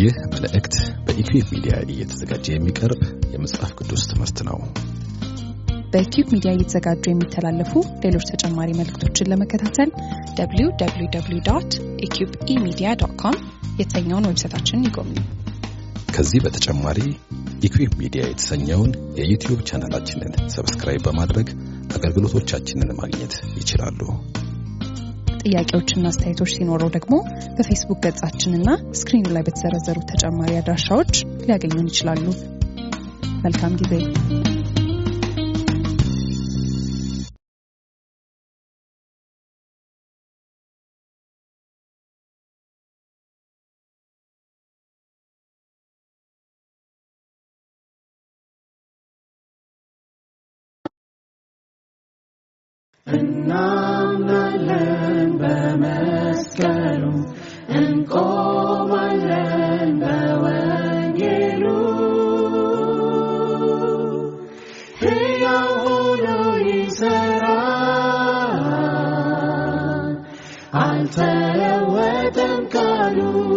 ይህ መልእክት በኢኩዌብ ሚዲያ እየተዘጋጀ የሚቀርብ የመጽሐፍ ቅዱስ ትምህርት ነው። በኪዩብ ሚዲያ እየተዘጋጁ የሚተላለፉ ሌሎች ተጨማሪ መልእክቶችን ለመከታተል www ኢኪዩብ ኢሚዲያ ዶት ኮም የተሰኘውን ዌብሳይታችንን ይጎብኙ። ከዚህ በተጨማሪ ኢኩዌብ ሚዲያ የተሰኘውን የዩቲዩብ ቻናላችንን ሰብስክራይብ በማድረግ አገልግሎቶቻችንን ማግኘት ይችላሉ። ጥያቄዎችና አስተያየቶች ሲኖረው ደግሞ በፌስቡክ ገጻችንና ስክሪኑ ላይ በተዘረዘሩ ተጨማሪ አድራሻዎች ሊያገኙን ይችላሉ። መልካም ጊዜ። እናምናለን በመስቀሉ እንቆማለን በወንጌሉ ሕያው ሆኖ ይሠራል አልተለወጠም ቃሉ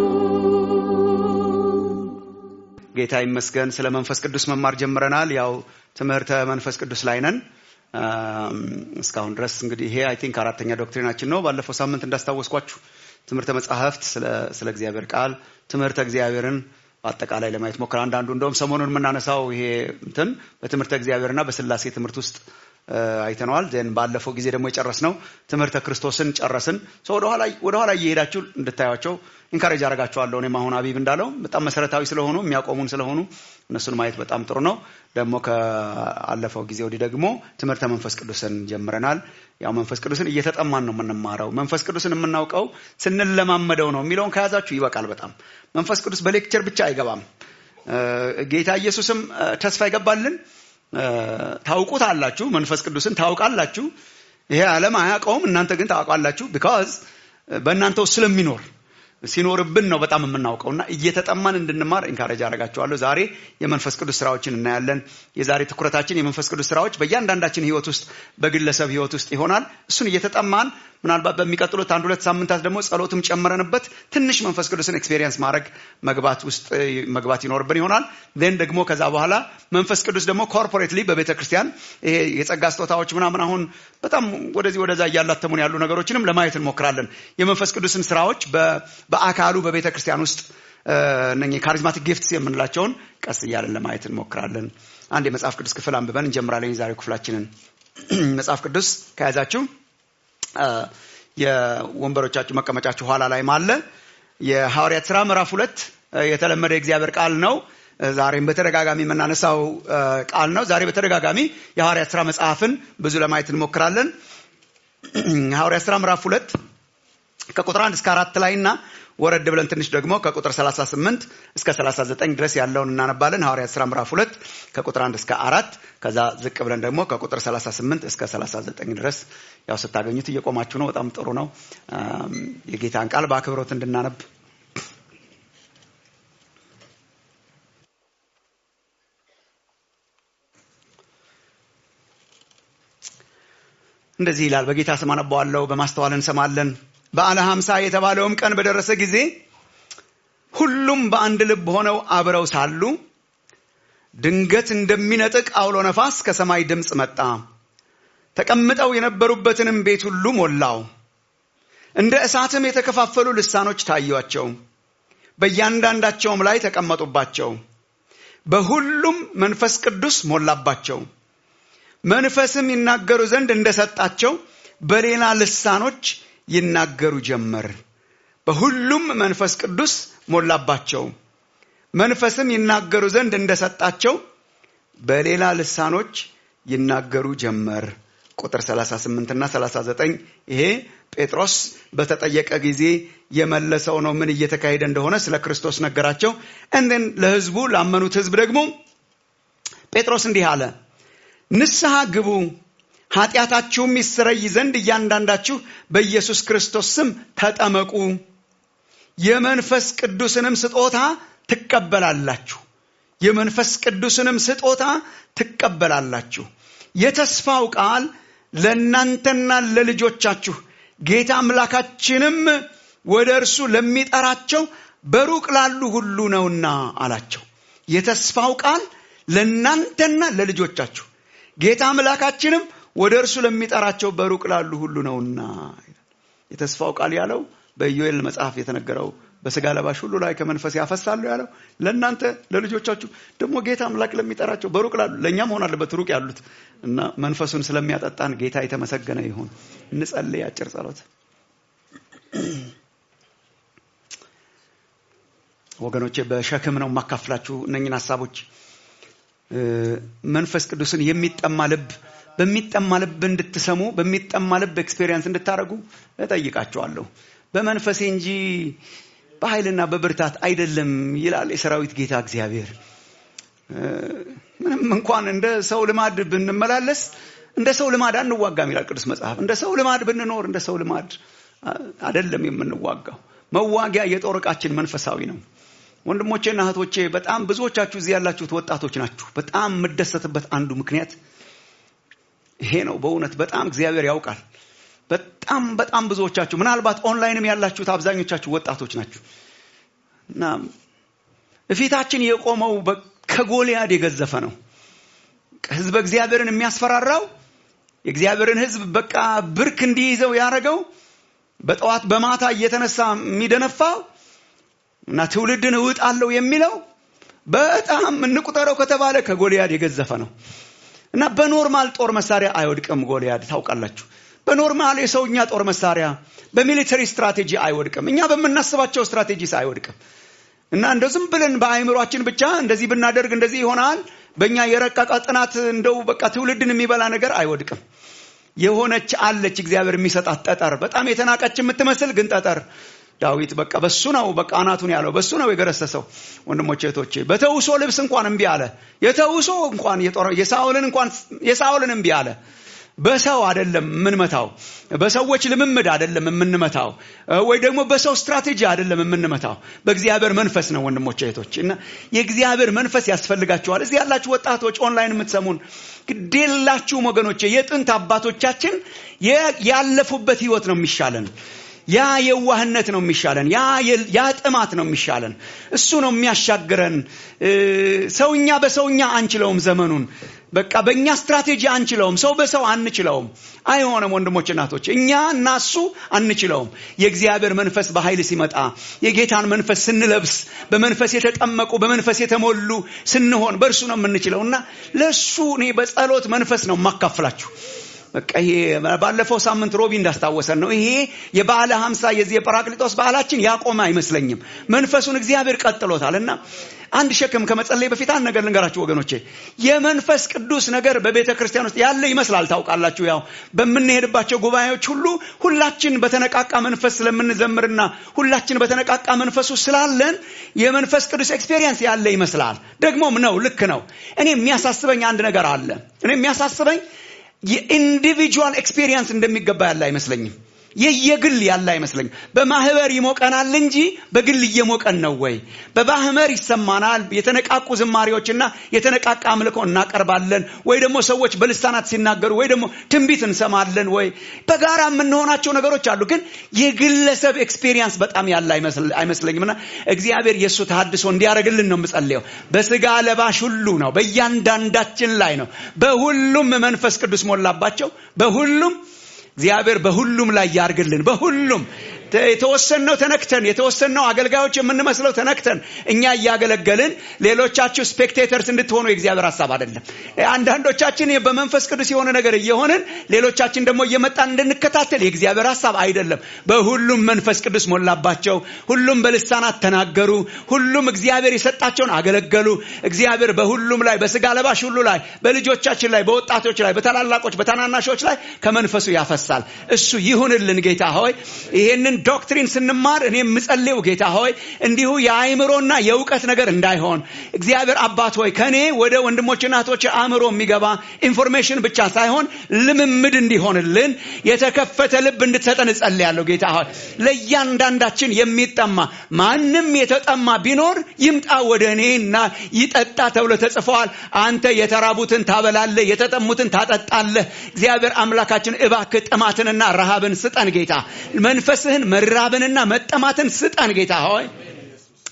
ጌታ ይመስገን ስለ መንፈስ ቅዱስ መማር ጀምረናል። ያው ትምህርተ መንፈስ ቅዱስ ላይ ነን። አም፣ እስካሁን ድረስ እንግዲህ ይሄ አይ ቲንክ አራተኛ ዶክትሪናችን ነው። ባለፈው ሳምንት እንዳስታወስኳችሁ ትምህርተ መጻሕፍት ስለ ስለ እግዚአብሔር ቃል ትምህርተ እግዚአብሔርን በአጠቃላይ ለማየት ሞክር። አንዳንዱ እንደውም ሰሞኑን የምናነሳው ይሄ እንትን በትምህርተ እግዚአብሔርና በስላሴ ትምህርት ውስጥ እ፣ አይተነዋል። ዜን ባለፈው ጊዜ ደግሞ የጨረስነው ትምህርተ ክርስቶስን ጨረስን። ሶ ወደኋላ ወደኋላ እየሄዳችሁ እንድታዩቸው ኢንካሬጅ አደርጋችኋለሁ። እኔም አሁን አቢብ እንዳለው በጣም መሰረታዊ ስለሆኑ የሚያቆሙን ስለሆኑ እነሱን ማየት በጣም ጥሩ ነው። ደግሞ ከአለፈው ጊዜ ወዲህ ደግሞ ትምህርተ መንፈስ ቅዱስን ጀምረናል። ያው መንፈስ ቅዱስን እየተጠማን ነው የምንማረው። መንፈስ ቅዱስን የምናውቀው ስንለማመደው ነው የሚለውን ከያዛችሁ ይበቃል። በጣም መንፈስ ቅዱስ በሌክቸር ብቻ አይገባም። እ፣ ጌታ ኢየሱስም እ፣ ተስፋ ይገባልን እ፣ ታውቁት አላችሁ መንፈስ ቅዱስን ታውቃላችሁ። ይሄ ዓለም አያውቀውም፣ እናንተ ግን ታውቃላችሁ። ቢካዝ በእናንተ ውስጥ ስለሚኖር ሲኖርብን ነው በጣም የምናውቀው እና እየተጠማን እንድንማር ኢንካሬጅ አደርጋችኋለሁ። ዛሬ የመንፈስ ቅዱስ ስራዎችን እናያለን። የዛሬ ትኩረታችን የመንፈስ ቅዱስ ስራዎች በእያንዳንዳችን ሕይወት ውስጥ በግለሰብ ሕይወት ውስጥ ይሆናል። እሱን እየተጠማን ምናልባት በሚቀጥሉት አንድ ሁለት ሳምንታት ደግሞ ጸሎትም ጨምረንበት ትንሽ መንፈስ ቅዱስን ኤክስፔሪየንስ ማድረግ መግባት ውስጥ መግባት ይኖርብን ይሆናል። ዜን ደግሞ ከዛ በኋላ መንፈስ ቅዱስ ደግሞ ኮርፖሬትሊ በቤተ ክርስቲያን ይሄ የጸጋ ስጦታዎች ምናምን አሁን በጣም ወደዚህ ወደዛ እያላተሙን ያሉ ነገሮችንም ለማየት እንሞክራለን። የመንፈስ ቅዱስን ስራዎች በ- በአካሉ በቤተ ክርስቲያን ውስጥ እነኚህ ካሪዝማቲክ ጊፍትስ የምንላቸውን ቀስ እያለን ለማየት እንሞክራለን። አንድ የመጽሐፍ ቅዱስ ክፍል አንብበን እንጀምራለን የዛሬው ክፍላችንን። መጽሐፍ ቅዱስ ከያዛችሁ አ፣ የወንበሮቻችሁ መቀመጫችሁ ኋላ ላይም አለ። የሐዋርያት ሥራ ምዕራፍ ሁለት አ፣ የተለመደ የእግዚአብሔር ቃል ነው። አ፣ ዛሬም በተደጋጋሚ የምናነሳው አ፣ ቃል ነው። ዛሬ በተደጋጋሚ የሐዋርያት ሥራ መጽሐፍን ብዙ ለማየት እንሞክራለን። ሐዋርያት ሥራ ምዕራፍ ሁለት ከቁጥር አንድ እስከ አራት ላይ እና ወረድ ብለን ትንሽ ደግሞ ከቁጥር 38 እስከ 39 ድረስ ያለውን እናነባለን። ሐዋርያት ሥራ ምዕራፍ ሁለት ከቁጥር አንድ እስከ አራት ከዛ ዝቅ ብለን ደግሞ ከቁጥር 38 እስከ 39 ድረስ ያው ስታገኙት እየቆማችሁ ነው። በጣም ጥሩ ነው። አም፣ የጌታን ቃል በአክብሮት እንድናነብ እንደዚህ ይላል። በጌታ ስም አነባዋለሁ፣ በማስተዋል እንሰማለን። በዓለ ሀምሳ የተባለውም ቀን በደረሰ ጊዜ ሁሉም በአንድ ልብ ሆነው አብረው ሳሉ ድንገት እንደሚነጥቅ አውሎ ነፋስ ከሰማይ ድምፅ መጣ፣ ተቀምጠው የነበሩበትንም ቤት ሁሉ ሞላው። እንደ እሳትም የተከፋፈሉ ልሳኖች ታዩአቸው፣ በእያንዳንዳቸውም ላይ ተቀመጡባቸው። በሁሉም መንፈስ ቅዱስ ሞላባቸው። መንፈስም ይናገሩ ዘንድ እንደሰጣቸው በሌላ ልሳኖች ይናገሩ ጀመር። በሁሉም መንፈስ ቅዱስ ሞላባቸው። መንፈስም ይናገሩ ዘንድ እንደሰጣቸው በሌላ ልሳኖች ይናገሩ ጀመር። ቁጥር 38 እና 39 ይሄ ጴጥሮስ በተጠየቀ ጊዜ የመለሰው ነው። ምን እየተካሄደ እንደሆነ ስለ ክርስቶስ ነገራቸው። እንደን ለህዝቡ ላመኑት ህዝብ ደግሞ ጴጥሮስ እንዲህ አለ ንስሐ ግቡ፣ ኃጢአታችሁም ይሰረይ ዘንድ እያንዳንዳችሁ በኢየሱስ ክርስቶስ ስም ተጠመቁ፣ የመንፈስ ቅዱስንም ስጦታ ትቀበላላችሁ። የመንፈስ ቅዱስንም ስጦታ ትቀበላላችሁ። የተስፋው ቃል ለእናንተና ለልጆቻችሁ ጌታ አምላካችንም ወደ እርሱ ለሚጠራቸው በሩቅ ላሉ ሁሉ ነውና አላቸው። የተስፋው ቃል ለእናንተና ለልጆቻችሁ ጌታ አምላካችንም ወደ እርሱ ለሚጠራቸው በሩቅ ላሉ ሁሉ ነውና። የተስፋው ቃል ያለው በኢዮኤል መጽሐፍ የተነገረው በስጋ ለባሽ ሁሉ ላይ ከመንፈስ ያፈሳለሁ ያለው ለእናንተ ለልጆቻችሁ ደግሞ ጌታ አምላክ ለሚጠራቸው በሩቅ ላሉ ለእኛ መሆን አለበት ሩቅ ያሉት እና መንፈሱን ስለሚያጠጣን ጌታ የተመሰገነ ይሁን። እንጸልይ አጭር ጸሎት። ወገኖቼ በሸክም ነው የማካፍላችሁ እነኝን ሀሳቦች። መንፈስ ቅዱስን የሚጠማ ልብ በሚጠማ ልብ እንድትሰሙ በሚጠማ ልብ ኤክስፔሪየንስ እንድታደርጉ እጠይቃቸዋለሁ። በመንፈሴ እንጂ በኃይልና በብርታት አይደለም ይላል የሰራዊት ጌታ እግዚአብሔር። ምንም እንኳን እንደ ሰው ልማድ ብንመላለስ እንደ ሰው ልማድ አንዋጋም ይላል ቅዱስ መጽሐፍ። እንደ ሰው ልማድ ብንኖር እንደ ሰው ልማድ አይደለም የምንዋጋው። መዋጊያ የጦር ዕቃችን መንፈሳዊ ነው። ወንድሞቼና እህቶቼ በጣም ብዙዎቻችሁ እዚህ ያላችሁት ወጣቶች ናችሁ። በጣም የምደሰትበት አንዱ ምክንያት ይሄ ነው። በእውነት በጣም እግዚአብሔር ያውቃል። በጣም በጣም ብዙዎቻችሁ ምናልባት ኦንላይንም ያላችሁት አብዛኞቻችሁ ወጣቶች ናችሁ እና እፊታችን የቆመው ከጎልያድ የገዘፈ ነው። ህዝበ እግዚአብሔርን የሚያስፈራራው የእግዚአብሔርን ህዝብ በቃ ብርክ እንዲይዘው ያደረገው በጠዋት በማታ እየተነሳ የሚደነፋው እና ትውልድን እውጣለሁ የሚለው በጣም እንቁጠረው ከተባለ ከጎልያድ የገዘፈ ነው እና በኖርማል ጦር መሳሪያ አይወድቅም ጎልያድ ታውቃላችሁ። በኖርማል የሰውኛ ጦር መሳሪያ በሚሊተሪ ስትራቴጂ አይወድቅም። እኛ በምናስባቸው ስትራቴጂስ አይወድቅም። እና እንደው ዝም ብለን በአእምሯችን ብቻ እንደዚህ ብናደርግ እንደዚህ ይሆናል፣ በእኛ የረቀቀ ጥናት እንደው በቃ ትውልድን የሚበላ ነገር አይወድቅም። የሆነች አለች እግዚአብሔር የሚሰጣት ጠጠር፣ በጣም የተናቀች የምትመስል ግን ጠጠር። ዳዊት በቃ በሱ ነው በቃ አናቱን ያለው በሱ ነው የገረሰሰው። ወንድሞቼ እህቶቼ፣ በተውሶ ልብስ እንኳን እምቢ አለ። የተውሶ እንኳን የሳኦልን እንኳን የሳኦልን እምቢ አለ። በሰው አይደለም የምንመታው፣ በሰዎች ልምምድ አይደለም የምንመታው፣ ወይ ደግሞ በሰው ስትራቴጂ አይደለም የምንመታው። በእግዚአብሔር መንፈስ ነው ወንድሞች እህቶች። እና የእግዚአብሔር መንፈስ ያስፈልጋችኋል። እዚህ ያላችሁ ወጣቶች፣ ኦንላይን የምትሰሙን ግዴላችሁም ወገኖቼ፣ የጥንት አባቶቻችን ያለፉበት ህይወት ነው የሚሻለን። ያ የዋህነት ነው የሚሻለን። ያ ጥማት ነው የሚሻለን። እሱ ነው የሚያሻግረን። ሰውኛ በሰውኛ አንችለውም ዘመኑን በቃ በእኛ ስትራቴጂ አንችለውም። ሰው በሰው አንችለውም። አይሆንም ወንድሞች እናቶች፣ እኛ እና እሱ አንችለውም። የእግዚአብሔር መንፈስ በኃይል ሲመጣ የጌታን መንፈስ ስንለብስ በመንፈስ የተጠመቁ በመንፈስ የተሞሉ ስንሆን በእርሱ ነው የምንችለው እና ለእሱ እኔ በጸሎት መንፈስ ነው የማካፍላችሁ። በቃ ይሄ ባለፈው ሳምንት ሮቢ እንዳስታወሰን ነው። ይሄ የበዓለ ሀምሳ የዚህ የጰራቅሊጦስ በዓላችን ያቆመ አይመስለኝም። መንፈሱን እግዚአብሔር ቀጥሎታል እና አንድ ሸክም ከመጸለይ በፊት አንድ ነገር ልንገራችሁ ወገኖቼ። የመንፈስ ቅዱስ ነገር በቤተ ክርስቲያን ውስጥ ያለ ይመስላል። ታውቃላችሁ፣ ያው በምንሄድባቸው ጉባኤዎች ሁሉ ሁላችን በተነቃቃ መንፈስ ስለምንዘምርና ሁላችን በተነቃቃ መንፈሱ ስላለን የመንፈስ ቅዱስ ኤክስፔሪየንስ ያለ ይመስላል። ደግሞም ነው፣ ልክ ነው። እኔ የሚያሳስበኝ አንድ ነገር አለ። እኔ የሚያሳስበኝ የኢንዲቪጁዋል ኤክስፔሪየንስ እንደሚገባ ያለ አይመስለኝም። የየግል ያለ አይመስለኝም። በማህበር ይሞቀናል እንጂ በግል እየሞቀን ነው ወይ? በማህበር ይሰማናል። የተነቃቁ ዝማሬዎችና የተነቃቃ አምልኮ እናቀርባለን ወይ? ደግሞ ሰዎች በልሳናት ሲናገሩ ወይ ደግሞ ትንቢት እንሰማለን ወይ? በጋራ የምንሆናቸው ነገሮች አሉ። ግን የግለሰብ ኤክስፔሪየንስ በጣም ያለ አይመስለኝም እና እግዚአብሔር የእሱ ተሐድሶ እንዲያደርግልን ነው የምጸልየው። በስጋ ለባሽ ሁሉ ነው፣ በእያንዳንዳችን ላይ ነው። በሁሉም መንፈስ ቅዱስ ሞላባቸው። በሁሉም እግዚአብሔር በሁሉም ላይ ያርግልን። በሁሉም የተወሰነው ተነክተን የተወሰነው አገልጋዮች የምንመስለው ተነክተን እኛ እያገለገልን ሌሎቻችሁ ስፔክቴተርስ እንድትሆኑ የእግዚአብሔር ሀሳብ አይደለም። አንዳንዶቻችን በመንፈስ ቅዱስ የሆነ ነገር እየሆንን ሌሎቻችን ደግሞ እየመጣን እንድንከታተል የእግዚአብሔር ሀሳብ አይደለም። በሁሉም መንፈስ ቅዱስ ሞላባቸው። ሁሉም በልሳናት ተናገሩ። ሁሉም እግዚአብሔር የሰጣቸውን አገለገሉ። እግዚአብሔር በሁሉም ላይ በስጋ ለባሽ ሁሉ ላይ በልጆቻችን ላይ በወጣቶች ላይ በታላላቆች በታናናሾች ላይ ከመንፈሱ ያፈሳል። እሱ ይሁንልን ጌታ ሆይ ይሄንን ዶክትሪን ስንማር እኔ የምጸልየው ጌታ ሆይ እንዲሁ የአእምሮና የእውቀት ነገር እንዳይሆን እግዚአብሔር አባት ሆይ ከእኔ ወደ ወንድሞችና እህቶች አእምሮ የሚገባ ኢንፎርሜሽን ብቻ ሳይሆን ልምምድ እንዲሆንልን የተከፈተ ልብ እንድትሰጠን እጸልያለሁ ጌታ ሆይ ለእያንዳንዳችን የሚጠማ ማንም የተጠማ ቢኖር ይምጣ ወደ እኔና ይጠጣ ተብሎ ተጽፈዋል አንተ የተራቡትን ታበላለህ የተጠሙትን ታጠጣለህ እግዚአብሔር አምላካችን እባክህ ጥማትንና ረሃብን ስጠን ጌታ መንፈስህን መራብንና መጠማትን ስጠን ጌታ ሆይ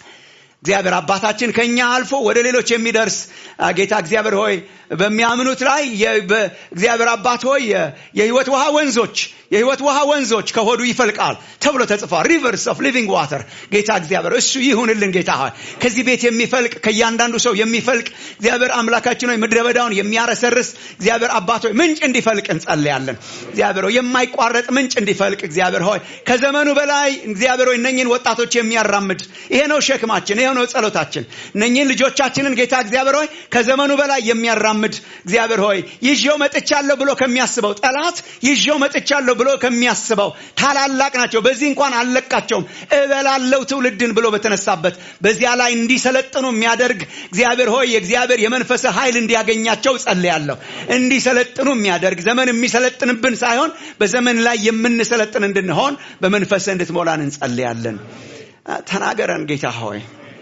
እግዚአብሔር አባታችን ከኛ አልፎ ወደ ሌሎች የሚደርስ አ፣ ጌታ እግዚአብሔር ሆይ በሚያምኑት ላይ የ- በ- እግዚአብሔር አባት ሆይ የ- የህይወት ውሃ ወንዞች የህይወት ውሃ ወንዞች ከሆዱ ይፈልቃል ተብሎ ተጽፏል። ሪቨርስ ኦፍ ሊቪንግ ዋተር ጌታ እግዚአብሔር እሱ ይሁንልን። ጌታ ሆይ ከዚህ ቤት የሚፈልቅ ከእያንዳንዱ ሰው የሚፈልቅ እግዚአብሔር አምላካችን ሆይ ምድረ በዳውን የሚያረሰርስ እግዚአብሔር አባት ሆይ ምንጭ እንዲፈልቅ እንጸልያለን። እግዚአብሔር ሆይ የማይቋረጥ ምንጭ እንዲፈልቅ እግዚአብሔር ሆይ ከዘመኑ በላይ እግዚአብሔር ሆይ እነኝን ወጣቶች የሚያራምድ ይሄ ነው ሸክማችን፣ ይሄ ነው ጸሎታችን። እነኝን ልጆቻችንን ጌታ እግዚአብሔር ሆይ ከዘመኑ በላይ የሚያራምድ እግዚአብሔር ሆይ ይዤው መጥቻለሁ ብሎ ከሚያስበው ጠላት ይዤው መጥቻለሁ ብሎ ከሚያስበው ታላላቅ ናቸው፣ በዚህ እንኳን አልለቃቸውም እበላለው ትውልድን ብሎ በተነሳበት በዚያ ላይ እንዲሰለጥኑ የሚያደርግ እግዚአብሔር ሆይ የእግዚአብሔር የመንፈስ ኃይል እንዲያገኛቸው ጸልያለሁ። እንዲሰለጥኑ የሚያደርግ ዘመን የሚሰለጥንብን ሳይሆን በዘመን ላይ የምንሰለጥን እንድንሆን በመንፈስ እንድትሞላን እንጸልያለን። ተናገረን ጌታ ሆይ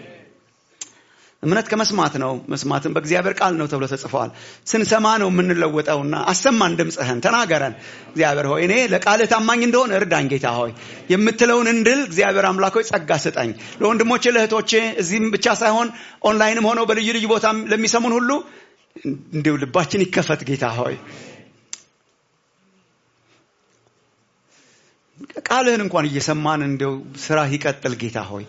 እምነት ከመስማት ነው፣ መስማትን በእግዚአብሔር ቃል ነው ተብሎ ተጽፏል። ስንሰማ ነው የምንለወጠውና አሰማን ድምፅህን፣ ተናገረን እግዚአብሔር ሆይ እኔ ለቃልህ ታማኝ እንደሆን እርዳኝ ጌታ ሆይ የምትለውን እንድል እግዚአብሔር አምላክ ሆይ ጸጋ ስጠኝ። ለወንድሞቼ ለእህቶቼ እዚህም ብቻ ሳይሆን ኦንላይንም ሆነው በልዩ ልዩ ቦታ ለሚሰሙን ሁሉ እንዲሁ ልባችን ይከፈት ጌታ ሆይ ቃልህን እንኳን እየሰማን እንዲው ስራ ይቀጥል ጌታ ሆይ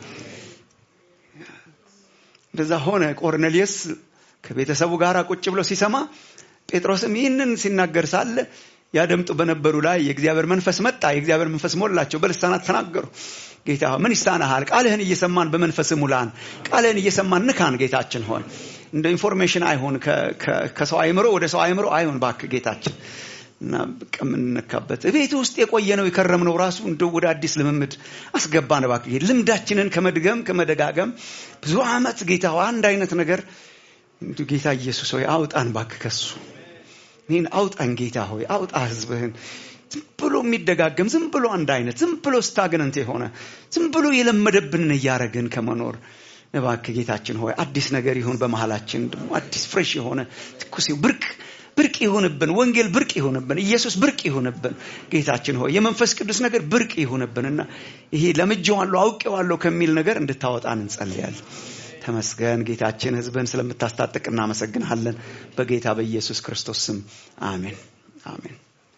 እንደዛ ሆነ። ቆርኔሊየስ ከቤተሰቡ ጋር ቁጭ ብሎ ሲሰማ ጴጥሮስም ይህንን ሲናገር ሳለ ያደምጡ በነበሩ ላይ የእግዚአብሔር መንፈስ መጣ። የእግዚአብሔር መንፈስ ሞላቸው፣ በልሳናት ተናገሩ። ጌታ ሆይ ምን ይሳናሃል? ቃልህን እየሰማን በመንፈስ ሙላን፣ ቃልህን እየሰማን ንካን። ጌታችን ሆይ እንደ ኢንፎርሜሽን አይሆን፣ ከሰው አይምሮ ወደ ሰው አይምሮ አይሆን። እባክህ ጌታችን እና በቃ የምንነካበት ቤት ውስጥ የቆየ ነው የከረምነው ራሱ እንደ ወደ አዲስ ልምምድ አስገባን። እባክህ ልምዳችንን ከመድገም ከመደጋገም ብዙ ዓመት ጌታ አንድ አይነት ነገር እንዲሁ ጌታ ኢየሱስ ሆይ አውጣን እባክህ ከሱ ይህን አውጣን ጌታ ሆይ አውጣ ህዝብህን ዝም ብሎ የሚደጋገም ዝም ብሎ አንድ አይነት ዝም ብሎ ስታግነንት የሆነ ዝም ብሎ የለመደብንን እያረግን ከመኖር እባክህ ጌታችን ሆይ አዲስ ነገር ይሁን በመሃላችን ደግሞ አዲስ ፍሬሽ የሆነ ትኩስ ብርቅ ብርቅ ይሁንብን። ወንጌል ብርቅ ይሁንብን። ኢየሱስ ብርቅ ይሁንብን። ጌታችን ሆይ የመንፈስ ቅዱስ ነገር ብርቅ ይሁንብንና ይሄ ለምጄዋለሁ አውቄዋለሁ ከሚል ነገር እንድታወጣን እንጸልያለን። ተመስገን ጌታችን፣ ህዝብህን ስለምታስታጥቅ እናመሰግንሃለን። በጌታ በኢየሱስ ክርስቶስ ስም አሜን፣ አሜን።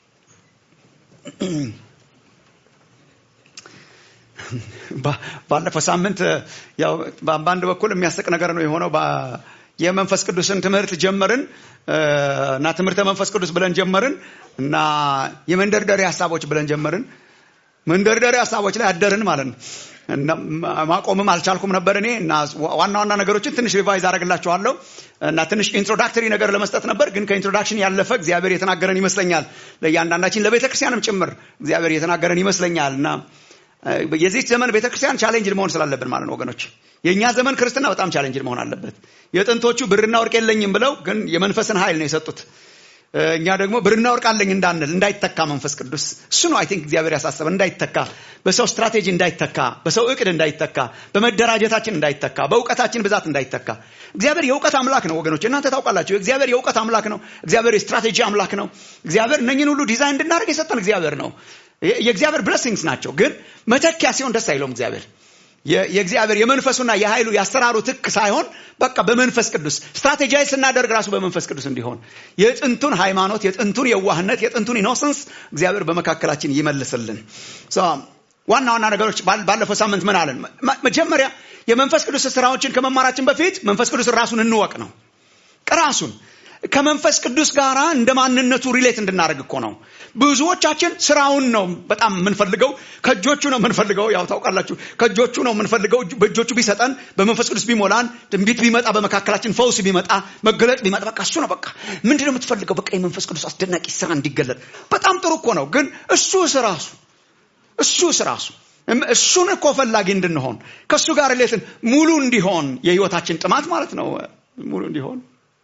ባለፈው ሳምንት ያው በአንድ በኩል የሚያስቅ ነገር ነው የሆነው የመንፈስ ቅዱስን ትምህርት ጀመርን እና ትምህርተ መንፈስ ቅዱስ ብለን ጀመርን እና የመንደርደሪያ ሀሳቦች ብለን ጀመርን። መንደርደሪያ ሀሳቦች ላይ አደርን ማለት ነው። እና ማቆምም አልቻልኩም ነበር እኔ እና ዋና ዋና ነገሮችን ትንሽ ሪቫይዝ አደረግላችኋለሁ እና ትንሽ ኢንትሮዳክተሪ ነገር ለመስጠት ነበር። ግን ከኢንትሮዳክሽን ያለፈ እግዚአብሔር የተናገረን ይመስለኛል። ለእያንዳንዳችን ለቤተ ክርስቲያንም ጭምር እግዚአብሔር የተናገረን ይመስለኛል እና የዚህ ዘመን ቤተክርስቲያን ቻሌንጅ መሆን ስላለብን ማለት ነው ወገኖች። የእኛ ዘመን ክርስትና በጣም ቻሌንጅ መሆን አለበት። የጥንቶቹ ብርና ወርቅ የለኝም ብለው ግን የመንፈስን ኃይል ነው የሰጡት። እኛ ደግሞ ብርና ወርቅ አለኝ እንዳንል እንዳይተካ መንፈስ ቅዱስ እሱ ነው አይ ቲንክ እግዚአብሔር ያሳሰበ እንዳይተካ፣ በሰው ስትራቴጂ እንዳይተካ፣ በሰው እቅድ እንዳይተካ፣ በመደራጀታችን እንዳይተካ፣ በእውቀታችን ብዛት እንዳይተካ። እግዚአብሔር የእውቀት አምላክ ነው ወገኖች፣ እናንተ ታውቃላችሁ። እግዚአብሔር የእውቀት አምላክ ነው። እግዚአብሔር የስትራቴጂ አምላክ ነው። እግዚአብሔር እነኝን ሁሉ ዲዛይን እንድናደርግ የሰጠን እግዚአብሔር ነው። የእግዚአብሔር ብለሲንግስ ናቸው። ግን መተኪያ ሲሆን ደስ አይለውም እግዚአብሔር የእግዚአብሔር የመንፈሱና የኃይሉ የአሰራሩ ትክ ሳይሆን በቃ በመንፈስ ቅዱስ ስትራቴጃይዝ ስናደርግ ራሱ በመንፈስ ቅዱስ እንዲሆን የጥንቱን ሃይማኖት፣ የጥንቱን የዋህነት፣ የጥንቱን ኢኖሰንስ እግዚአብሔር በመካከላችን ይመልስልን። ዋና ዋና ነገሮች ባለፈው ሳምንት ምን አለን? መጀመሪያ የመንፈስ ቅዱስ ስራዎችን ከመማራችን በፊት መንፈስ ቅዱስ ራሱን እንወቅ ነው። ራሱን ከመንፈስ ቅዱስ ጋር እንደ ማንነቱ ሪሌት እንድናደርግ እኮ ነው። ብዙዎቻችን ስራውን ነው በጣም የምንፈልገው፣ ከእጆቹ ነው የምንፈልገው። ያው ታውቃላችሁ፣ ከእጆቹ ነው የምንፈልገው። በእጆቹ ቢሰጠን፣ በመንፈስ ቅዱስ ቢሞላን፣ ትንቢት ቢመጣ፣ በመካከላችን ፈውስ ቢመጣ፣ መገለጥ ቢመጣ፣ በቃ እሱ ነው በቃ ምንድን ነው የምትፈልገው? በቃ የመንፈስ ቅዱስ አስደናቂ ስራ እንዲገለጥ። በጣም ጥሩ እኮ ነው። ግን እሱ ስራሱ እሱ ስራሱ እሱን እኮ ፈላጊ እንድንሆን ከእሱ ጋር ሌትን ሙሉ እንዲሆን የህይወታችን ጥማት ማለት ነው ሙሉ እንዲሆን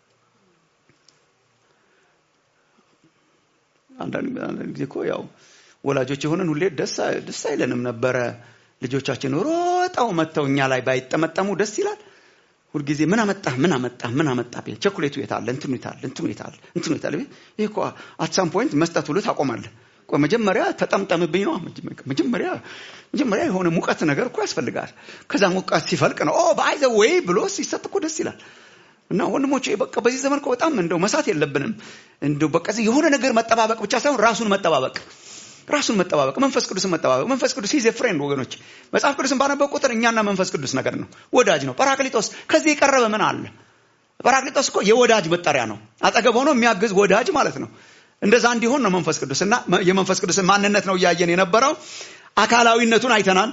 አንዳንድ ጊዜ እኮ ያው ወላጆች የሆነን ሁሌ ደስ አይለንም ነበረ። ልጆቻችን ሮጠው መጥተው እኛ ላይ ባይጠመጠሙ ደስ ይላል። ሁልጊዜ ምን አመጣ ምን አመጣ ምን አመጣ ቤት ቸኮሌቱ የታለ እንትኑ የታለ እንትኑ የታለ እንትኑ የታለ ቤት ይህ እኮ አት ሳም ፖይንት መስጠት ሁሉ ታቆማለህ። ቆይ መጀመሪያ ተጠምጠምብኝ ነው መጀመሪያ መጀመሪያ የሆነ ሙቀት ነገር እኮ ያስፈልጋል ከዛ ሙቀት ሲፈልቅ ነው ኦ በአይዘ ወይ ብሎ ሲሰጥ እኮ ደስ ይላል እና ወንድሞቼ በቃ በዚህ ዘመን እኮ በጣም እንደው መሳት የለብንም እንደው በቃ የሆነ ነገር መጠባበቅ ብቻ ሳይሆን ራሱን መጠባበቅ ራሱን መጠባበቅ መንፈስ ቅዱስን መጠባበቅ መንፈስ ቅዱስ ይዘ ፍሬንድ ወገኖች መጽሐፍ ቅዱስን ባነበብ ቁጥር እኛና መንፈስ ቅዱስ ነገር ነው ወዳጅ ነው ጳራክሊጦስ ከዚህ የቀረበ ምን አለ ጳራክሊጦስ እኮ የወዳጅ መጠሪያ ነው አጠገብ ሆኖ የሚያግዝ ወዳጅ ማለት ነው እንደዛ እንዲሆን ነው መንፈስ ቅዱስ እና የመንፈስ ቅዱስን ማንነት ነው እያየን የነበረው አካላዊነቱን አይተናል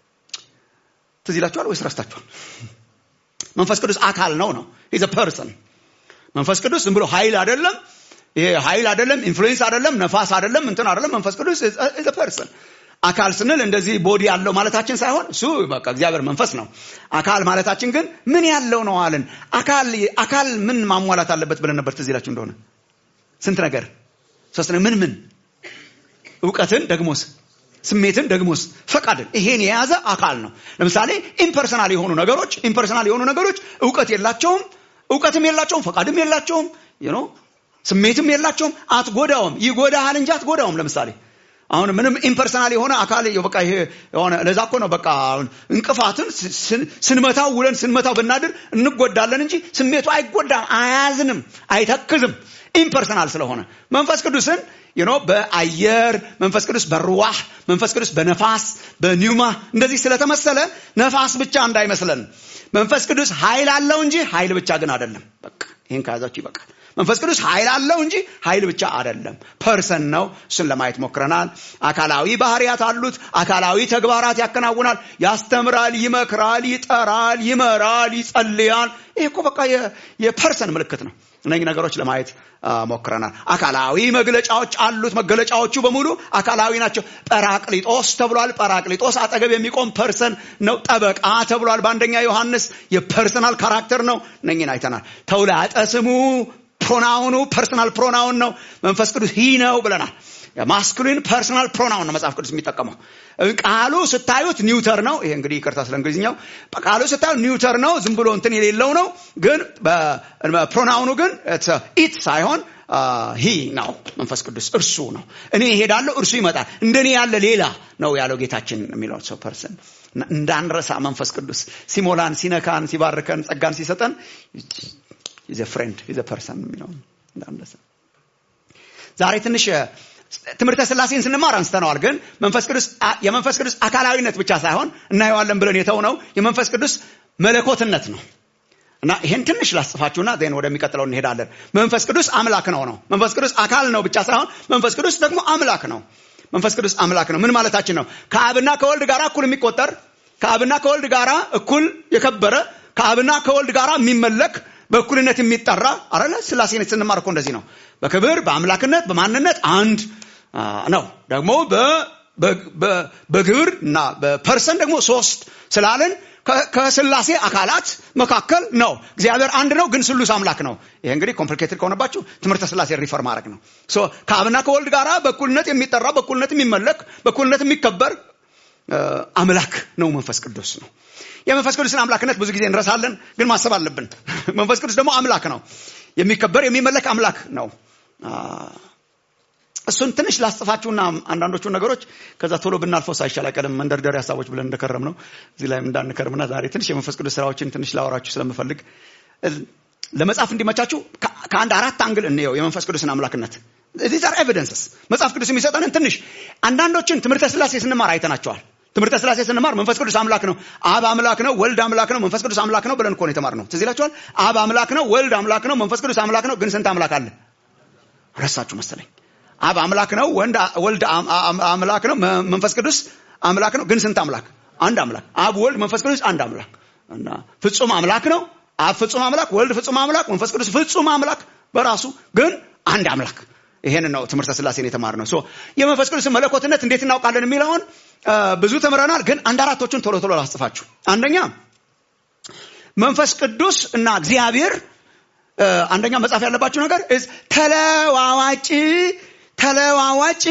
ትዝ ይላችኋል ወይስ ረስታችኋል መንፈስ ቅዱስ አካል ነው ነው ኢዝ ፐርሰን መንፈስ ቅዱስ ዝም ብሎ ኃይል አይደለም ይሄ ኃይል አይደለም ኢንፍሉዌንስ አይደለም ነፋስ አይደለም እንትን አይደለም መንፈስ ቅዱስ ኢዝ ፐርሰን አካል ስንል እንደዚህ ቦዲ ያለው ማለታችን ሳይሆን እሱ በቃ እግዚአብሔር መንፈስ ነው አካል ማለታችን ግን ምን ያለው ነው አለን አካል አካል ምን ማሟላት አለበት ብለን ነበር ትዝ ይላችሁ እንደሆነ ስንት ነገር ሶስት ምን ምን እውቀትን ደግሞስ ስሜትን ደግሞስ ፈቃድን ይሄን የያዘ አካል ነው ለምሳሌ ኢምፐርሰናል የሆኑ ነገሮች ኢምፐርሰናል የሆኑ ነገሮች እውቀት የላቸውም እውቀትም የላቸውም ፈቃድም የላቸውም ነው ስሜትም የላቸውም አትጎዳውም ይጎዳሃል እንጂ አትጎዳውም ለምሳሌ አሁን ምንም ኢምፐርሰናል የሆነ አካል በቃ ይሄ የሆነ ለዛ እኮ ነው በቃ እንቅፋትን ስንመታው ውለን ስንመታው ብናድር እንጎዳለን እንጂ ስሜቱ አይጎዳም አያዝንም አይተክዝም ኢምፐርሰናል ስለሆነ መንፈስ ቅዱስን ዩኖ በአየር መንፈስ ቅዱስ በሩዋህ መንፈስ ቅዱስ በነፋስ በኒውማ እንደዚህ ስለተመሰለ ነፋስ ብቻ እንዳይመስለን መንፈስ ቅዱስ ኃይል አለው እንጂ ኃይል ብቻ ግን አይደለም በቃ ይህን ከያዛችሁ ይበቃል መንፈስ ቅዱስ ኃይል አለው እንጂ ኃይል ብቻ አይደለም ፐርሰን ነው እሱን ለማየት ሞክረናል አካላዊ ባህሪያት አሉት አካላዊ ተግባራት ያከናውናል ያስተምራል ይመክራል ይጠራል ይመራል ይጸልያል ይህ እኮ በቃ የፐርሰን ምልክት ነው እነዚህ ነገሮች ለማየት ሞክረናል አካላዊ መግለጫዎች አሉት መገለጫዎቹ በሙሉ አካላዊ ናቸው ጰራቅሊጦስ ተብሏል ጰራቅሊጦስ አጠገብ የሚቆም ፐርሰን ነው ጠበቃ ተብሏል በአንደኛ ዮሐንስ የፐርሰናል ካራክተር ነው እነኝን አይተናል ተውላጠ ስሙ ፕሮናውኑ ፐርሰናል ፕሮናውን ነው መንፈስ ቅዱስ ሂ ነው ብለናል ማስኩሊን ፐርሰናል ፕሮናውን ነው መጽሐፍ ቅዱስ የሚጠቀመው ቃሉ ስታዩት ኒውተር ነው ይሄ እንግዲህ ይቅርታ ስለ እንግሊዝኛው ቃሉ ስታዩት ኒውተር ነው ዝም ብሎ እንትን የሌለው ነው ግን ፕሮናውኑ ግን ኢት ሳይሆን ሂ ነው መንፈስ ቅዱስ እርሱ ነው እኔ ይሄዳለሁ እርሱ ይመጣል እንደኔ ያለ ሌላ ነው ያለው ጌታችን የሚለው ሰው ፐርሰን እንዳንረሳ መንፈስ ቅዱስ ሲሞላን ሲነካን ሲባርከን ጸጋን ሲሰጠን ኢዘ ፍሬንድ ኢዘ ፐርሰን የሚለው እንዳንረሳ ዛሬ ትንሽ ትምህርተ ስላሴን ስንማር አንስተነዋል ግን መንፈስ ቅዱስ የመንፈስ ቅዱስ አካላዊነት ብቻ ሳይሆን እናየዋለን ብለን የተውነው የመንፈስ ቅዱስ መለኮትነት ነው እና ይሄን ትንሽ ላስጽፋችሁና ዜን ወደሚቀጥለው እንሄዳለን መንፈስ ቅዱስ አምላክ ነው ነው መንፈስ ቅዱስ አካል ነው ብቻ ሳይሆን መንፈስ ቅዱስ ደግሞ አምላክ ነው መንፈስ ቅዱስ አምላክ ነው ምን ማለታችን ነው ከአብና ከወልድ ጋር እኩል የሚቆጠር ከአብና ከወልድ ጋር እኩል የከበረ ከአብና ከወልድ ጋር የሚመለክ በእኩልነት የሚጠራ አረለ ስላሴን ስንማር እኮ እንደዚህ ነው በክብር በአምላክነት በማንነት አንድ ነው ደግሞ በግብር እና በፐርሰን ደግሞ ሶስት ስላለን ከስላሴ አካላት መካከል ነው እግዚአብሔር አንድ ነው ግን ስሉስ አምላክ ነው ይሄ እንግዲህ ኮምፕሊኬትድ ከሆነባችሁ ትምህርተ ስላሴ ሪፈር ማድረግ ነው ከአብና ከወልድ ጋር በኩልነት የሚጠራ በኩልነት የሚመለክ በኩልነት የሚከበር አምላክ ነው መንፈስ ቅዱስ ነው የመንፈስ ቅዱስን አምላክነት ብዙ ጊዜ እንረሳለን ግን ማሰብ አለብን መንፈስ ቅዱስ ደግሞ አምላክ ነው የሚከበር የሚመለክ አምላክ ነው እሱን ትንሽ ላስጽፋችሁና አንዳንዶቹን ነገሮች ከዛ ቶሎ ብናልፈው ሳይሻል አይቀርም መንደርደሪ ሀሳቦች ብለን እንደከረም ነው እዚህ ላይም እንዳንከርምና ዛሬ ትንሽ የመንፈስ ቅዱስ ስራዎችን ትንሽ ላወራችሁ ስለምፈልግ ለመጽሐፍ እንዲመቻችሁ ከአንድ አራት አንግል እንየው የመንፈስ ቅዱስን አምላክነት ዚስ አር ኤቪደንስስ መጽሐፍ ቅዱስ የሚሰጠንን ትንሽ አንዳንዶችን ትምህርተ ስላሴ ስንማር አይተናቸዋል ትምህርተ ስላሴ ስንማር መንፈስ ቅዱስ አምላክ ነው አብ አምላክ ነው ወልድ አምላክ ነው መንፈስ ቅዱስ አምላክ ነው ብለን እኮ ነው የተማርነው ትዝ ይላችኋል አብ አምላክ ነው ወልድ አምላክ ነው መንፈስ ቅዱስ አምላክ ነው ግን ስንት አምላክ አለ ረሳችሁ መሰለኝ አብ አምላክ ነው ወልድ አምላክ ነው መንፈስ ቅዱስ አምላክ ነው ግን ስንት አምላክ አንድ አምላክ አብ ወልድ መንፈስ ቅዱስ አንድ አምላክ እና ፍጹም አምላክ ነው አብ ፍጹም አምላክ ወልድ ፍጹም አምላክ መንፈስ ቅዱስ ፍጹም አምላክ በራሱ ግን አንድ አምላክ ይሄን ነው ትምህርተ ስላሴን የተማር ነው የመንፈስ ቅዱስ መለኮትነት እንዴት እናውቃለን የሚለውን ብዙ ተምረናል ግን አንድ አራቶቹን ቶሎ ቶሎ ላስጽፋችሁ አንደኛ መንፈስ ቅዱስ እና እግዚአብሔር አንደኛ መጻፍ ያለባችሁ ነገር ተለዋዋጭ ተለዋዋጭ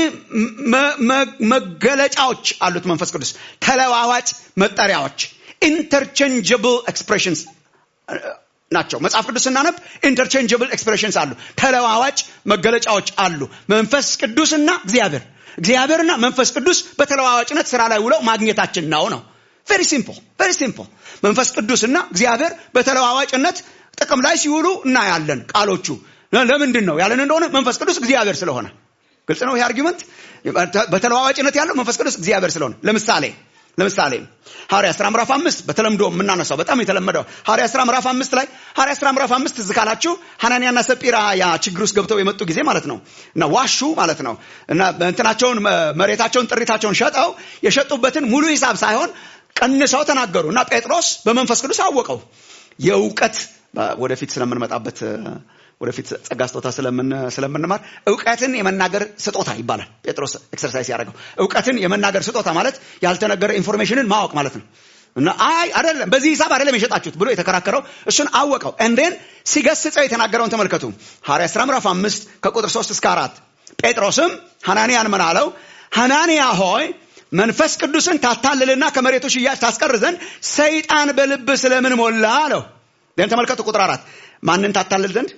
መገለጫዎች አሉት መንፈስ ቅዱስ ተለዋዋጭ መጠሪያዎች ኢንተርቼንጀብል ኤክስፕሬሽንስ ናቸው መጽሐፍ ቅዱስ ስናነብ ኢንተርቼንጀብል ኤክስፕሬሽንስ አሉ ተለዋዋጭ መገለጫዎች አሉ መንፈስ ቅዱስና እግዚአብሔር እግዚአብሔርና መንፈስ ቅዱስ በተለዋዋጭነት ስራ ላይ ውለው ማግኘታችን ነው ነው ቬሪ ሲምፕል ቬሪ ሲምፕል መንፈስ ቅዱስና እግዚአብሔር በተለዋዋጭነት ጥቅም ላይ ሲውሉ እናያለን ቃሎቹ ለምንድን ነው ያለን እንደሆነ መንፈስ ቅዱስ እግዚአብሔር ስለሆነ ግልጽ ነው ይህ አርጊመንት በተለዋዋጭነት ያለው መንፈስ ቅዱስ እግዚአብሔር ስለሆነ ለምሳሌ ለምሳሌ ሐዋርያ ስራ ምዕራፍ አምስት በተለምዶ የምናነሳው በጣም የተለመደው ሐዋርያ ስራ ምዕራፍ አምስት ላይ ሐዋርያ ስራ ምዕራፍ አምስት ትዝ ካላችሁ ሐናንያና ሰጲራ ያ ችግር ውስጥ ገብተው የመጡ ጊዜ ማለት ነው እና ዋሹ ማለት ነው እና እንትናቸውን መሬታቸውን ጥሪታቸውን ሸጠው የሸጡበትን ሙሉ ሂሳብ ሳይሆን ቀንሰው ተናገሩ እና ጴጥሮስ በመንፈስ ቅዱስ አወቀው የእውቀት ወደፊት ስለምንመጣበት ወደፊት ጸጋ ስጦታ ስለምንማር እውቀትን የመናገር ስጦታ ይባላል ጴጥሮስ ኤክሰርሳይዝ ያደረገው እውቀትን የመናገር ስጦታ ማለት ያልተነገረ ኢንፎርሜሽንን ማወቅ ማለት ነው እና አይ አይደለም በዚህ ሂሳብ አይደለም የሸጣችሁት ብሎ የተከራከረው እሱን አወቀው እንዴን ሲገስጸው የተናገረውን ተመልከቱ ሐዋርያ ሥራ ምዕራፍ አምስት ከቁጥር ሶስት እስከ አራት ጴጥሮስም ሐናንያን ምን አለው ሐናንያ ሆይ መንፈስ ቅዱስን ታታልልና ከመሬቱ ሽያጭ ታስቀር ዘንድ ሰይጣን በልብ ስለምን ሞላ አለው ደን ተመልከቱ ቁጥር አራት ማንን ታታልል ዘንድ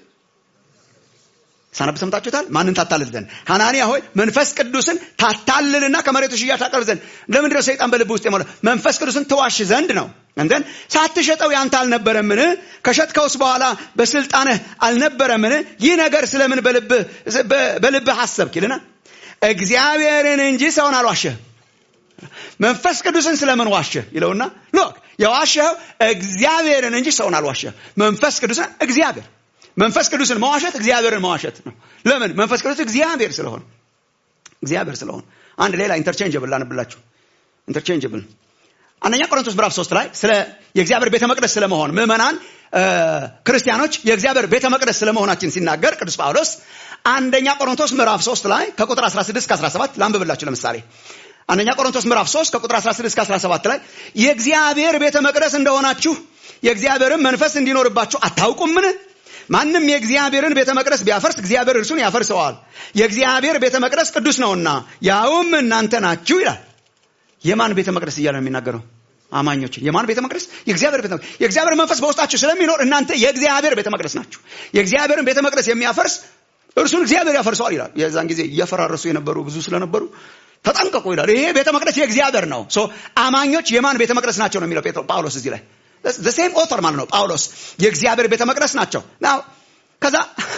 ሳነብ ሰምታችሁታል ማንን ታታልል ዘንድ ሐናንያ ሆይ መንፈስ ቅዱስን ታታልልና ከመሬቱ ሽያጭ ታቀርብ ዘንድ ለምንድነው ሰይጣን በልብ ውስጥ የሞላ መንፈስ ቅዱስን ትዋሽ ዘንድ ነው እንደን ሳትሸጠው ያንተ አልነበረምን ከሸጥከውስ በኋላ በስልጣንህ አልነበረምን ይህ ነገር ስለምን በልብህ አሰብክ ይልና እግዚአብሔርን እንጂ ሰውን አልዋሸህ መንፈስ ቅዱስን ስለምን ዋሸ ይለውና ሎክ የዋሸኸው እግዚአብሔርን እንጂ ሰውን አልዋሸህ መንፈስ ቅዱስን እግዚአብሔር መንፈስ ቅዱስን መዋሸት እግዚአብሔርን መዋሸት ነው ለምን መንፈስ ቅዱስ እግዚአብሔር ስለሆነ እግዚአብሔር ስለሆነ አንድ ሌላ ኢንተርቼንጅብል ላንብላችሁ ኢንተርቼንጅብል አንደኛ ቆሮንቶስ ምዕራፍ ሶስት ላይ ስለ የእግዚአብሔር ቤተ መቅደስ ስለመሆን ምዕመናን ክርስቲያኖች የእግዚአብሔር ቤተ መቅደስ ስለመሆናችን ሲናገር ቅዱስ ጳውሎስ አንደኛ ቆሮንቶስ ምዕራፍ ሶስት ላይ ከቁጥር 16 እስከ 17 ላንብብላችሁ ለምሳሌ አንደኛ ቆሮንቶስ ምዕራፍ 3 ከቁጥር 16 እስከ 17 ላይ የእግዚአብሔር ቤተ መቅደስ እንደሆናችሁ የእግዚአብሔርን መንፈስ እንዲኖርባችሁ አታውቁምን ማንም የእግዚአብሔርን ቤተ መቅደስ ቢያፈርስ እግዚአብሔር እርሱን ያፈርሰዋል የእግዚአብሔር ቤተ መቅደስ ቅዱስ ነውና ያውም እናንተ ናችሁ ይላል የማን ቤተ መቅደስ እያለ ነው የሚናገረው አማኞችን የማን ቤተ መቅደስ የእግዚአብሔር ቤተ መቅደስ የእግዚአብሔር መንፈስ በውስጣችሁ ስለሚኖር እናንተ የእግዚአብሔር ቤተ መቅደስ ናችሁ የእግዚአብሔርን ቤተ መቅደስ የሚያፈርስ እርሱን እግዚአብሔር ያፈርሰዋል ይላል የዛን ጊዜ እያፈራረሱ የነበሩ ብዙ ስለነበሩ ተጠንቀቁ ይላል ይሄ ቤተ መቅደስ የእግዚአብሔር ነው አማኞች የማን ቤተ መቅደስ ናቸው ነው የሚለው ጳውሎስ እዚህ ላይ ሴም ኦተር ማለት ነው ጳውሎስ የእግዚአብሔር ቤተ መቅደስ ናቸው ከዛ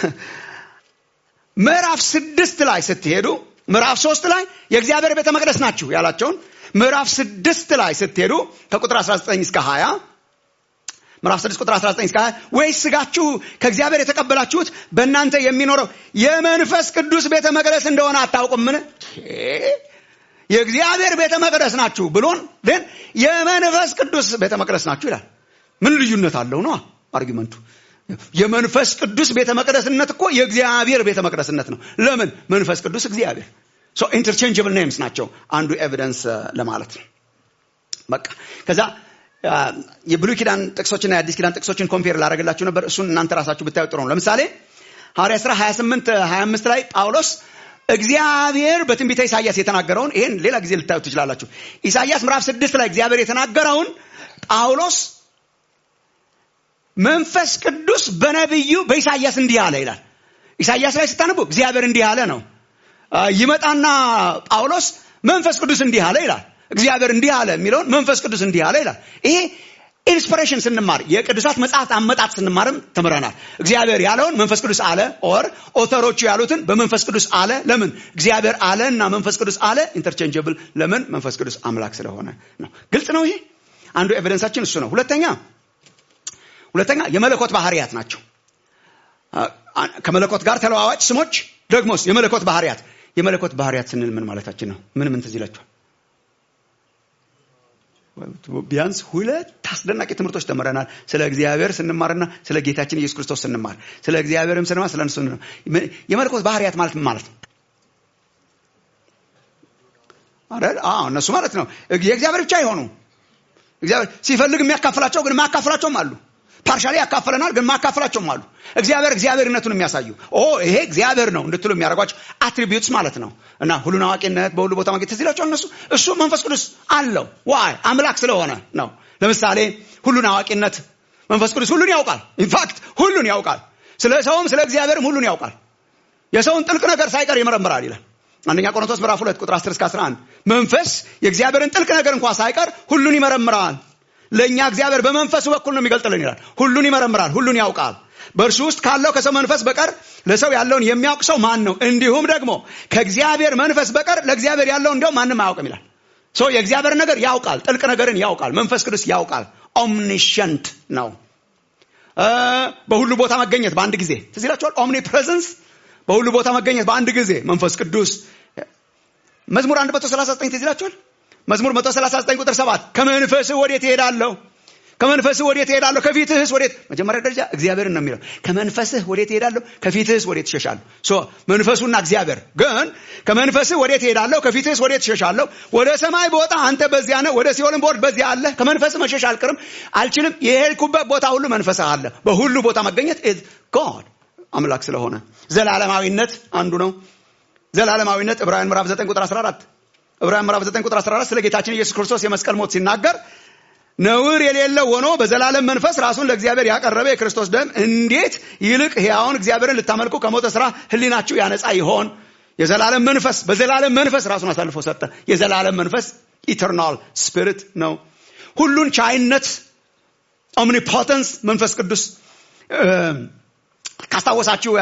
ምዕራፍ ስድስት ላይ ስትሄዱ ምዕራፍ ሶስት ላይ የእግዚአብሔር ቤተ መቅደስ ናችሁ ያላቸውን ምዕራፍ ስድስት ላይ ስትሄዱ ከቁጥር 19 እስከ 20 ምዕራፍ 6 ቁጥር 19 እስከ 20 ወይስ ስጋችሁ ከእግዚአብሔር የተቀበላችሁት በእናንተ የሚኖረው የመንፈስ ቅዱስ ቤተ መቅደስ እንደሆነ አታውቁምን የእግዚአብሔር ቤተ መቅደስ ናችሁ ብሎን ግን የመንፈስ ቅዱስ ቤተ መቅደስ ናችሁ ይላል ምን ልዩነት አለው ነው አርጊመንቱ የመንፈስ ቅዱስ ቤተ መቅደስነት እኮ የእግዚአብሔር ቤተ መቅደስነት ነው ለምን መንፈስ ቅዱስ እግዚአብሔር ሶ ኢንተርቼንጅብል ኔምስ ናቸው አንዱ ኤቪደንስ ለማለት ነው በቃ ከዛ የብሉይ ኪዳን ጥቅሶችና የአዲስ ኪዳን ጥቅሶችን ኮምፔር ላደረግላችሁ ነበር እሱን እናንተ ራሳችሁ ብታዩ ጥሩ ነው ለምሳሌ ሐዋርያ ስራ 28 25 ላይ ጳውሎስ እግዚአብሔር በትንቢተ ኢሳያስ የተናገረውን ይሄን ሌላ ጊዜ ልታዩ ትችላላችሁ ኢሳያስ ምዕራፍ ስድስት ላይ እግዚአብሔር የተናገረውን ጳውሎስ መንፈስ ቅዱስ በነቢዩ በኢሳያስ እንዲህ አለ ይላል ኢሳያስ ላይ ስታነቡ እግዚአብሔር እንዲህ አለ ነው ይመጣና ጳውሎስ መንፈስ ቅዱስ እንዲህ አለ ይላል እግዚአብሔር እንዲህ አለ የሚለውን መንፈስ ቅዱስ እንዲህ አለ ይላል ይሄ ኢንስፒሬሽን ስንማር የቅዱሳት መጽሐፍት አመጣጥ ስንማርም ተምረናል እግዚአብሔር ያለውን መንፈስ ቅዱስ አለ ኦር ኦተሮቹ ያሉትን በመንፈስ ቅዱስ አለ ለምን እግዚአብሔር አለ እና መንፈስ ቅዱስ አለ ኢንተርቼንጀብል ለምን መንፈስ ቅዱስ አምላክ ስለሆነ ነው ግልጽ ነው ይሄ አንዱ ኤቪደንሳችን እሱ ነው ሁለተኛ ሁለተኛ የመለኮት ባህርያት ናቸው ከመለኮት ጋር ተለዋዋጭ ስሞች ደግሞስ የመለኮት ባህርያት የመለኮት ባህርያት ስንል ምን ማለታችን ነው ምን ምን ትዝ ይላችኋል ቢያንስ ሁለት አስደናቂ ትምህርቶች ተምረናል ስለ እግዚአብሔር ስንማርና ስለ ጌታችን ኢየሱስ ክርስቶስ ስንማር ስለ እግዚአብሔርም ስንማር ስለ እነሱ የመለኮት ባህርያት ማለት ምን ማለት ነው እነሱ ማለት ነው የእግዚአብሔር ብቻ የሆኑ እግዚአብሔር ሲፈልግ የሚያካፍላቸው ግን ማካፍላቸውም አሉ ፓርሻሊ ያካፍለናል ግን ማካፍላቸውም አሉ እግዚአብሔር እግዚአብሔርነቱን የሚያሳዩ ኦ ይሄ እግዚአብሔር ነው እንድትሉ የሚያደርጓቸው አትሪቢዩትስ ማለት ነው እና ሁሉን አዋቂነት በሁሉ ቦታ ማግኘት ትዝ ይላቸው እነሱ እሱ መንፈስ ቅዱስ አለው ዋይ አምላክ ስለሆነ ነው ለምሳሌ ሁሉን አዋቂነት መንፈስ ቅዱስ ሁሉን ያውቃል ኢንፋክት ሁሉን ያውቃል ስለ ሰውም ስለ እግዚአብሔርም ሁሉን ያውቃል የሰውን ጥልቅ ነገር ሳይቀር ይመረምራል ይላል አንደኛ ቆሮንቶስ ምዕራፍ 2 ቁጥር 10 እስከ 11 መንፈስ የእግዚአብሔርን ጥልቅ ነገር እንኳ ሳይቀር ሁሉን ይመረምራል ለእኛ እግዚአብሔር በመንፈሱ በኩል ነው የሚገልጥልን ይላል ሁሉን ይመረምራል ሁሉን ያውቃል በእርሱ ውስጥ ካለው ከሰው መንፈስ በቀር ለሰው ያለውን የሚያውቅ ሰው ማን ነው እንዲሁም ደግሞ ከእግዚአብሔር መንፈስ በቀር ለእግዚአብሔር ያለውን እንዲያው ማንም አያውቅም ይላል ሶ የእግዚአብሔር ነገር ያውቃል ጥልቅ ነገርን ያውቃል መንፈስ ቅዱስ ያውቃል ኦምኒሸንት ነው በሁሉ ቦታ መገኘት በአንድ ጊዜ ትዝ ይላችኋል ኦምኒ ፕሬዘንስ በሁሉ ቦታ መገኘት በአንድ ጊዜ መንፈስ ቅዱስ መዝሙር 139 ትዝ ይላችኋል መዝሙር 139 ቁጥር 7 ከመንፈስህ ወዴት እሄዳለሁ ከመንፈስህ ወዴት እሄዳለሁ ከፊትህስ ወዴት መጀመሪያ ደረጃ እግዚአብሔርን ነው የሚለው ከመንፈስህ ወዴት እሄዳለሁ ከፊትህስ ወዴት እሸሻለሁ ሶ መንፈሱና እግዚአብሔር ግን ከመንፈስህ ወዴት እሄዳለሁ ከፊትህስ ወዴት እሸሻለሁ ወደ ሰማይ ቦታ አንተ በዚያ ነህ ወደ ሲኦልም ቦርድ በዚያ አለ ከመንፈስህ መሸሽ አልቅርም አልችልም የሄድኩበት ቦታ ሁሉ መንፈስህ አለ በሁሉ ቦታ መገኘት ኢዝ ጎድ አምላክ ስለሆነ ዘላለማዊነት አንዱ ነው ዘላለማዊነት ዕብራውያን ምዕራፍ 9 ቁጥር 14 ዕብራውያን ምዕራፍ 9 ቁጥር 14 ስለ ጌታችን ኢየሱስ ክርስቶስ የመስቀል ሞት ሲናገር ነውር የሌለው ሆኖ በዘላለም መንፈስ ራሱን ለእግዚአብሔር ያቀረበ የክርስቶስ ደም እንዴት ይልቅ ሕያውን እግዚአብሔርን ልታመልኩ ከሞተ ስራ ህሊናችሁ ያነጻ ይሆን የዘላለም መንፈስ በዘላለም መንፈስ ራሱን አሳልፎ ሰጠ የዘላለም መንፈስ ኢተርናል ስፒሪት ነው ሁሉን ቻይነት ኦምኒፖተንስ መንፈስ ቅዱስ ካስታወሳችሁ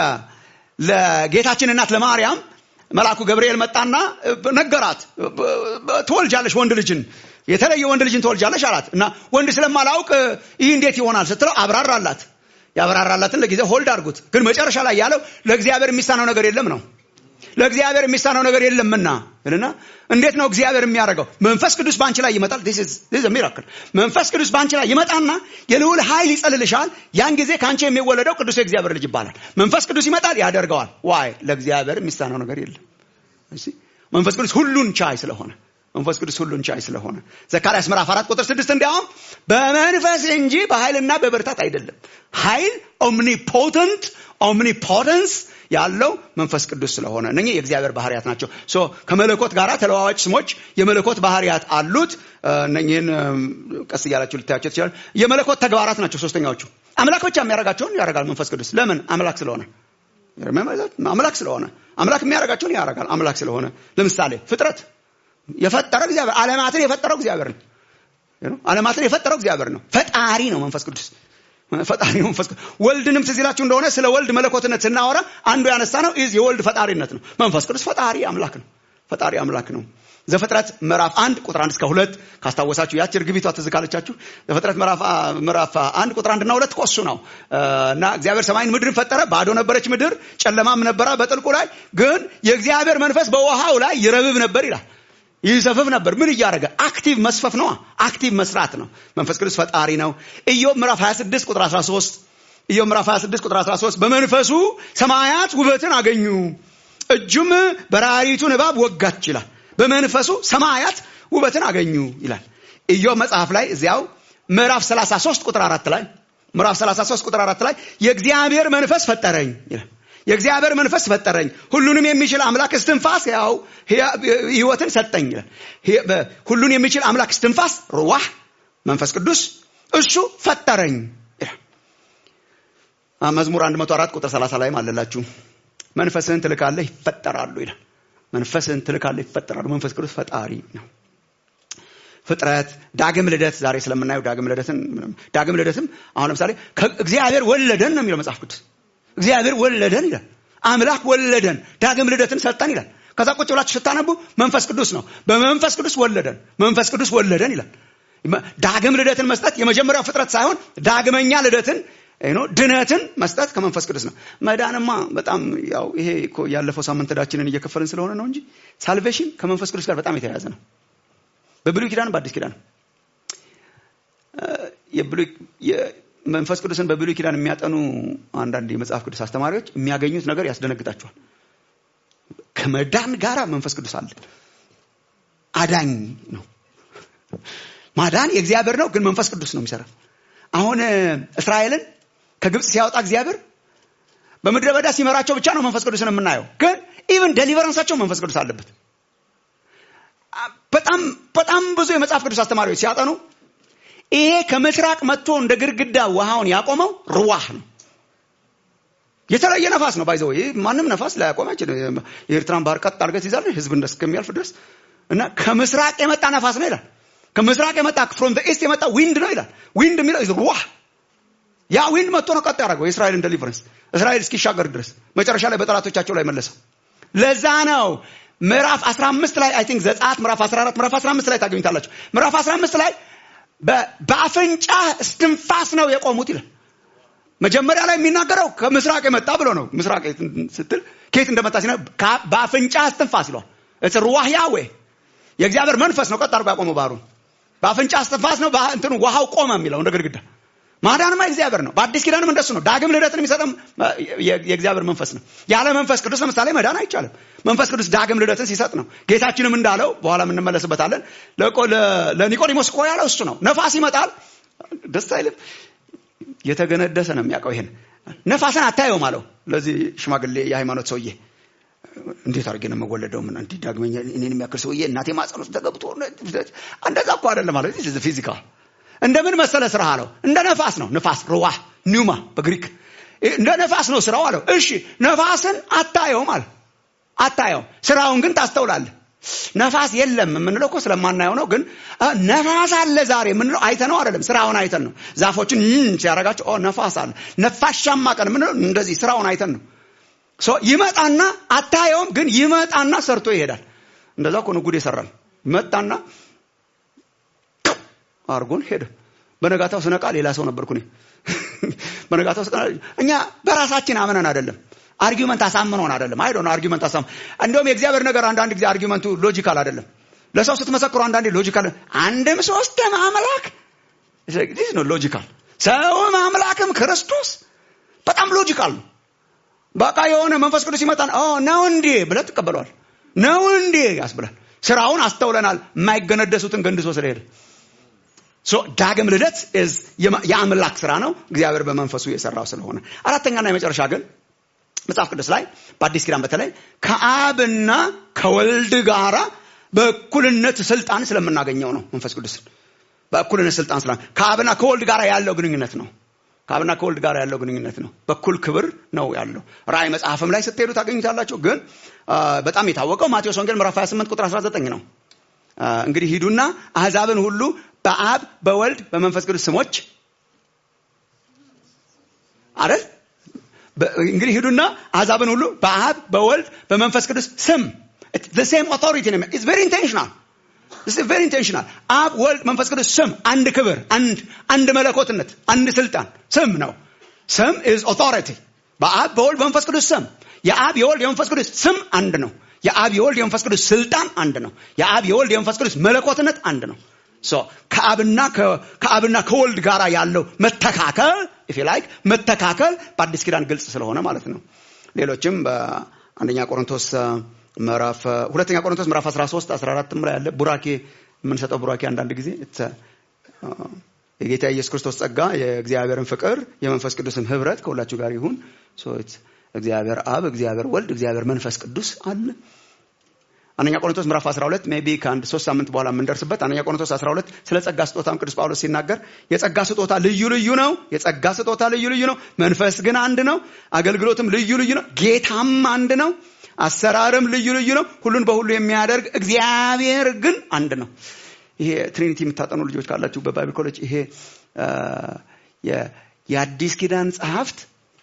ለጌታችን እናት ለማርያም መልአኩ ገብርኤል መጣና ነገራት ትወልጃለሽ ወንድ ልጅን የተለየ ወንድ ልጅን ትወልጃለሽ አላት እና ወንድ ስለማላውቅ ይህ እንዴት ይሆናል ስትለው አብራራላት ያብራራላትን ለጊዜ ሆልድ አድርጉት ግን መጨረሻ ላይ ያለው ለእግዚአብሔር የሚሳነው ነገር የለም ነው ለእግዚአብሔር የሚሳነው ነገር የለምና እና እንዴት ነው እግዚአብሔር የሚያደርገው መንፈስ ቅዱስ በአንቺ ላይ ይመጣል ሚራክል መንፈስ ቅዱስ በአንቺ ላይ ይመጣና የልዑል ኃይል ይጸልልሻል ያን ጊዜ ከአንቺ የሚወለደው ቅዱስ የእግዚአብሔር ልጅ ይባላል መንፈስ ቅዱስ ይመጣል ያደርገዋል ዋይ ለእግዚአብሔር የሚሳነው ነገር የለም መንፈስ ቅዱስ ሁሉን ቻይ ስለሆነ መንፈስ ቅዱስ ሁሉን ቻይ ስለሆነ ዘካርያስ ምዕራፍ አራት ቁጥር ስድስት እንዲያውም በመንፈስ እንጂ በኃይልና በብርታት አይደለም ኃይል ኦምኒፖተንት ኦምኒፖተንስ ያለው መንፈስ ቅዱስ ስለሆነ እነኚህ የእግዚአብሔር ባህርያት ናቸው ሶ ከመለኮት ጋር ተለዋዋጭ ስሞች የመለኮት ባህርያት አሉት እነኚህን ቀስ እያላችሁ ልታያቸው ትችላል የመለኮት ተግባራት ናቸው ሶስተኛዎቹ አምላክ ብቻ የሚያደርጋቸውን ያደርጋል መንፈስ ቅዱስ ለምን አምላክ ስለሆነ አምላክ ስለሆነ አምላክ የሚያደርጋቸውን ያደርጋል አምላክ ስለሆነ ለምሳሌ ፍጥረት የፈጠረው እግዚአብሔር አለማትን የፈጠረው እግዚአብሔር ነው አለማትን የፈጠረው እግዚአብሔር ነው ፈጣሪ ነው መንፈስ ቅዱስ ፈጣሪ ነው መንፈስ ቅዱስ ወልድንም ትዝ ይላችሁ እንደሆነ ስለ ወልድ መለኮትነት ስናወራ አንዱ ያነሳ ነው ኢዝ የወልድ ፈጣሪነት ነው መንፈስ ቅዱስ ፈጣሪ አምላክ ነው ፈጣሪ አምላክ ነው ዘፍጥረት ምዕራፍ አንድ ቁጥር አንድ እስከ ሁለት ካስታወሳችሁ ያች እርግቢቷ ትዝ ካለቻችሁ ዘፍጥረት ምዕራፍ አንድ ቁጥር አንድና ሁለት ኮሱ ነው እና እግዚአብሔር ሰማይን ምድርን ፈጠረ ባዶ ነበረች ምድር ጨለማም ነበረ በጥልቁ ላይ ግን የእግዚአብሔር መንፈስ በውሃው ላይ ይረብብ ነበር ይላል ይሰፍፍ ነበር ምን እያደረገ አክቲቭ መስፈፍ ነው አክቲቭ መስራት ነው መንፈስ ቅዱስ ፈጣሪ ነው ኢዮብ ምዕራፍ 26 ቁጥር 13 ኢዮብ ምዕራፍ 26 ቁጥር 13 በመንፈሱ ሰማያት ውበትን አገኙ እጁም በራሪቱን እባብ ወጋች ይላል በመንፈሱ ሰማያት ውበትን አገኙ ይላል ኢዮብ መጽሐፍ ላይ እዚያው ምዕራፍ 33 ቁጥር 4 ላይ ምዕራፍ 33 ቁጥር 4 ላይ የእግዚአብሔር መንፈስ ፈጠረኝ ይላል የእግዚአብሔር መንፈስ ፈጠረኝ ሁሉንም የሚችል አምላክ እስትንፋስ ያው ህይወትን ሰጠኝ ይላል ሁሉን የሚችል አምላክ እስትንፋስ ሩዋህ መንፈስ ቅዱስ እሱ ፈጠረኝ ይላል መዝሙር 104 ቁጥር 30 ላይም አለላችሁ መንፈስህን ትልካለህ ይፈጠራሉ ይላል መንፈስህን ትልካለህ ይፈጠራሉ መንፈስ ቅዱስ ፈጣሪ ነው ፍጥረት ዳግም ልደት ዛሬ ስለምናየው ዳግም ልደትን ዳግም ልደትም አሁን ለምሳሌ እግዚአብሔር ወለደን ነው የሚለው መጽሐፍ ቅዱስ እግዚአብሔር ወለደን ይላል አምላክ ወለደን ዳግም ልደትን ሰጠን ይላል ከዛ ቁጭ ብላችሁ ስታነቡ መንፈስ ቅዱስ ነው በመንፈስ ቅዱስ ወለደን መንፈስ ቅዱስ ወለደን ይላል ዳግም ልደትን መስጠት የመጀመሪያው ፍጥረት ሳይሆን ዳግመኛ ልደትን ድነትን መስጠት ከመንፈስ ቅዱስ ነው መዳንማ በጣም ያው ይሄ ያለፈው ሳምንት ዕዳችንን እየከፈልን ስለሆነ ነው እንጂ ሳልቬሽን ከመንፈስ ቅዱስ ጋር በጣም የተያያዘ ነው በብሉይ ኪዳን በአዲስ ኪዳን መንፈስ ቅዱስን በብሉይ ኪዳን የሚያጠኑ አንዳንድ የመጽሐፍ ቅዱስ አስተማሪዎች የሚያገኙት ነገር ያስደነግጣቸዋል ከመዳን ጋራ መንፈስ ቅዱስ አለ አዳኝ ነው ማዳን የእግዚአብሔር ነው ግን መንፈስ ቅዱስ ነው የሚሰራ አሁን እስራኤልን ከግብፅ ሲያወጣ እግዚአብሔር በምድረ በዳ ሲመራቸው ብቻ ነው መንፈስ ቅዱስን የምናየው ግን ኢቨን ደሊቨረንሳቸው መንፈስ ቅዱስ አለበት በጣም በጣም ብዙ የመጽሐፍ ቅዱስ አስተማሪዎች ሲያጠኑ ይሄ ከምስራቅ መጥቶ እንደ ግድግዳ ውሃውን ያቆመው ርዋህ ነው የተለየ ነፋስ ነው ባይዘው ይህ ማንም ነፋስ ላያቆም አይችልም የኤርትራን ባህር ቀጥ አድርገህ ትይዛለህ ህዝብ እስከሚያልፍ ድረስ እና ከምስራቅ የመጣ ነፋስ ነው ይላል ከምስራቅ የመጣ ፍሮም ኢስት የመጣ ዊንድ ነው ይላል ዊንድ የሚለው ሩዋ ያ ዊንድ መጥቶ ነው ቀጥ ያደረገው የእስራኤልን ደሊቨረንስ እስራኤል እስኪሻገር ድረስ መጨረሻ ላይ በጠላቶቻቸው ላይ መለሰው ለዛ ነው ምዕራፍ 15 ላይ አይ ቲንክ ዘጸአት ምዕራፍ 14 ምዕራፍ 15 ላይ ታገኙታላችሁ ምዕራፍ 15 ላይ በአፍንጫ እስትንፋስ ነው የቆሙት ይላል መጀመሪያ ላይ የሚናገረው ከምስራቅ የመጣ ብሎ ነው ምስራቅ ስትል ከየት እንደመጣ ሲነ በአፍንጫ እስትንፋስ ይለዋል እስ ሩዋህ ያዌ የእግዚአብሔር መንፈስ ነው ቀጥ አድርጎ ያቆመው ባህሩን በአፍንጫ እስትንፋስ ነው እንትኑ ውሃው ቆመ የሚለው እንደ ግድግዳ ማዳንማ እግዚአብሔር ነው በአዲስ ኪዳንም እንደሱ ነው ዳግም ልደትን የሚሰጠም የእግዚአብሔር መንፈስ ነው ያለ መንፈስ ቅዱስ ለምሳሌ መዳን አይቻልም መንፈስ ቅዱስ ዳግም ልደትን ሲሰጥ ነው ጌታችንም እንዳለው በኋላ የምንመለስበታለን ለኒቆዲሞስ እኮ ያለው እሱ ነው ነፋስ ይመጣል ደስ አይልም የተገነደሰ ነው የሚያውቀው ይሄን ነፋስን አታየውም አለው ለዚህ ሽማግሌ የሃይማኖት ሰውዬ እንዴት አድርጌ ነው የምወለደው ምን እንዲህ ዳግመኛ እኔን የሚያክል ሰውዬ እናቴ ማጸን ውስጥ ተገብቶ እንደዛ እኮ አይደለም ማለት ፊዚካል እንደምን መሰለ ስራ አለው እንደ ነፋስ ነው ነፋስ ሩዋ ኒውማ በግሪክ እንደ ነፋስ ነው ስራው አለው እሺ ነፋስን አታየውም አለ አታየውም ስራውን ግን ታስተውላለህ ነፋስ የለም የምንለው እኮ ስለማናየው ነው ግን ነፋስ አለ ዛሬ የምንለው አይተነው አይደለም ስራውን አይተን ነው ዛፎችን ሲያደርጋቸው ነፋስ አለ ነፋሻማ ቀን የምንለው እንደዚህ ስራውን አይተን ነው ይመጣና አታየውም ግን ይመጣና ሰርቶ ይሄዳል እንደዛ እኮ ነው ጉድ ይሰራል ይመጣና አርጎን ሄደ በነጋታው ስነቃ ሌላ ሰው ነበርኩ እኔ በነጋታው እኛ በራሳችን አምነን አይደለም አርጊመንት አሳምኖን አይደለም አይ ዶንት አርጊመንት አሳም እንደውም የእግዚአብሔር ነገር አንዳንድ ጊዜ አርጊመንቱ ሎጂካል አይደለም ለሰው ስትመሰክሩ አንዳንዴ ሎጂካል አንድም ሶስትም አምላክ ዲስ ነው ሎጂካል ሰውም አምላክም ክርስቶስ በጣም ሎጂካል ነው በቃ የሆነ መንፈስ ቅዱስ ይመጣን ነው እንዴ ብለህ ትቀበለዋል ነው እንዴ ያስብላል ስራውን አስተውለናል የማይገነደሱትን ገንድሶ ስለሄደ ዳግም ልደት የአምላክ ስራ ነው እግዚአብሔር በመንፈሱ የሰራው ስለሆነ አራተኛና የመጨረሻ ግን መጽሐፍ ቅዱስ ላይ በአዲስ ኪዳን በተለይ ከአብና ከወልድ ጋራ በእኩልነት ስልጣን ስለምናገኘው ነው መንፈስ ቅዱስን በእኩልነት ስልጣን ስላ ከአብና ከወልድ ጋር ያለው ግንኙነት ነው ከአብና ከወልድ ጋር ያለው ግንኙነት ነው በኩል ክብር ነው ያለው ራእይ መጽሐፍም ላይ ስትሄዱ ታገኙታላችሁ ግን በጣም የታወቀው ማቴዎስ ወንጌል ምዕራፍ 28 ቁጥር 19 ነው እንግዲህ ሂዱና አህዛብን ሁሉ በአብ በወልድ በመንፈስ ቅዱስ ስሞች አይደል እንግዲህ ሂዱና አሕዛብን ሁሉ በአብ በወልድ በመንፈስ ቅዱስ ስም ሴም ኦቶሪቲ ነው ኢትስ ቬሪ ኢንቴንሽናል ቬሪ ኢንቴንሽናል አብ ወልድ መንፈስ ቅዱስ ስም አንድ ክብር አንድ አንድ መለኮትነት አንድ ስልጣን ስም ነው ስም ኢዝ ኦቶሪቲ በአብ በወልድ በመንፈስ ቅዱስ ስም የአብ የወልድ የመንፈስ ቅዱስ ስም አንድ ነው የአብ የወልድ የመንፈስ ቅዱስ ስልጣን አንድ ነው የአብ የወልድ የመንፈስ ቅዱስ መለኮትነት አንድ ነው ከአብና ከአብና ከወልድ ጋር ያለው መተካከል ኢፍ ላይክ መተካከል በአዲስ ኪዳን ግልጽ ስለሆነ ማለት ነው ሌሎችም በአንደኛ ቆሮንቶስ ምዕራፍ ሁለተኛ ቆሮንቶስ ምዕራፍ 13 14 ላይ ያለ ቡራኬ የምንሰጠው ቡራኬ አንዳንድ ጊዜ የጌታ ኢየሱስ ክርስቶስ ጸጋ የእግዚአብሔርን ፍቅር የመንፈስ ቅዱስም ህብረት ከሁላችሁ ጋር ይሁን እግዚአብሔር አብ እግዚአብሔር ወልድ እግዚአብሔር መንፈስ ቅዱስ አለ አንደኛ ቆሮንቶስ ምዕራፍ 12 ሜቢ ከአንድ ሶስት ሳምንት በኋላ የምንደርስበት አንደኛ ቆሮንቶስ 12 ስለ ጸጋ ስጦታም ቅዱስ ጳውሎስ ሲናገር የጸጋ ስጦታ ልዩ ልዩ ነው የጸጋ ስጦታ ልዩ ልዩ ነው መንፈስ ግን አንድ ነው አገልግሎትም ልዩ ልዩ ነው ጌታም አንድ ነው አሰራርም ልዩ ልዩ ነው ሁሉን በሁሉ የሚያደርግ እግዚአብሔር ግን አንድ ነው ይሄ ትሪኒቲ የምታጠኑ ልጆች ካላችሁ በባይብል ኮሌጅ ይሄ የአዲስ ኪዳን ጸሐፍት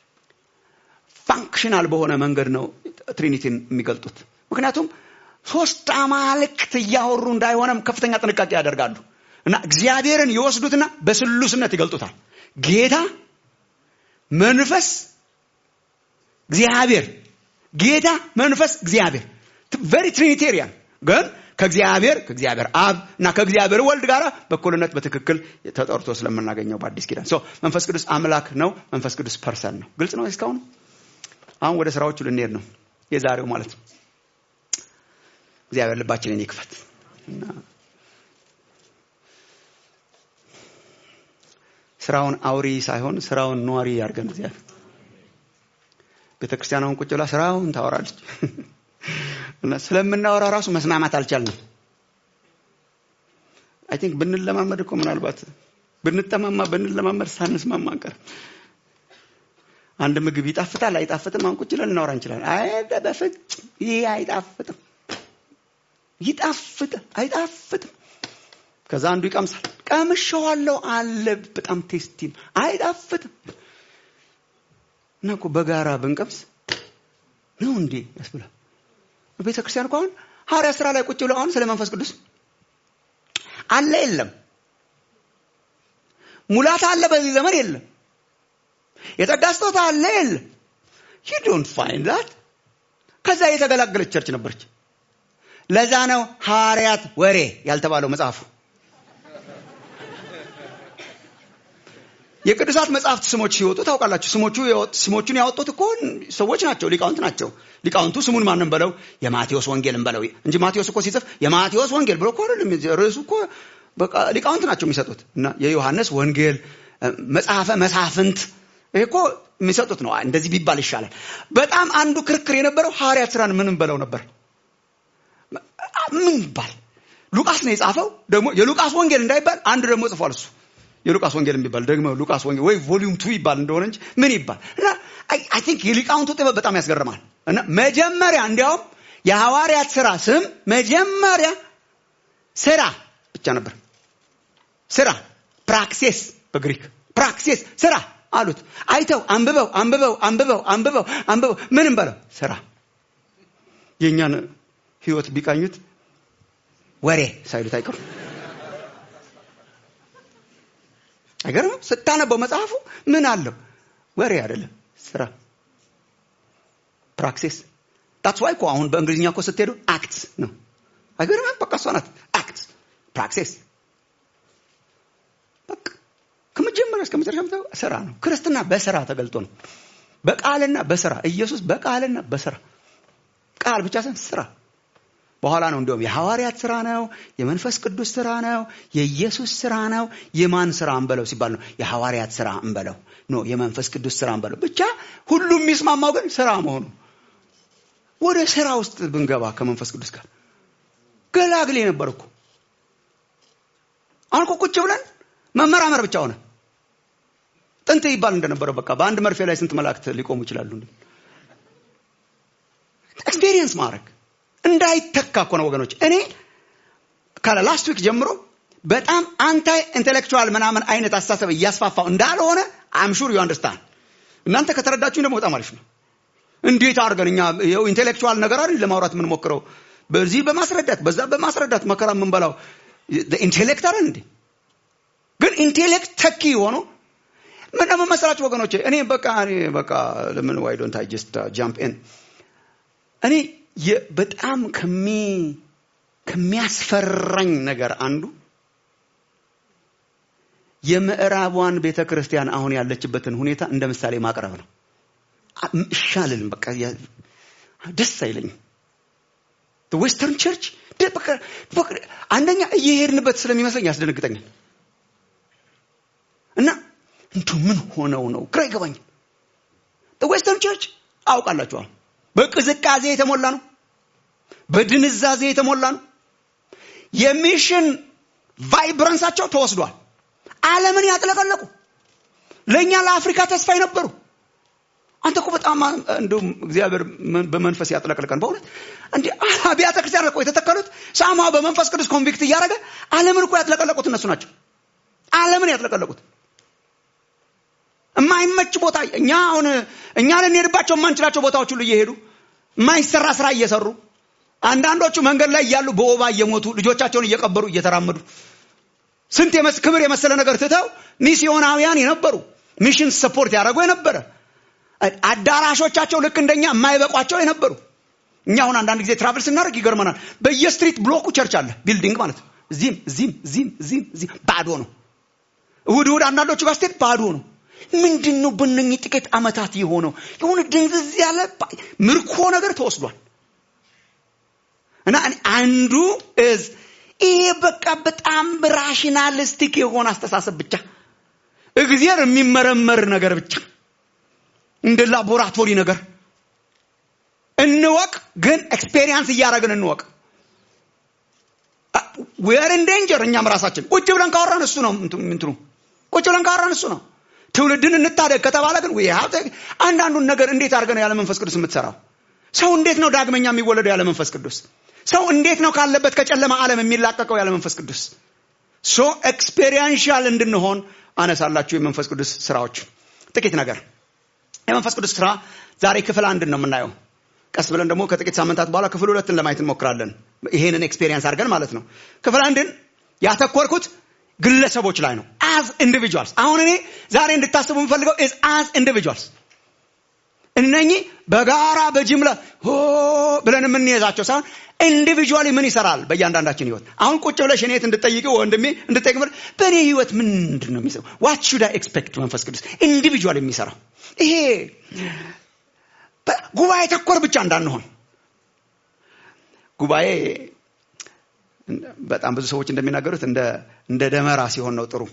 ፋንክሽናል በሆነ መንገድ ነው ትሪኒቲን የሚገልጡት ምክንያቱም ሶስት አማልክት እያወሩ እንዳይሆነም ከፍተኛ ጥንቃቄ ያደርጋሉ እና እግዚአብሔርን ይወስዱትና በስሉስነት ይገልጡታል ጌታ መንፈስ እግዚአብሔር ጌታ መንፈስ እግዚአብሔር ቨሪ ትሪኒቴሪያን ግን ከእግዚአብሔር ከእግዚአብሔር አብ እና ከእግዚአብሔር ወልድ ጋር በኩልነት በትክክል ተጠርቶ ስለምናገኘው በአዲስ ኪዳን መንፈስ ቅዱስ አምላክ ነው መንፈስ ቅዱስ ፐርሰን ነው ግልጽ ነው እስካሁን አሁን ወደ ስራዎቹ ልንሄድ ነው የዛሬው ማለት ነው እግዚአብሔር ልባችንን ይክፈት እና ስራውን አውሪ ሳይሆን ስራውን ኗሪ ያርገን እግዚአብሔር ቤተክርስቲያናውን ቁጭ ብላ ስራውን ታወራለች እና ስለምናወራ ራሱ መስማማት አልቻልንም አይ ቲንክ ብንለማመድ እኮ ምናልባት ብንጠማማ ብንለማመድ ሳንስማማ አንቀር አንድ ምግብ ይጣፍጣል አይጣፍጥም? አሁን ቁጭ ብለን እናወራ እንችላለን። አይ በፍጹም ይህ አይጣፍጥም፣ ይጣፍጥ አይጣፍጥም። ከዛ አንዱ ይቀምሳል። ቀምሼዋለሁ አለ በጣም ቴስቲ ነው፣ አይጣፍጥም። እና እኮ በጋራ ብንቀምስ ነው እንዴ ያስብላል። ቤተ ክርስቲያን እኮ አሁን ሐዋርያ ስራ ላይ ቁጭ ብለው አሁን ስለ መንፈስ ቅዱስ አለ የለም ሙላት አለ በዚህ ዘመን የለም የጸጋ ስጦታ አለ የለም you don't find that ከዛ የተገላገለች ቸርች ነበረች ለዛ ነው ሐዋርያት ወሬ ያልተባለው መጽሐፉ የቅዱሳት መጽሐፍት ስሞች ሲወጡ ታውቃላችሁ ስሞቹ ስሞቹን ያወጡት እኮ ሰዎች ናቸው ሊቃውንት ናቸው ሊቃውንቱ ስሙን ማንም በለው የማቴዎስ ወንጌልን በለው እንጂ ማቴዎስ እኮ ሲጽፍ የማቴዎስ ወንጌል ብሎ እኮ አይደለም ርዕሱ እኮ በቃ ሊቃውንት ናቸው የሚሰጡት እና የዮሐንስ ወንጌል መጽሐፈ መሳፍንት ይሄ እኮ የሚሰጡት ነው እንደዚህ ቢባል ይሻላል በጣም አንዱ ክርክር የነበረው ሐዋርያት ስራን ምንም በለው ነበር ምን ይባል ሉቃስ ነው የጻፈው ደግሞ የሉቃስ ወንጌል እንዳይባል አንድ ደግሞ ጽፏል እሱ የሉቃስ ወንጌል የሚባል ደግሞ ሉቃስ ወንጌል ወይ ቮሊዩም ቱ ይባል እንደሆነ እንጂ ምን ይባል እና አይ ቲንክ የሊቃውንቱ ጥበብ በጣም ያስገርማል እና መጀመሪያ እንዲያውም የሐዋርያት ስራ ስም መጀመሪያ ስራ ብቻ ነበር ስራ ፕራክሴስ በግሪክ ፕራክሴስ ስራ አሉት አይተው አንብበው አንብበው አንብበው አንብበው አንብበው ምንም በለው ስራ የእኛን ህይወት ቢቃኙት ወሬ ሳይሉት አይቀሩም አይገርምም ስታነበው መጽሐፉ ምን አለው ወሬ አይደለም ስራ ፕራክሲስ ታትስ ዋይ እኮ አሁን በእንግሊዝኛ እኮ ስትሄዱ አክት ነው አይገርምም በቃ እሷ ናት አክት ፕራክሲስ በቃ ከመጀመሪያ እስከ መጨረሻ ምታው ስራ ነው ክርስትና በስራ ተገልጦ ነው በቃልና በስራ ኢየሱስ በቃልና በስራ ቃል ብቻ ሳይሆን ስራ በኋላ ነው እንዲሁም የሐዋርያት ስራ ነው የመንፈስ ቅዱስ ስራ ነው የኢየሱስ ስራ ነው የማን ስራ እንበለው ሲባል ነው የሐዋርያት ስራ እንበለው ኖ የመንፈስ ቅዱስ ስራ እንበለው ብቻ ሁሉም የሚስማማው ግን ስራ መሆኑ ወደ ስራ ውስጥ ብንገባ ከመንፈስ ቅዱስ ጋር ገላግሌ ነበር እኮ አሁን እኮ ቁጭ ብለን መመራመር ብቻ ሆነ ጥንት ይባል እንደነበረው በቃ በአንድ መርፌ ላይ ስንት መላእክት ሊቆሙ ይችላሉ ኤክስፔሪየንስ ማድረግ እንዳይተካ እኮ ነው ወገኖች እኔ ካለ ላስት ዊክ ጀምሮ በጣም አንታይ ኢንቴሌክቹዋል ምናምን አይነት አስተሳሰብ እያስፋፋው እንዳልሆነ አም ሹር ዩ አንደርስታንድ እናንተ ከተረዳችሁኝ ደግሞ በጣም አሪፍ ነው እንዴት አድርገን እኛ ይኸው ኢንቴሌክቹዋል ነገር አይደል ለማውራት የምንሞክረው በዚህ በማስረዳት በዛ በማስረዳት መከራ የምንበላው ኢንቴሌክት አይደል እንዴ ግን ኢንቴሌክት ተኪ ሆኖ ምን ደግሞ መሰላችሁ ወገኖቼ እኔ በቃ እኔ በቃ ለምን ዋይ ዶንት አይ ጀስት ጃምፕ ኢን እኔ በጣም ከሚ ከሚያስፈራኝ ነገር አንዱ የምዕራቧን ቤተ ክርስቲያን አሁን ያለችበትን ሁኔታ እንደ ምሳሌ ማቅረብ ነው ይሻልልም በቃ ደስ አይለኝም ዌስተርን ቸርች አንደኛ እየሄድንበት ስለሚመስለኝ ያስደነግጠኛል እና እንቱ ምን ሆነው ነው ግራ ይገባኛል ዌስተርን ቸርች አውቃላችኋል በቅዝቃዜ የተሞላ ነው በድንዛዜ የተሞላ ነው የሚሽን ቫይብረንሳቸው ተወስዷል አለምን ያጥለቀለቁ ለእኛ ለአፍሪካ ተስፋ የነበሩ አንተ እኮ በጣም እንዲሁም እግዚአብሔር በመንፈስ ያጥለቅልቀን በእውነት እንዲ አብያተ ክርስቲያን እኮ የተተከሉት ሳማው በመንፈስ ቅዱስ ኮንቪክት እያደረገ አለምን እኮ ያጥለቀለቁት እነሱ ናቸው አለምን ያጥለቀለቁት የማይመች ቦታ እኛ አሁን እኛ ልንሄድባቸው የማንችላቸው ቦታዎች ሁሉ እየሄዱ የማይሰራ ስራ እየሰሩ አንዳንዶቹ መንገድ ላይ እያሉ በወባ እየሞቱ ልጆቻቸውን እየቀበሩ እየተራመዱ ስንት ክብር የመሰለ ነገር ትተው ሚስዮናውያን የነበሩ ሚሽን ሰፖርት ያደረጉ የነበረ አዳራሾቻቸው ልክ እንደኛ የማይበቋቸው የነበሩ እኛ አሁን አንዳንድ ጊዜ ትራቨል ስናደርግ ይገርመናል በየስትሪት ብሎኩ ቸርች አለ ቢልዲንግ ማለት ነው እዚህም እዚህም እዚህም እዚህም እዚህም ባዶ ነው እሁድ እሁድ አንዳንዶቹ ጋር ስትሄድ ባዶ ነው ምንድን ነው በእነኚህ ጥቂት አመታት የሆነው የሆነ ድንዝዝ ያለ ምርኮ ነገር ተወስዷል እና አንዱ እዝ ይሄ በቃ በጣም ራሽናሊስቲክ የሆነ አስተሳሰብ ብቻ እግዚአብሔር የሚመረመር ነገር ብቻ እንደ ላቦራቶሪ ነገር እንወቅ ግን ኤክስፔሪንስ እያደረግን እንወቅ ዌር ኢን ዴንጀር እኛም ራሳችን ቁጭ ብለን ካወራን እሱ ነው እንትኑ ቁጭ ብለን ካወራን እሱ ነው ትውልድን እንታደግ ከተባለ ግን we have to- አንዳንዱን ነገር እንዴት አድርገህ ነው ያለ መንፈስ ቅዱስ የምትሰራው? ሰው እንዴት ነው ዳግመኛ የሚወለደው ያለ መንፈስ ቅዱስ? ሰው እንዴት ነው ካለበት ከጨለማ ዓለም የሚላቀቀው ያለ መንፈስ ቅዱስ? ሶ ኤክስፔሪንሻል እንድንሆን አነሳላችሁ የመንፈስ ቅዱስ ስራዎች ጥቂት ነገር የመንፈስ ቅዱስ ስራ ዛሬ ክፍል አንድን ነው የምናየው ቀስ ብለን ደግሞ ከጥቂት ሳምንታት በኋላ ክፍል ሁለትን ለማየት እንሞክራለን ይሄንን ኤክስፔሪንስ አድርገን ማለት ነው ክፍል አንድን ያተኮርኩት ግለሰቦች ላይ ነው አዝ ኢንዲቪጁዋልስ አሁን እኔ ዛሬ እንድታስቡ የምፈልገው አዝ ኢንዲቪጁዋልስ እነኚህ በጋራ በጅምላ ሆ ብለን የምንይዛቸው ሳይሆን ኢንዲቪጁዋሊ ምን ይሰራል በእያንዳንዳችን ህይወት አሁን ቁጭ ብለሽ እኔት እንድጠይቀው ወንድሜ እንድጠይቅ ብለህ በእኔ ህይወት ምንድን ነው የሚሰራው ዋት ሹድ አይ ኤክስፔክት መንፈስ ቅዱስ ኢንዲቪጁዋል የሚሰራው ይሄ በ- ጉባኤ ተኮር ብቻ እንዳንሆን ጉባኤ በጣም ብዙ ሰዎች እንደሚናገሩት እንደ እንደ ደመራ ሲሆን ነው ጥሩ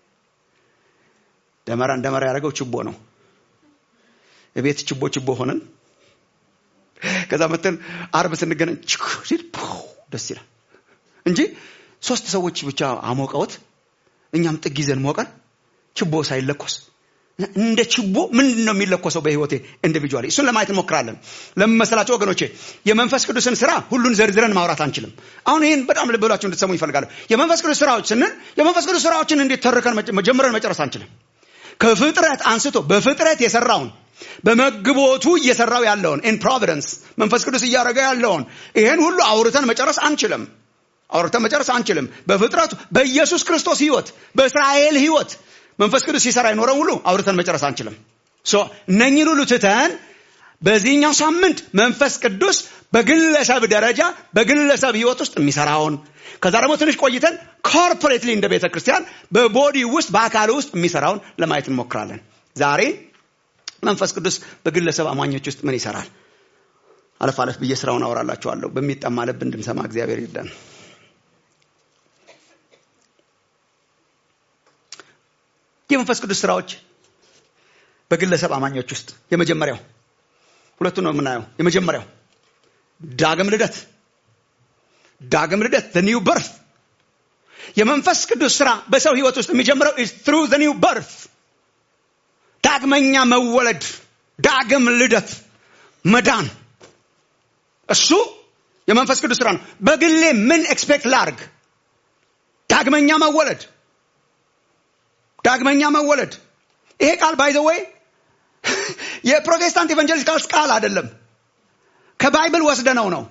ደመራ ደመራ ያደረገው ችቦ ነው የቤት ችቦ ችቦ ሆነን ከዛ መተን አርብ ስንገናኝ ችክ ሲል ፑ ደስ ይላል እንጂ ሶስት ሰዎች ብቻ አሞቀውት እኛም ጥግ ይዘን ሞቀን ችቦ ሳይለኮስ እንደ ችቦ ምንድን ነው የሚለኮሰው በህይወቴ ኢንዲቪጁዋሊ እሱን ለማየት እንሞክራለን ለመመሰላቸው ወገኖቼ የመንፈስ ቅዱስን ስራ ሁሉን ዘርዝረን ማውራት አንችልም አሁን ይህን በጣም ልብ ብላችሁ እንድትሰሙ ይፈልጋለሁ የመንፈስ ቅዱስ ስራዎች ስንል የመንፈስ ቅዱስ ስራዎችን እንዴት ተርከን መጀ- መጀመረን መጨረስ አንችልም ከፍጥረት አንስቶ በፍጥረት የሰራውን በመግቦቱ እየሰራው ያለውን ኢን ፕሮቪደንስ መንፈስ ቅዱስ እያደረገ ያለውን ይሄን ሁሉ አውርተን መጨረስ አንችልም አውርተን መጨረስ አንችልም በፍጥረቱ በኢየሱስ ክርስቶስ ህይወት በእስራኤል ህይወት መንፈስ ቅዱስ ሲሰራ የኖረው ሁሉ አውርተን መጨረስ አንችልም ሶ እነኝን ሁሉ ትተን በዚህኛው ሳምንት መንፈስ ቅዱስ በግለሰብ ደረጃ በግለሰብ ህይወት ውስጥ የሚሰራውን ከዛ ደግሞ ትንሽ ቆይተን ኮርፖሬትሊ እንደ ቤተ ክርስቲያን በቦዲ ውስጥ በአካል ውስጥ የሚሰራውን ለማየት እንሞክራለን ዛሬ መንፈስ ቅዱስ በግለሰብ አማኞች ውስጥ ምን ይሰራል አለፍ አለፍ ብዬ ስራውን አወራላችኋለሁ በሚጠማ ልብ እንድንሰማ እግዚአብሔር ይርዳን የመንፈስ ቅዱስ ስራዎች በግለሰብ አማኞች ውስጥ የመጀመሪያው ሁለቱን ነው የምናየው የመጀመሪያው ዳግም ልደት ዳግም ልደት the new birth የመንፈስ ቅዱስ ስራ በሰው ህይወት ውስጥ የሚጀምረው is through the new birth ዳግመኛ መወለድ ዳግም ልደት መዳን እሱ የመንፈስ ቅዱስ ስራ ነው በግሌ ምን ኤክስፔክት ላርግ ዳግመኛ መወለድ ዳግመኛ መወለድ ይሄ ቃል ባይ ዘ ወይ የፕሮቴስታንት ኢቫንጀሊካልስ ቃል አይደለም ከባይብል ወስደነው ነው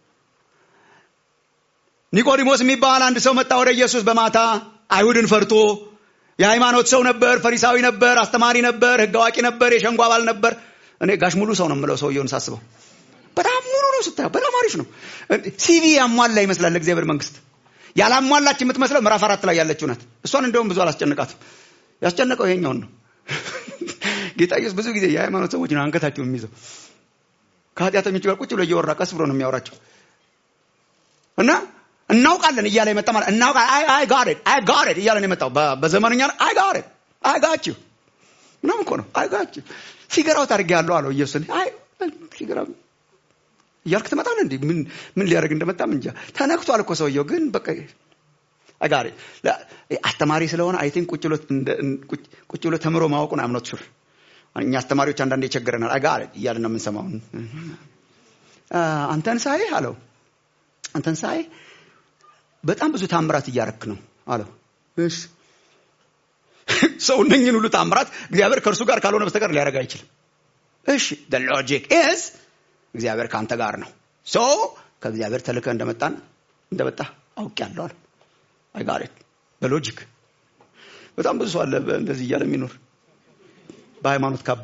ኒቆዲሞስ የሚባል አንድ ሰው መጣ ወደ ኢየሱስ በማታ አይሁድን ፈርቶ የሃይማኖት ሰው ነበር ፈሪሳዊ ነበር አስተማሪ ነበር ህግ አዋቂ ነበር የሸንጎ አባል ነበር እኔ ጋሽ ሙሉ ሰው ነው የምለው ሰውየውን ሳስበው በጣም ሙሉ ነው ስታየው በጣም አሪፍ ነው ሲቪ ያሟላ ይመስላል ለእግዚአብሔር መንግስት ያላሟላች የምትመስለው ምዕራፍ አራት ላይ ያለችው ናት እሷን እንደውም ብዙ አላስጨንቃትም ያስጨነቀው ይሄኛውን ነው ጌታ ኢየሱስ ብዙ ጊዜ የሃይማኖት ሰዎች ነው አንገታቸው የሚይዘው ከኃጢአተኞች ጋር ቁጭ ብሎ እየወራ ቀስ ብሎ ነው የሚያወራቸው እና እናውቃለን እያለ የመጣ ማለት እናውቃለን አይ አይ ጋር አይ ጋር እያለ ነው የመጣው በ- በዘመንኛ አይ ጋር አይ ጋችሁ ምናምን እኮ ነው አይ ጋችሁ ፊገራው ታርግ ያለው አለው ኢየሱስ አይ ፊገራው እያልክ ትመጣለህ እንዴ ምን ምን ሊያደርግ እንደመጣም እንጃ ተነክቷል እኮ ሰውየው ግን በቃ አጋሪ አስተማሪ ስለሆነ አይ ቲንክ ቁጭ ብሎ እንደ- ቁጭ- ቁጭ ብሎ ተምሮ ማወቁን አምኖት ሹር እኛ አስተማሪዎች አንዳንዴ ይቸግረናል አጋሪ እያልን ነው የምንሰማው አ፣ አንተን ሳይህ አለው አንተን ሳይህ በጣም ብዙ ታምራት እያረክ ነው አለው እሺ ሰው እነኝን ሁሉ ታምራት እግዚአብሔር ከእርሱ ጋር ካልሆነ በስተቀር ሊያደርግ አይችልም እሺ the logic is እግዚአብሔር ከአንተ ጋር ነው ሶ ከእግዚአብሔር ተልከ እንደመጣን እንደመጣ አውቄያለሁ አለ አይጋሬት በሎጂክ በጣም ብዙ ሰው አለ በ- እንደዚህ እያለ የሚኖር በሃይማኖት ካባ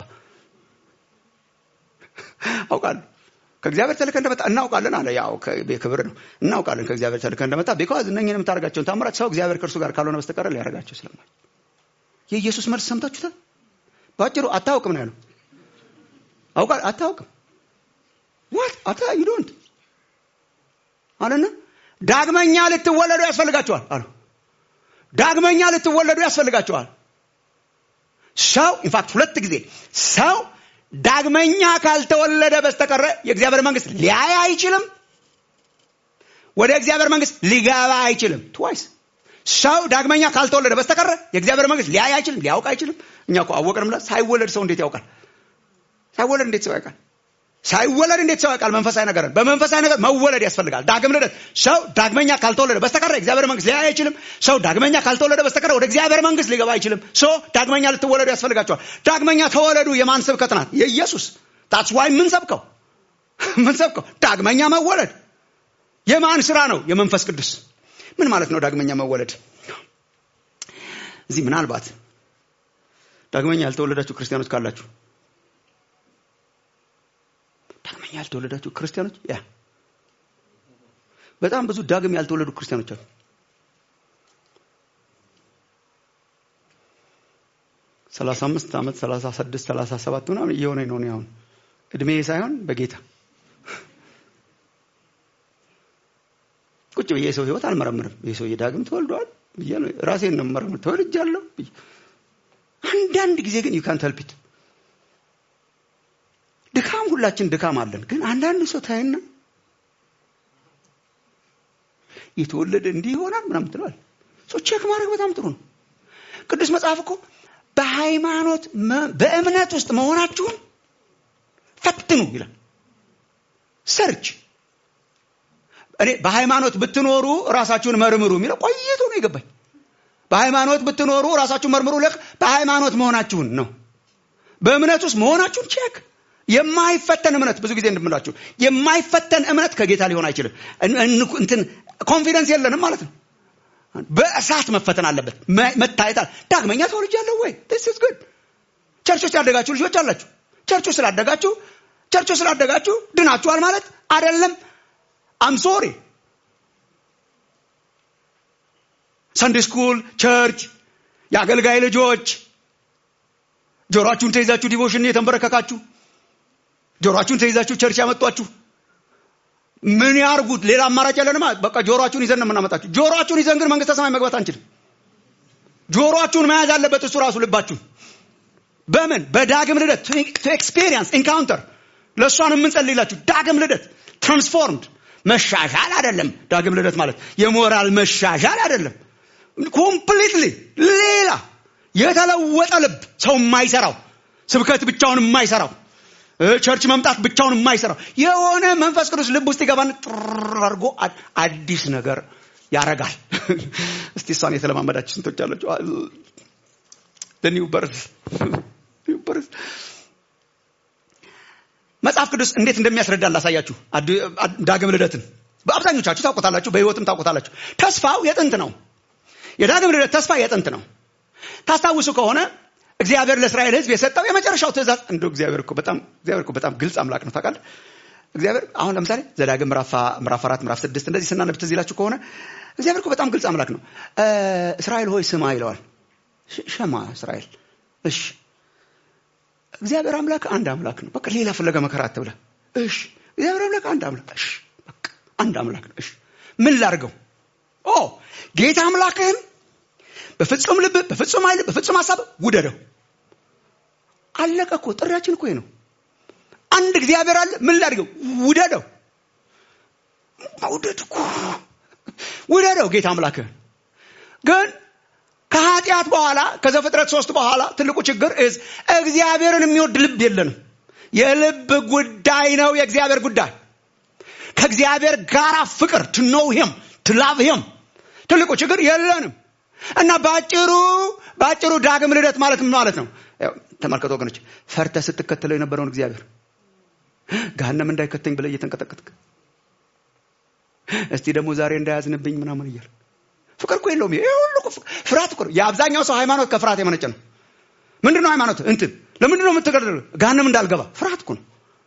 አውቃለሁ ከእግዚአብሔር ተልከ እንደመጣ እናውቃለን አለ ያው ከ- ክብር ነው እናውቃለን ከእግዚአብሔር ተልከ እንደመጣ ቢካዝ እነኝን የምታደርጋቸውን ታምራት ሰው እግዚአብሔር ከእርሱ ጋር ካልሆነ በስተቀር ሊያደርጋቸው ስለማይ የኢየሱስ መልስ ሰምታችሁታል በአጭሩ አታውቅም ነው ያለው አውቃ አታውቅም ዋት አታ ዩ ዶንት አለና ዳግመኛ ልትወለዱ ያስፈልጋቸዋል አሉ ዳግመኛ ልትወለዱ ያስፈልጋቸዋል ሰው ኢንፋክት ሁለት ጊዜ ሰው ዳግመኛ ካልተወለደ በስተቀረ የእግዚአብሔር መንግስት ሊያይ አይችልም ወደ እግዚአብሔር መንግስት ሊገባ አይችልም ትዋይስ ሰው ዳግመኛ ካልተወለደ በስተቀረ የእግዚአብሔር መንግስት ሊያይ አይችልም ሊያውቅ አይችልም እኛ እኮ አወቅንም ብላ ሳይወለድ ሰው እንዴት ያውቃል ሳይወለድ እንዴት ሰው ያውቃል ሳይወለድ እንዴት ሰው ያውቃል መንፈሳዊ ነገርን በመንፈሳዊ ነገር መወለድ ያስፈልጋል ዳግም ልደት ሰው ዳግመኛ ካልተወለደ በስተቀረ የእግዚአብሔር መንግስት ሊያይ አይችልም ሰው ዳግመኛ ካልተወለደ በስተቀረ ወደ እግዚአብሔር መንግስት ሊገባ አይችልም ሶ ዳግመኛ ልትወለዱ ያስፈልጋቸዋል ዳግመኛ ተወለዱ የማን ስብከት ናት የኢየሱስ ታትስ ዋይ ምንሰብከው ምንሰብከው ዳግመኛ መወለድ የማን ስራ ነው የመንፈስ ቅዱስ ምን ማለት ነው ዳግመኛ መወለድ እዚህ ምናልባት ዳግመኛ ያልተወለዳችሁ ክርስቲያኖች ካላችሁ ዳግመኛ ያልተወለዳችሁ ክርስቲያኖች ያ በጣም ብዙ ዳግም ያልተወለዱ ክርስቲያኖች አሉ ሰላሳ አምስት ዓመት ሰላሳ ስድስት ሰላሳ ሰባት ምናምን እየሆነ ነው እኔ አሁን እድሜ ሳይሆን በጌታ ቁጭ ብዬ የሰው ህይወት አልመረምርም ይህ ሰውዬ ዳግም ተወልደዋል ብዬ ነው ራሴን ነው መረምር ተወልጃለሁ ብዬ አንዳንድ ጊዜ ግን ዩ ካንት ሄልፕ ድካም ሁላችን ድካም አለን ግን አንዳንድ ሰው ታይና የተወለደ እንዲህ ይሆናል ምናምን ትለዋል ሰው ቼክ ማድረግ በጣም ጥሩ ነው ቅዱስ መጽሐፍ እኮ በሃይማኖት በእምነት ውስጥ መሆናችሁን ፈትኑ ይላል ሰርች እኔ በሃይማኖት ብትኖሩ ራሳችሁን መርምሩ የሚለው ቆይቶ ነው የገባኝ በሃይማኖት ብትኖሩ ራሳችሁን መርምሩ ልክ በሃይማኖት መሆናችሁን ነው በእምነት ውስጥ መሆናችሁን ቼክ የማይፈተን እምነት ብዙ ጊዜ እንደምላችሁ የማይፈተን እምነት ከጌታ ሊሆን አይችልም እንትን ኮንፊደንስ የለንም ማለት ነው በእሳት መፈተን አለበት መታየት ዳግመኛ ተወልጃለሁ ወይ ስ ጉድ ቸርች ውስጥ ያደጋችሁ ልጆች አላችሁ ቸርች ውስጥ ስላደጋችሁ ቸርች ውስጥ ስላደጋችሁ ድናችኋል ማለት አይደለም አም ሶሪ ሰንዴ ስኩል ቸርች የአገልጋይ ልጆች ጆሮአችሁን ተይዛችሁ ዲቮሽን የተንበረከካችሁ ጆሮአችሁን ተይዛችሁ ቸርች ያመጧችሁ ምን ያርጉት ሌላ አማራጭ ያለንማ በቃ ጆሮአችሁን ይዘን ነው የምናመጣችሁ ጆሮአችሁን ይዘን ግን መንግስተ ሰማይ መግባት አንችልም ጆሮአችሁን መያዝ አለበት እሱ ራሱ ልባችሁ በምን በዳግም ልደት ቱ ኤክስፔሪንስ ኢንካውንተር ለእሷን የምንጸልይላችሁ ዳግም ልደት ትራንስፎርምድ መሻሻል አይደለም ዳግም ልደት ማለት የሞራል መሻሻል አይደለም ኮምፕሊትሊ ሌላ የተለወጠ ልብ ሰው የማይሰራው ስብከት ብቻውን የማይሰራው ቸርች መምጣት ብቻውን የማይሰራው የሆነ መንፈስ ቅዱስ ልብ ውስጥ ይገባን ጥር አድርጎ አዲስ ነገር ያረጋል እስቲ እሷን የተለማመዳችሁ ስንቶች አላችሁ ኒው በርዝ መጽሐፍ ቅዱስ እንዴት እንደሚያስረዳ ላሳያችሁ ዳግም ልደትን በአብዛኞቻችሁ ታውቁታላችሁ በህይወትም ታውቁታላችሁ ተስፋው የጥንት ነው የዳግም ልደት ተስፋ የጥንት ነው ታስታውሱ ከሆነ እግዚአብሔር ለእስራኤል ህዝብ የሰጠው የመጨረሻው ትእዛዝ እንደ እግዚአብሔር እኮ በጣም እግዚአብሔር እኮ በጣም ግልጽ አምላክ ነው ታውቃለህ እግዚአብሔር አሁን ለምሳሌ ዘዳግም ምዕራፍ አራት ምዕራፍ ስድስት እንደዚህ ስናነብ ትዝ ይላችሁ ከሆነ እግዚአብሔር እኮ በጣም ግልጽ አምላክ ነው እስራኤል ሆይ ስማ ይለዋል ሸማ እስራኤል እሺ እግዚአብሔር አምላክ አንድ አምላክ ነው በቃ ሌላ ፍለጋ መከራ አትብለ እሺ እግዚአብሔር አምላክ አንድ አምላክ እሺ በቃ አንድ አምላክ ነው እሺ ምን ላርገው ኦ ጌታ አምላክህን በፍጹም ልብ በፍጹም ኃይል በፍጹም ሀሳብ ውደደው አለቀ እኮ ጥሪያችን እኮ ነው አንድ እግዚአብሔር አለ ምን ላድርገው ውደደው መውደድ እኮ ውደደው ጌታ አምላክህን ግን ከኃጢአት በኋላ ከዘፍጥረት ሶስት በኋላ ትልቁ ችግር እዝ እግዚአብሔርን የሚወድ ልብ የለንም የልብ ጉዳይ ነው የእግዚአብሔር ጉዳይ ከእግዚአብሔር ጋር ፍቅር ትኖው ሂም ትላቭ ሂም ትልቁ ችግር የለንም እና በአጭሩ በአጭሩ ዳግም ልደት ማለት ምን ማለት ነው ተመልከቱ ወገኖች ፈርተ ስትከተለው የነበረውን እግዚአብሔር ገሃነም እንዳይከተኝ ብለ እየተንቀጠቀጥክ እስቲ ደግሞ ዛሬ እንዳያዝንብኝ ምናምን እያል ፍቅር እኮ የለውም ይሄ ሁሉ ፍርሃት እኮ የአብዛኛው ሰው ሃይማኖት ከፍርሃት የመነጨ ነው ምንድን ነው ሃይማኖት እንትን ለምንድን ነው የምትገደሉ ገሃነም እንዳልገባ ፍርሃት እኮ ነው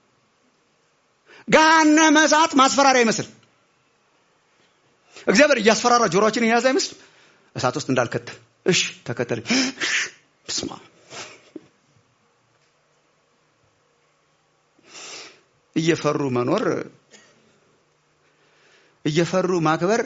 ገሃነመ እሳት ማስፈራሪያ ይመስል እግዚአብሔር እያስፈራራ ጆሮችን የያዘ አይመስል እሳት ውስጥ እንዳልከተል እሽ ተከተል ስማ እየፈሩ መኖር እየፈሩ ማክበር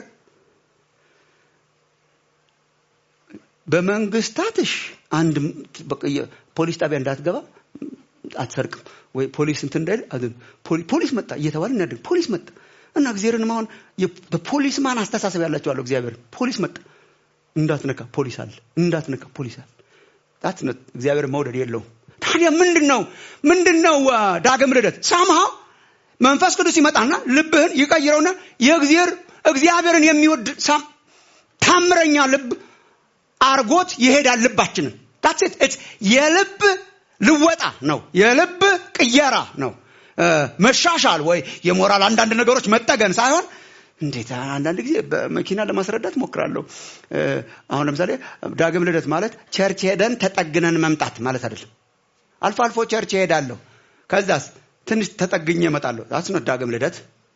በመንግስታትሽ አንድ ፖሊስ ጣቢያ እንዳትገባ አትሰርቅም ወይ ፖሊስ እንትን እንዳይል ፖሊስ መጣ እየተባለ እናደግ ፖሊስ መጣ እና እግዚአብሔርን አሁን በፖሊስ ማን አስተሳሰብ ያላቸው አለው እግዚአብሔር ፖሊስ መጣ እንዳትነካ ፖሊስ አለ እንዳትነካ ፖሊስ አለ ታት እግዚአብሔር መውደድ የለውም ታዲያ ምንድን ነው ምንድን ነው አ፣ ዳግም ልደት ሳምሃው መንፈስ ቅዱስ ይመጣና ልብህን ይቀይረውና የእግዚአብሔር እግዚአብሔርን የሚወድ ሳም ታምረኛ ልብ አርጎት ይሄዳል ልባችንን That's it. It's የልብ ልወጣ ነው የልብ ቅየራ ነው እ፣ መሻሻል ወይ የሞራል አንዳንድ ነገሮች መጠገን ሳይሆን እንዴት አንዳንድ ጊዜ በመኪና ለማስረዳት ሞክራለሁ እ፣ አሁን ለምሳሌ ዳግም ልደት ማለት ቸርች ሄደን ተጠግነን መምጣት ማለት አይደለም አልፎ አልፎ ቸርች እሄዳለሁ ከዛስ ትንሽ ተጠግኜ እመጣለሁ አስነ ዳግም ልደት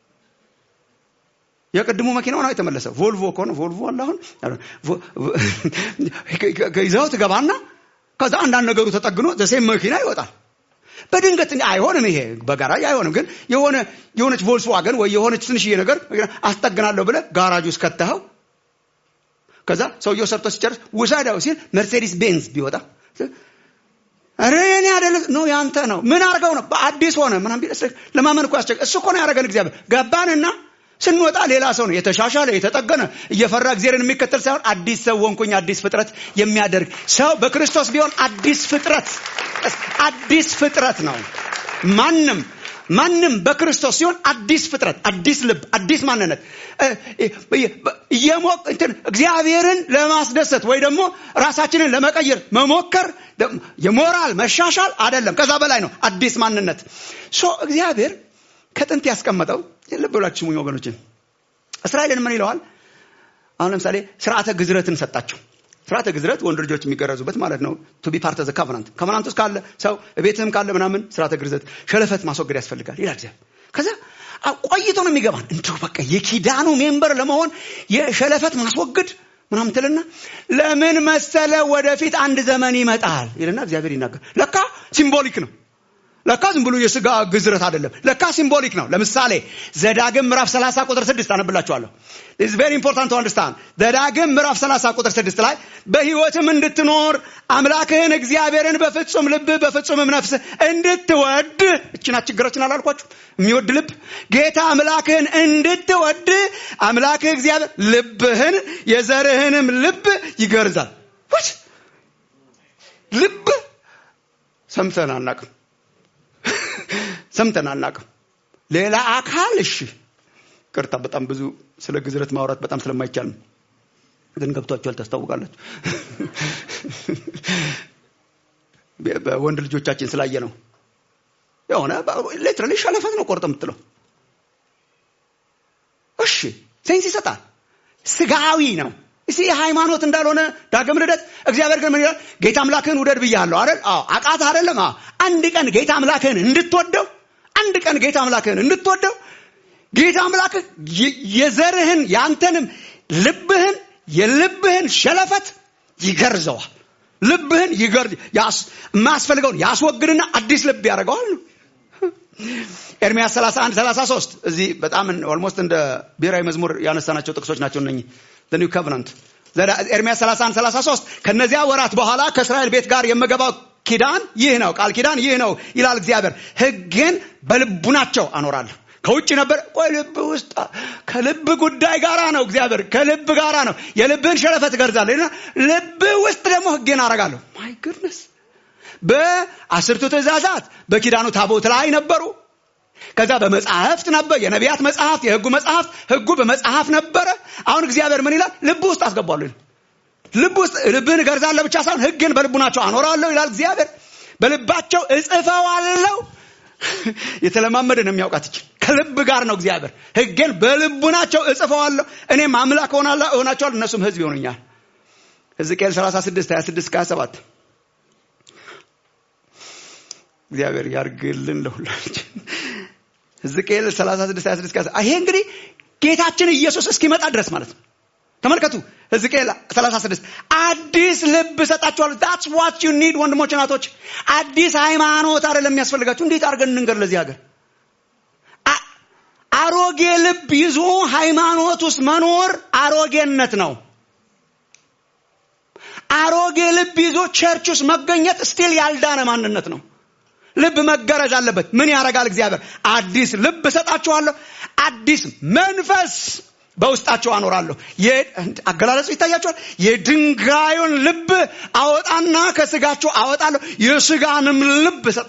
የቅድሙ መኪናው ነው የተመለሰው ቮልቮ ከሆነ ቮልቮ አለ አሁን ቮ- ቮ- ይዘው ትገባና ከዛ አንዳንድ ነገሩ ተጠግኖ ዘሴም መኪና ይወጣል በድንገት እንዲህ አይሆንም ይሄ በጋራጅ አይሆንም ግን የሆነ የሆነች ቮልስዋገን ወይ የሆነች ትንሽዬ ነገር አስጠግናለሁ ብለ ጋራጅ ውስጥ ከተኸው ከዛ ሰውየው ሰርቶ ሲጨርስ ውሰደው ሲል መርሴዲስ ቤንዝ ቢወጣ ኧረ የኔ አይደለም ነው ያንተ ነው ምን አርገው ነው በአዲስ ሆነ ምናምን ቢል እስኪ ለማመን እኮ ያስቸግ እሱ እኮ ነው ያደረገን እግዚአብሔር ገባንና ስንወጣ ሌላ ሰው ነው የተሻሻለ የተጠገነ እየፈራ እግዚአብሔርን የሚከተል ሳይሆን አዲስ ሰው ወንኩኝ አዲስ ፍጥረት የሚያደርግ ሰው በክርስቶስ ቢሆን አዲስ ፍጥረት አዲስ ፍጥረት ነው ማንም ማንም በክርስቶስ ሲሆን አዲስ ፍጥረት አዲስ ልብ አዲስ ማንነት እ- እ- እየሞቅ እንትን እግዚአብሔርን ለማስደሰት ወይ ደግሞ ራሳችንን ለመቀየር መሞከር ደ- የሞራል መሻሻል አይደለም ከዛ በላይ ነው አዲስ ማንነት ሶ እግዚአብሔር ከጥንት ያስቀመጠው ልብ ብላችሁ ስሙኝ ወገኖችን እስራኤልን ምን ይለዋል አሁን ለምሳሌ ስርዓተ ግዝረትን ሰጣቸው ስርዓተ ግዝረት ወንድ ልጆች የሚገረዙበት ማለት ነው ቱ ቢ ፓርት ዘ ካቨናንት ካቨናንት ውስጥ ካለ ሰው ቤትህም ካለ ምናምን ስርዓተ ግዝረት ሸለፈት ማስወገድ ያስፈልጋል ይላል እግዚአብሔር ከዛ አ- ቆይቶ ነው የሚገባን እንዲሁ በቃ የኪዳኑ ሜምበር ለመሆን የሸለፈት ማስወገድ ምናምን ትልና ለምን መሰለ ወደፊት አንድ ዘመን ይመጣል ይልና እግዚአብሔር ይናገር ለካ ሲምቦሊክ ነው ለካ ዝም ብሎ የስጋ ግዝረት አይደለም ለካ ሲምቦሊክ ነው ለምሳሌ ዘዳግም ምዕራፍ 30 ቁጥር 6 አነብላችኋለሁ is very important to understand ዘዳግም ምዕራፍ 30 ቁጥር 6 ላይ በህይወትም እንድትኖር አምላክህን እግዚአብሔርን በፍጹም ልብ በፍጹምም ነፍስ እንድትወድ እችና ችግራችን አላልኳችሁ የሚወድ ልብ ጌታ አምላክህን እንድትወድ አምላክህ እግዚአብሔር ልብህን የዘርህንም ልብ ይገርዛል What? ልብ ሰምተን አናቅም ሰምተን አናቅም ሌላ አካል እሺ ቅርታ በጣም ብዙ ስለ ግዝረት ማውራት በጣም ስለማይቻል ነው ግን ገብቷቸዋል ታስታውቃላችሁ በ- በወንድ ልጆቻችን ስላየ ነው የሆነ ሌትራሊ ሸለፈት ነው ቆርጥ የምትለው እሺ ሴንስ ይሰጣል ስጋዊ ነው እስቲ የሃይማኖት እንዳልሆነ ዳግም ልደት እግዚአብሔር ግን ምን ይላል ጌታ አምላክህን ውደድ ብያለሁ አይደል አዎ አቃት አይደለም አዎ አንድ ቀን ጌታ አምላክህን እንድትወደው አንድ ቀን ጌታ አምላክህን እንድትወደው ጌታ አምላክህ የ- የዘርህን ያንተንም ልብህን የልብህን ሸለፈት ይገርዘዋል ልብህን ይገርዝ ያስ- የማያስፈልገውን ያስወግድና አዲስ ልብ ያደርገዋል ኤርሚያስ 31 33 እዚህ በጣም ኦልሞስት እንደ ብሔራዊ መዝሙር ያነሳናቸው ጥቅሶች ናቸው እነኚህ the new covenant ዘዳ- ኤርሚያስ 31 33 ከነዚያ ወራት በኋላ ከእስራኤል ቤት ጋር የምገባው ኪዳን ይህ ነው ቃል ኪዳን ይህ ነው ይላል እግዚአብሔር ህግን በልቡናቸው አኖራለሁ ከውጭ ነበር ቆይ ልብ ውስጥ ከልብ ጉዳይ ጋራ ነው እግዚአብሔር ከልብ ጋራ ነው የልብህን ሸለፈት እገርዛለሁ ይልና ልብ ውስጥ ደግሞ ህግን አረጋለሁ ማይ ጉድነስ በአስርቱ ትእዛዛት በኪዳኑ ታቦት ላይ ነበሩ ከዛ በመጽሐፍት ነበር የነቢያት መጽሐፍት የህጉ መጽሐፍት ህጉ በመጽሐፍ ነበረ አሁን እግዚአብሔር ምን ይላል ልብ ውስጥ አስገባለሁ ይላል። ልብ ውስጥ ልብህን እገርዛለሁ ብቻ ሳይሆን ህግን በልቡናቸው አኖራለሁ ይላል እግዚአብሔር በልባቸው እጽፈዋለሁ የተለማመደ ነው የሚያውቃት ይችል ከልብ ጋር ነው እግዚአብሔር ህግን በልቡናቸው እጽፈዋለሁ እኔም አምላክ ሆናለሁ እሆናቸዋለሁ እነሱም ህዝብ ይሆኑኛል ሕዝቅኤል 36 26 27 እግዚአብሔር ያርግልን ለሁላችን ሕዝቅኤል 36 26 27 ይሄ እንግዲህ ጌታችን ኢየሱስ እስኪመጣ ድረስ ማለት ነው ተመልከቱ ሕዝቅኤል 36 አዲስ ልብ እሰጣችኋለሁ that's what you need ወንድሞች እናቶች አዲስ ሃይማኖት አይደለም የሚያስፈልጋችሁ እንዴት አድርገን እንንገር ለዚህ ሀገር አ- አሮጌ ልብ ይዞ ሃይማኖት ውስጥ መኖር አሮጌነት ነው አሮጌ ልብ ይዞ ቸርች ውስጥ መገኘት ስቲል ያልዳነ ማንነት ነው ልብ መገረዝ አለበት ምን ያደርጋል እግዚአብሔር አዲስ ልብ እሰጣችኋለሁ አዲስ መንፈስ በውስጣቸው አኖራለሁ የ- አገላለጹ ይታያቸዋል የድንጋዩን ልብ አወጣና ከስጋቸው አወጣለሁ የስጋንም ልብ እሰጥ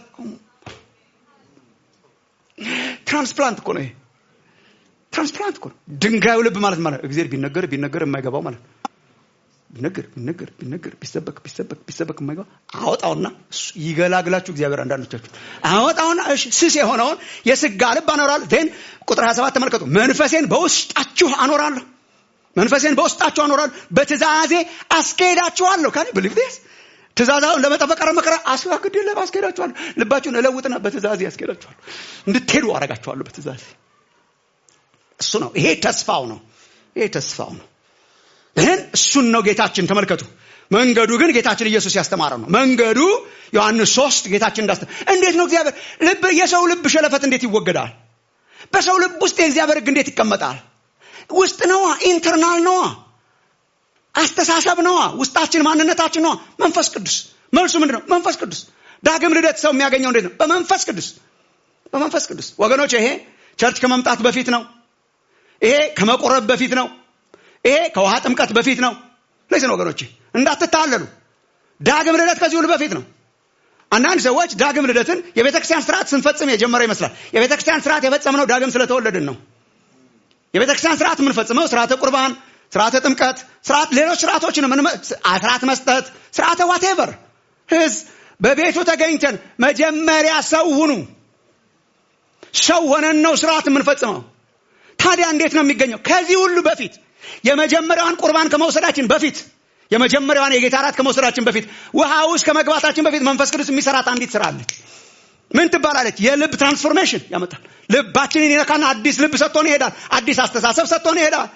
ትራንስፕላንት እኮ ነው ይሄ ትራንስፕላንት እኮ ነው ድንጋዩ ልብ ማለት ማለት ነው። እግዚአብሔር ቢነገር ቢነገር የማይገባው ማለት ነው ቢነገር ቢነገር ቢነገር ቢሰበክ ቢሰበክ ቢሰበክ የማይገባ አወጣውና እሱ ይገላግላችሁ እግዚአብሔር አንዳንዶቻችሁ አወጣውና እሺ ስስ የሆነውን የስጋ ልብ አኖራለሁ ን ቁጥር 27 ተመልከቱ መንፈሴን በውስጣችሁ አኖራለሁ መንፈሴን በውስጣችሁ አኖራለሁ በትእዛዜ አስኬዳችኋለሁ ካን ብሊቭ ስ ትእዛዛውን ለመጠበቅ ኧረ መከራ አስዋግድ የለም አስኬዳችኋለሁ ልባችሁን እለውጥና በትእዛዜ አስኬዳችኋለሁ እንድትሄዱ አረጋችኋለሁ በትእዛዜ እሱ ነው ይሄ ተስፋው ነው ይሄ ተስፋው ነው ይህን እሱን ነው ጌታችን ተመልከቱ መንገዱ ግን ጌታችን ኢየሱስ ያስተማረው ነው መንገዱ ዮሐንስ ሶስት ጌታችን እንዳስተ እንዴት ነው እግዚአብሔር ልብ የሰው ልብ ሸለፈት እንዴት ይወገዳል በሰው ልብ ውስጥ የእግዚአብሔር ህግ እንዴት ይቀመጣል ውስጥ ነዋ ኢንተርናል ነዋ አስተሳሰብ ነዋ ውስጣችን ማንነታችን ነዋ መንፈስ ቅዱስ መልሱ ምንድን ነው መንፈስ ቅዱስ ዳግም ልደት ሰው የሚያገኘው እንዴት ነው በመንፈስ ቅዱስ በመንፈስ ቅዱስ ወገኖች ይሄ ቸርች ከመምጣት በፊት ነው ይሄ ከመቆረብ በፊት ነው ይሄ ከውሃ ጥምቀት በፊት ነው ለዚህ ነው ወገኖቼ እንዳትታለሉ ዳግም ልደት ከዚህ ሁሉ በፊት ነው አንዳንድ ሰዎች ዳግም ልደትን የቤተ ክርስቲያን ስርዓት ስንፈጽም የጀመረ ይመስላል የቤተ ክርስቲያን ስርዓት የፈጸምነው ዳግም ስለተወለድን ነው የቤተ ክርስቲያን ስርዓት የምንፈጽመው ስርዓተ ቁርባን ስርዓተ ጥምቀት ስርዓት ሌሎች ስርዓቶችን ምን ስርዓት መስጠት ስርዓተ ዋቴቨር ህዝብ በቤቱ ተገኝተን መጀመሪያ ሰው ሁኑ ሰው ሆነን ነው ስርዓት የምንፈጽመው ታዲያ እንዴት ነው የሚገኘው ከዚህ ሁሉ በፊት የመጀመሪያዋን ቁርባን ከመውሰዳችን በፊት የመጀመሪያዋን የጌታ እራት ከመውሰዳችን በፊት ውሃ ውስጥ ከመግባታችን በፊት መንፈስ ቅዱስ የሚሰራት አንዲት ስራ አለች ምን ትባላለች የልብ ትራንስፎርሜሽን ያመጣል ልባችንን ይነካና አዲስ ልብ ሰጥቶን ይሄዳል አዲስ አስተሳሰብ ሰጥቶን ይሄዳል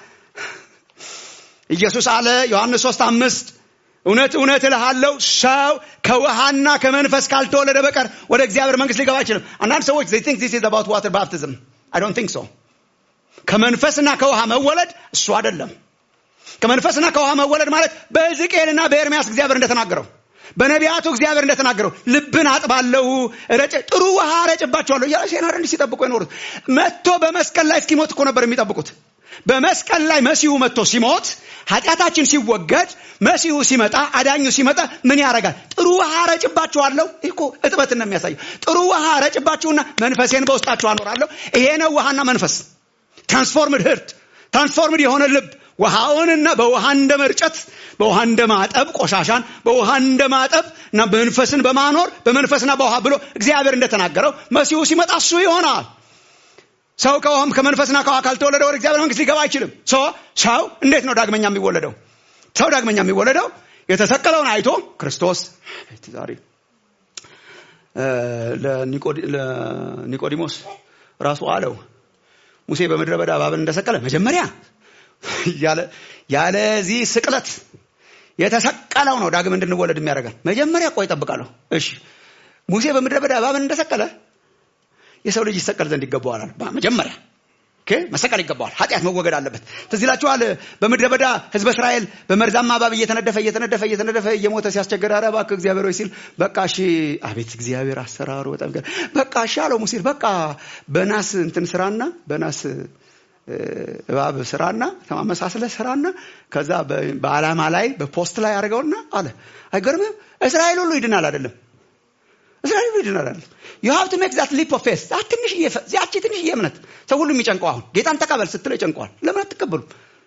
ኢየሱስ አለ ዮሐንስ 3 አምስት እውነት እውነት እልሃለሁ ሰው ከውሃና ከመንፈስ ካልተወለደ በቀር ወደ እግዚአብሔር መንግስት ሊገባ አይችልም አንዳንድ ሰዎች they think this is about water baptism i don't think so ከመንፈስና ከውሃ መወለድ እሱ አይደለም ከመንፈስና ከውሃ መወለድ ማለት በሕዝቅኤልና በኤርሚያስ እግዚአብሔር እንደተናገረው በነቢያቱ እግዚአብሔር እንደተናገረው ልብን አጥባለሁ ረጭ ጥሩ ውሃ ረጭባቸዋለሁ እያለ ሴናር እንዲህ ሲጠብቁ የኖሩት መጥቶ በመስቀል ላይ እስኪሞት እኮ ነበር የሚጠብቁት በመስቀል ላይ መሲሁ መጥቶ ሲሞት ኃጢአታችን ሲወገድ መሲሁ ሲመጣ አዳኙ ሲመጣ ምን ያደርጋል ጥሩ ውሃ ረጭባችኋለሁ ይህ እኮ እጥበትን ነው የሚያሳየው ጥሩ ውሃ ረጭባችሁና መንፈሴን በውስጣችሁ አኖራለሁ ይሄ ነው ውሃና መንፈስ ትራንስፎርምድ ህርት ትራንስፎርምድ የሆነ ልብ ውሃውንና በውሃ እንደ መርጨት በውሃ እንደ ማጠብ ቆሻሻን በውሃ እንደ ማጠብ እና መንፈስን በማኖር በመንፈስና በውሃ ብሎ እግዚአብሔር እንደተናገረው መሲሁ ሲመጣ እሱ ይሆናል ሰው ከውሃም ከመንፈስና ከውሃ ካልተወለደ ወደ እግዚአብሔር መንግስት ሊገባ አይችልም ሰው እንዴት ነው ዳግመኛ የሚወለደው ሰው ዳግመኛ የሚወለደው የተሰቀለውን አይቶ ክርስቶስ ዛሬ ለኒቆዲሞስ ራሱ አለው ሙሴ በምድረ በዳ እባብን እንደሰቀለ መጀመሪያ ያለዚህ ስቅለት የተሰቀለው ነው ዳግም እንድንወለድ የሚያደርገን መጀመሪያ ቆይ ጠብቃለሁ እሺ ሙሴ በምድረ በዳ እባብን እንደሰቀለ የሰው ልጅ ይሰቀል ዘንድ ይገባዋል መጀመሪያ መሰቀል ይገባዋል ኃጢአት መወገድ አለበት ትዝ ይላችኋል በምድረ በዳ ህዝበ እስራኤል በመርዛማ እባብ እየተነደፈ እየተነደፈ እየተነደፈ እየሞተ ሲያስቸገር ኧረ እባክህ እግዚአብሔር ወይ ሲል በቃ እሺ አቤት እግዚአብሔር አሰራሩ በጣም በቃ እሺ አለው ሙሴ በቃ በናስ እንትን ስራና በናስ እባብ ስራና ተማመሳስለ ስራና ከዛ በአላማ ላይ በፖስት ላይ አድርገውና አለ አይገርምም እስራኤል ሁሉ ይድናል አይደለም እስራኤል ሁሉ ይድናል አይደለም you have to make that leap of faith ዛት ትንሽ ያቺ ትንሽ እምነት ሰው ሁሉ የሚጨንቀው አሁን ጌታን ተቀበል ስትለው ይጨንቀዋል ለምን አትቀበሉም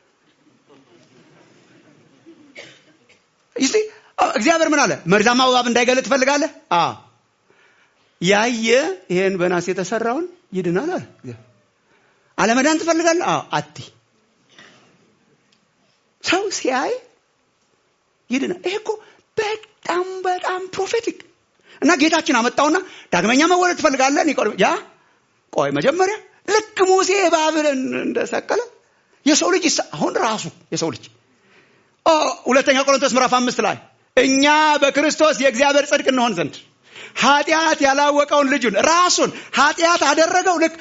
ይስ እግዚአብሔር ምን አለ መርዛማ እባብ እንዳይገለጥ ትፈልጋለህ ያየ ይሄን በናስ የተሰራውን ይድናል አለ አለመዳን ትፈልጋለህ አዎ አቲ ሰው ሲያይ ይድናል ይሄ እኮ በጣም በጣም ፕሮፌቲክ እና ጌታችን አመጣውና ዳግመኛ መወለድ ትፈልጋለህ ኒቆዲሞ ያ ቆይ መጀመሪያ ልክ ሙሴ እባብን እንደሰቀለ የሰው ልጅ አሁን ራሱ የሰው ልጅ ሁለተኛ ቆሮንቶስ ምዕራፍ አምስት ላይ እኛ በክርስቶስ የእግዚአብሔር ጽድቅ እንሆን ዘንድ ኃጢአት ያላወቀውን ልጁን ራሱን ኃጢአት አደረገው ልክ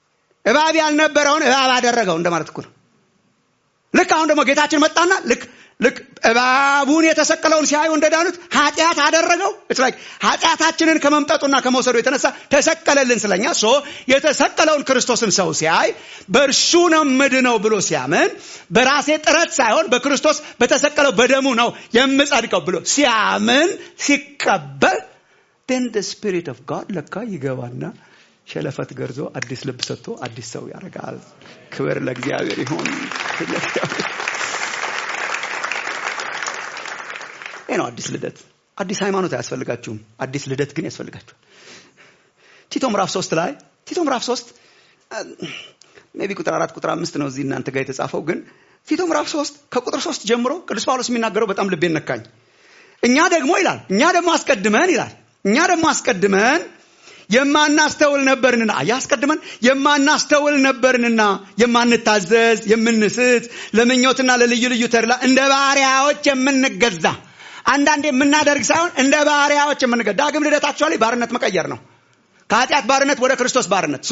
እባብ ያልነበረውን እባብ አደረገው እንደማለት እኮ ነው ልክ አሁን ደግሞ ጌታችን መጣና ልክ ልክ እባቡን የተሰቀለውን ሲያዩ እንደዳኑት ኃጢአት አደረገው ስ ኃጢአታችንን ከመምጠጡና ከመውሰዱ የተነሳ ተሰቀለልን ስለኛ ሶ የተሰቀለውን ክርስቶስን ሰው ሲያይ በእርሱ ነው ምድነው ብሎ ሲያምን በራሴ ጥረት ሳይሆን በክርስቶስ በተሰቀለው በደሙ ነው የምጸድቀው ብሎ ሲያምን ሲቀበል ን ስፒሪት ኦፍ ጋድ ለካ ይገባና ሸለፈት ገርዞ አዲስ ልብ ሰጥቶ አዲስ ሰው ያደርጋል ክብር ለእግዚአብሔር ይሆን ይህ ነው አዲስ ልደት አዲስ ሃይማኖት አያስፈልጋችሁም አዲስ ልደት ግን ያስፈልጋችኋል ቲቶ ምዕራፍ ሶስት ላይ ቲቶ ምዕራፍ ሶስት ሜቢ ቁጥር አራት ቁጥር አምስት ነው እዚህ እናንተ ጋር የተጻፈው ግን ቲቶ ምዕራፍ ሶስት ከቁጥር ሶስት ጀምሮ ቅዱስ ጳውሎስ የሚናገረው በጣም ልቤን ነካኝ እኛ ደግሞ ይላል እኛ ደግሞ አስቀድመን ይላል እኛ ደግሞ አስቀድመን የማናስተውል ነበርንና ያስቀድመን የማናስተውል ነበርንና የማንታዘዝ የምንስት ለምኞትና ለልዩ ልዩ ተድላ እንደ ባሪያዎች የምንገዛ አንዳንድ የምናደርግ ሳይሆን እንደ ባሪያዎች የምንገዛ ዳግም ልደታቸው ላይ ባርነት መቀየር ነው ከኃጢአት ባርነት ወደ ክርስቶስ ባርነት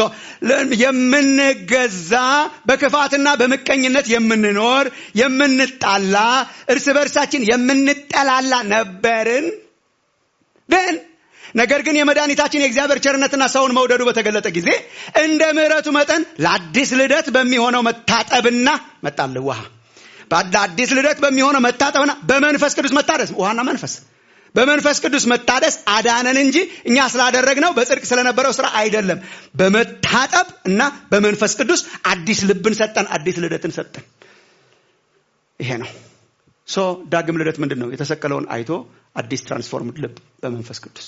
የምንገዛ በክፋትና በምቀኝነት የምንኖር የምንጣላ እርስ በርሳችን የምንጠላላ ነበርን ግን ነገር ግን የመድኃኒታችን የእግዚአብሔር ቸርነትና ሰውን መውደዱ በተገለጠ ጊዜ እንደ ምሕረቱ መጠን ለአዲስ ልደት በሚሆነው መታጠብና መጣልህ ውሃ ለአዲስ ልደት በሚሆነው መታጠብና በመንፈስ ቅዱስ መታደስ ውሃና መንፈስ በመንፈስ ቅዱስ መታደስ አዳነን እንጂ እኛ ስላደረግነው በጽድቅ ስለነበረው ስራ አይደለም በመታጠብ እና በመንፈስ ቅዱስ አዲስ ልብን ሰጠን አዲስ ልደትን ሰጠን ይሄ ነው ሶ ዳግም ልደት ምንድን ነው የተሰቀለውን አይቶ አዲስ ትራንስፎርምድ ልብ በመንፈስ ቅዱስ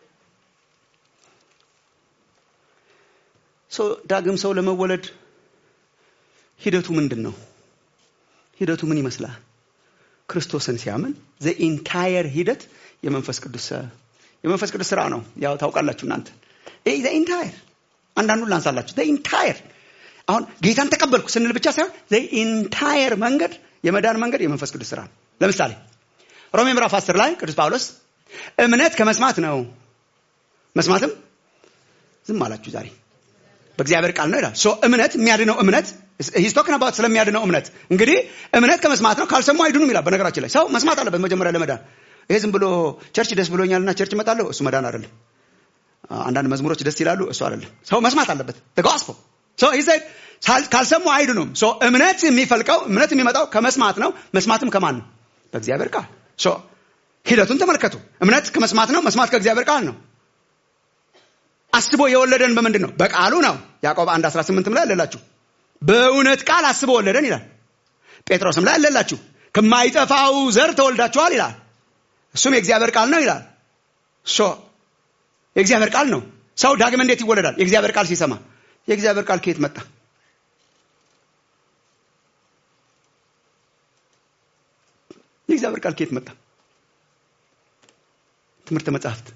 ዳግም ሰው ለመወለድ ሂደቱ ምንድን ነው ሂደቱ ምን ይመስላል ክርስቶስን ሲያምን ዘ ኢንታየር ሂደት የመንፈስ ቅዱስ የመንፈስ ቅዱስ ስራ ነው ያው ታውቃላችሁ እናንተ ዘ ኢንታየር አንዳንዱን ላንሳላችሁ ዘ ኢንታየር አሁን ጌታን ተቀበልኩ ስንል ብቻ ሳይሆን ዘ ኢንታየር መንገድ የመዳን መንገድ የመንፈስ ቅዱስ ስራ ነው ለምሳሌ ሮሜ ምዕራፍ 10 ላይ ቅዱስ ጳውሎስ እምነት ከመስማት ነው መስማትም ዝም አላችሁ ዛሬ በእግዚአብሔር ቃል ነው ይላል ሶ እምነት የሚያድነው እምነት ሂስቶክን አባት ስለሚያድነው እምነት እንግዲህ እምነት ከመስማት ነው ካልሰሙ አይድኑም ይላል በነገራችን ላይ ሰው መስማት አለበት መጀመሪያ ለመዳን ይሄ ዝም ብሎ ቸርች ደስ ብሎኛልና ቸርች እመጣለሁ እሱ መዳን አይደለም አንዳንድ መዝሙሮች ደስ ይላሉ እሱ አይደለም ሰው መስማት አለበት ተጋስፖ ካልሰሙ አይድኑም እምነት የሚፈልቀው እምነት የሚመጣው ከመስማት ነው መስማትም ከማን ነው በእግዚአብሔር ቃል ሂደቱን ተመልከቱ እምነት ከመስማት ነው መስማት ከእግዚአብሔር ቃል ነው አስቦ የወለደን በምንድን ነው በቃሉ ነው ያዕቆብ 1 18 ላይ አለላችሁ በእውነት ቃል አስቦ ወለደን ይላል ጴጥሮስም ላይ አለላችሁ ከማይጠፋው ዘር ተወልዳችኋል ይላል እሱም የእግዚአብሔር ቃል ነው ይላል ሶ የእግዚአብሔር ቃል ነው ሰው ዳግም እንዴት ይወለዳል የእግዚአብሔር ቃል ሲሰማ የእግዚአብሔር ቃል ከየት መጣ የእግዚአብሔር ቃል ከየት መጣ ትምህርተ መጽሐፍት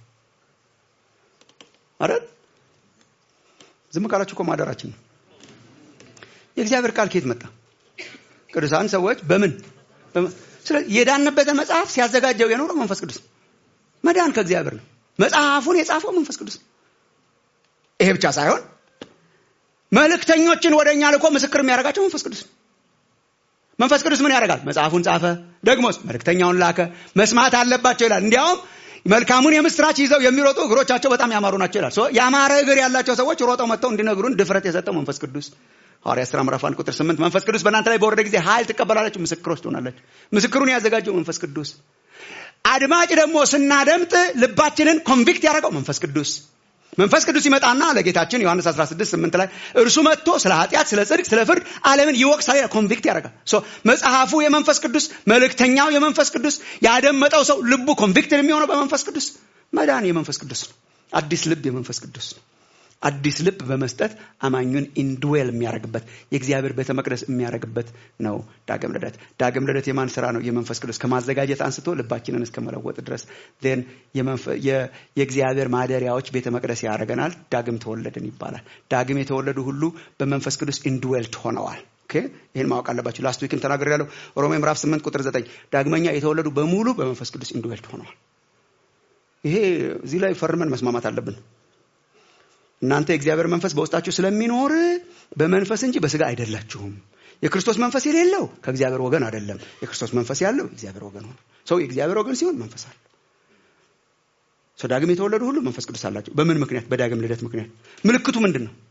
አይደል ዝም ካላችሁ እኮ ማደራችን ነው የእግዚአብሔር ቃል ከየት መጣ ቅዱሳን ሰዎች በምን ስለዚህ የዳንበትን መጽሐፍ ሲያዘጋጀው የኖረው መንፈስ ቅዱስ መዳን ከእግዚአብሔር ነው መጽሐፉን የጻፈው መንፈስ ቅዱስ ይሄ ብቻ ሳይሆን መልእክተኞችን ወደ እኛ ልኮ ምስክር የሚያደርጋቸው መንፈስ ቅዱስ መንፈስ ቅዱስ ምን ያደርጋል መጽሐፉን ጻፈ ደግሞስ መልእክተኛውን ላከ መስማት አለባቸው ይላል እንዲያውም መልካሙን የምስራች ይዘው የሚሮጡ እግሮቻቸው በጣም ያማሩ ናቸው ይላል ያማረ እግር ያላቸው ሰዎች ሮጠው መጥተው እንዲነግሩን ድፍረት የሰጠው መንፈስ ቅዱስ ሐዋርያ ሥራ ምዕራፍ አንድ ቁጥር ስምንት መንፈስ ቅዱስ በእናንተ ላይ በወረደ ጊዜ ኃይል ትቀበላላችሁ ምስክሮች ትሆናላችሁ ምስክሩን ያዘጋጀው መንፈስ ቅዱስ አድማጭ ደግሞ ስናደምጥ ልባችንን ኮንቪክት ያደረገው መንፈስ ቅዱስ መንፈስ ቅዱስ ይመጣና ለጌታችን ዮሐንስ 16 8 ላይ እርሱ መጥቶ ስለ ኃጢአት ስለ ጽድቅ ስለ ፍርድ ዓለምን ይወቅሳል ኮንቪክት ያደርጋል መጽሐፉ የመንፈስ ቅዱስ መልእክተኛው የመንፈስ ቅዱስ ያደመጠው ሰው ልቡ ኮንቪክት የሚሆነው በመንፈስ ቅዱስ መዳን የመንፈስ ቅዱስ ነው አዲስ ልብ የመንፈስ ቅዱስ ነው አዲስ ልብ በመስጠት አማኙን ኢንድዌል የሚያደርግበት የእግዚአብሔር ቤተ መቅደስ የሚያደርግበት ነው ዳግም ልደት ዳግም ልደት የማን ስራ ነው የመንፈስ ቅዱስ ከማዘጋጀት አንስቶ ልባችንን እስከ መለወጥ ድረስ ን የእግዚአብሔር ማደሪያዎች ቤተ መቅደስ ያደረገናል ዳግም ተወለድን ይባላል ዳግም የተወለዱ ሁሉ በመንፈስ ቅዱስ ኢንድዌልት ሆነዋል ይህን ማወቅ አለባችሁ ላስት ዊክም ተናገር ያለው ሮሜ ምዕራፍ 8 ቁጥር 9 ዳግመኛ የተወለዱ በሙሉ በመንፈስ ቅዱስ ኢንድዌልት ሆነዋል ይሄ እዚህ ላይ ፈርመን መስማማት አለብን እናንተ የእግዚአብሔር መንፈስ በውስጣችሁ ስለሚኖር በመንፈስ እንጂ በስጋ አይደላችሁም። የክርስቶስ መንፈስ የሌለው ከእግዚአብሔር ወገን አይደለም። የክርስቶስ መንፈስ ያለው የእግዚአብሔር ወገን ሆነ። ሰው የእግዚአብሔር ወገን ሲሆን መንፈስ አለ። ሰው ዳግም የተወለዱ ሁሉ መንፈስ ቅዱስ አላቸው። በምን ምክንያት? በዳግም ልደት ምክንያት። ምልክቱ ምንድን ነው?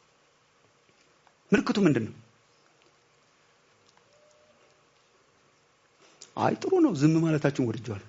ምልክቱ ምንድን ነው? አይ ጥሩ ነው፣ ዝም ማለታችሁን ወድጀዋል።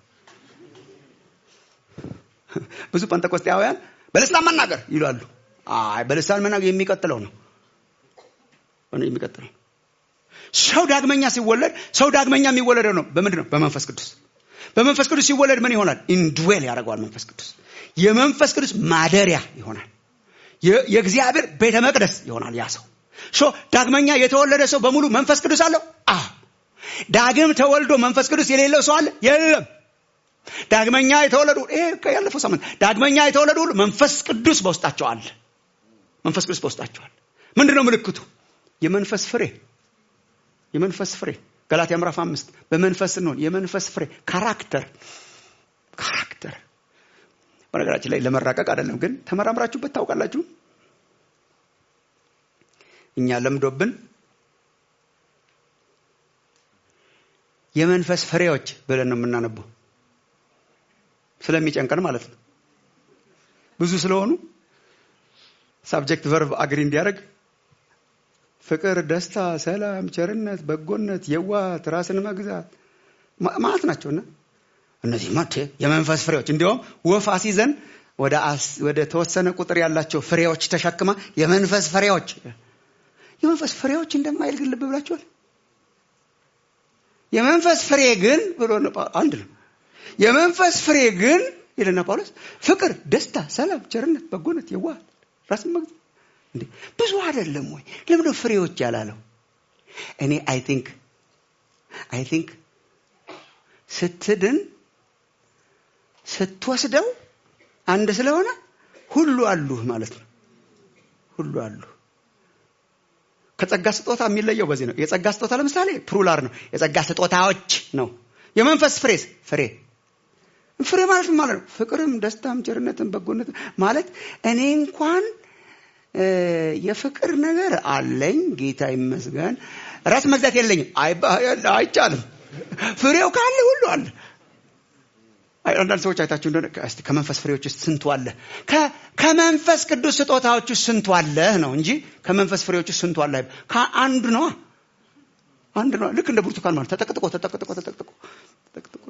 ብዙ ጴንጠቆስጤያውያን በልሳን መናገር ይላሉ። አይ በልሳን መናገር የሚቀጥለው ነው የሚቀጥለው ሰው ዳግመኛ ሲወለድ ሰው ዳግመኛ የሚወለደው ነው በምንድን ነው? በመንፈስ ቅዱስ። በመንፈስ ቅዱስ ሲወለድ ምን ይሆናል? ኢንድዌል ያደርገዋል መንፈስ ቅዱስ። የመንፈስ ቅዱስ ማደሪያ ይሆናል። የእግዚአብሔር ቤተ መቅደስ ይሆናል ያ ሰው። ሶ ዳግመኛ የተወለደ ሰው በሙሉ መንፈስ ቅዱስ አለው? አዎ። ዳግም ተወልዶ መንፈስ ቅዱስ የሌለው ሰው አለ? የለም። ዳግመኛ የተወለዱ ይሄ ያለፈው ሳምንት ዳግመኛ የተወለዱ ሁሉ መንፈስ ቅዱስ በውስጣቸው አለ። መንፈስ ቅዱስ በውስጣቸው አለ። ምንድን ነው ምልክቱ? የመንፈስ ፍሬ የመንፈስ ፍሬ ገላትያ ምዕራፍ አምስት በመንፈስ ስንሆን የመንፈስ ፍሬ ካራክተር ካራክተር በነገራችን ላይ ለመራቀቅ አይደለም ግን ተመራምራችሁበት ታውቃላችሁ እኛ ለምዶብን የመንፈስ ፍሬዎች ብለን ነው የምናነበው ስለሚጨንቀን ማለት ነው ብዙ ስለሆኑ ሳብጀክት ቨርብ አግሪ እንዲያደርግ ፍቅር፣ ደስታ፣ ሰላም፣ ቸርነት፣ በጎነት፣ የዋት፣ ራስን መግዛት ማለት ናቸውና እነዚህ ማቴ የመንፈስ ፍሬዎች እንዲሁም ወፍ አሲዘን ወደ ተወሰነ ቁጥር ያላቸው ፍሬዎች ተሸክማ የመንፈስ ፍሬዎች የመንፈስ ፍሬዎች እንደማይል ግን ልብ ብላችኋል። የመንፈስ ፍሬ ግን ብሎ አንድ ነው። የመንፈስ ፍሬ ግን ይልና ጳውሎስ ፍቅር፣ ደስታ፣ ሰላም፣ ቸርነት፣ በጎነት፣ የዋት፣ ራስን መግዛት እንዴ ብዙ አይደለም ወይ? ለምን ነው ፍሬዎች ያላለው? እኔ አይ ቲንክ አይ ቲንክ ስትድን ስትወስደው አንድ ስለሆነ ሁሉ አሉህ ማለት ነው። ሁሉ አሉ። ከጸጋ ስጦታ የሚለየው በዚህ ነው። የጸጋ ስጦታ ለምሳሌ ፕሩላር ነው። የጸጋ ስጦታዎች ነው። የመንፈስ ፍሬስ ፍሬ ፍሬ ማለት ማለት ነው። ፍቅርም፣ ደስታም፣ ቸርነትም፣ በጎነትም ማለት እኔ እንኳን የፍቅር ነገር አለኝ፣ ጌታ ይመስገን። ራስ መግዛት የለኝም፣ አይቻልም። ፍሬው ካለ ሁሉ አለ። አንዳንድ ሰዎች አይታችሁ እንደሆነ እስቲ ከመንፈስ ፍሬዎች ውስጥ ስንቱ አለ? ከመንፈስ ቅዱስ ስጦታዎች ውስጥ ስንቱ አለ ነው እንጂ ከመንፈስ ፍሬዎች ውስጥ ስንቱ አለ? ከአንዱ ነዋ፣ አንድ ነዋ። ልክ እንደ ብርቱካን ማለት ተጠቅጥቆ ተጠቅጥቆ ተጠቅጥቆ ተጠቅጥቆ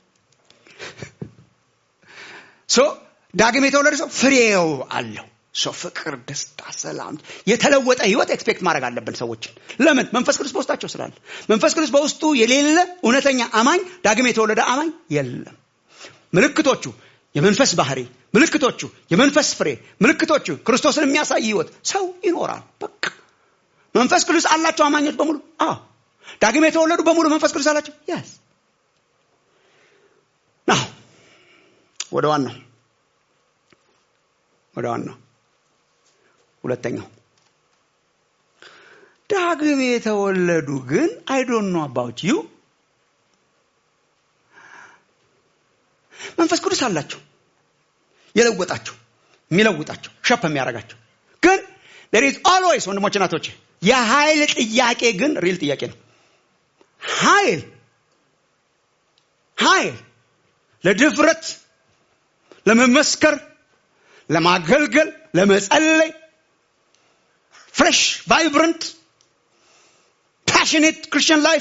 ሶ ዳግም የተወለደ ሰው ፍሬው አለው። ሰው ፍቅር፣ ደስታ፣ ሰላም፣ የተለወጠ ህይወት ኤክስፔክት ማድረግ አለብን ሰዎችን። ለምን? መንፈስ ቅዱስ በውስጣቸው ስላለ። መንፈስ ቅዱስ በውስጡ የሌለ እውነተኛ አማኝ ዳግም የተወለደ አማኝ የለም። ምልክቶቹ የመንፈስ ባህሪ፣ ምልክቶቹ የመንፈስ ፍሬ፣ ምልክቶቹ ክርስቶስን የሚያሳይ ህይወት ሰው ይኖራል። በቃ መንፈስ ቅዱስ አላቸው አማኞች በሙሉ። አዎ ዳግም የተወለዱ በሙሉ መንፈስ ቅዱስ አላቸው። ያስ ናው ወደ ዋናው ወደ ዋናው ሁለተኛው ዳግም የተወለዱ ግን አይ ዶንት ኖ አባውት ዩ መንፈስ ቅዱስ አላቸው የለወጣቸው የሚለውጣቸው ሸፕ የሚያደርጋቸው ግን there is always ወንድሞች እናቶች የኃይል ጥያቄ ግን ሪል ጥያቄ ነው ኃይል ኃይል ለድፍረት ለመመስከር ለማገልገል ለመጸለይ ፍሬሽ ቫይብረንት ፓሽኔት ክርስቲያን ላይፍ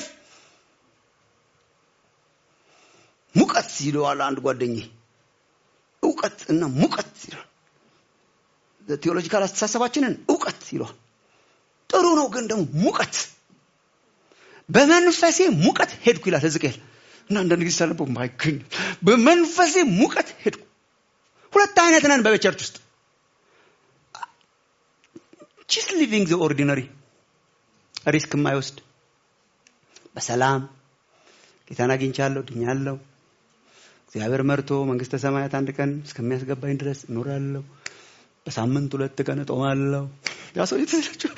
ሙቀት ይለዋል አንድ ጓደኝ እውቀት እና ሙቀት ይለዋል ቴዎሎጂካል አስተሳሰባችንን እውቀት ይለዋል ጥሩ ነው ግን ደግሞ ሙቀት በመንፈሴ ሙቀት ሄድኩ ይላል ህዝቅኤል እና አንዳንድ ጊዜ ሳነበው ማይገኝ በመንፈሴ ሙቀት ሄድኩ ሁለት አይነት ነን በቸርች ውስጥ ጂስ ሊቪንግ ዘ ኦርዲነሪ ሪስክ የማይወስድ በሰላም ጌታን አግኝቻለሁ ድኛለሁ እግዚአብሔር መርቶ መንግስተ ሰማያት አንድ ቀን እስከሚያስገባኝ ድረስ እኖራለሁ በሳምንት ሁለት ቀን እጦማለሁ ያ ሰው የተላቸው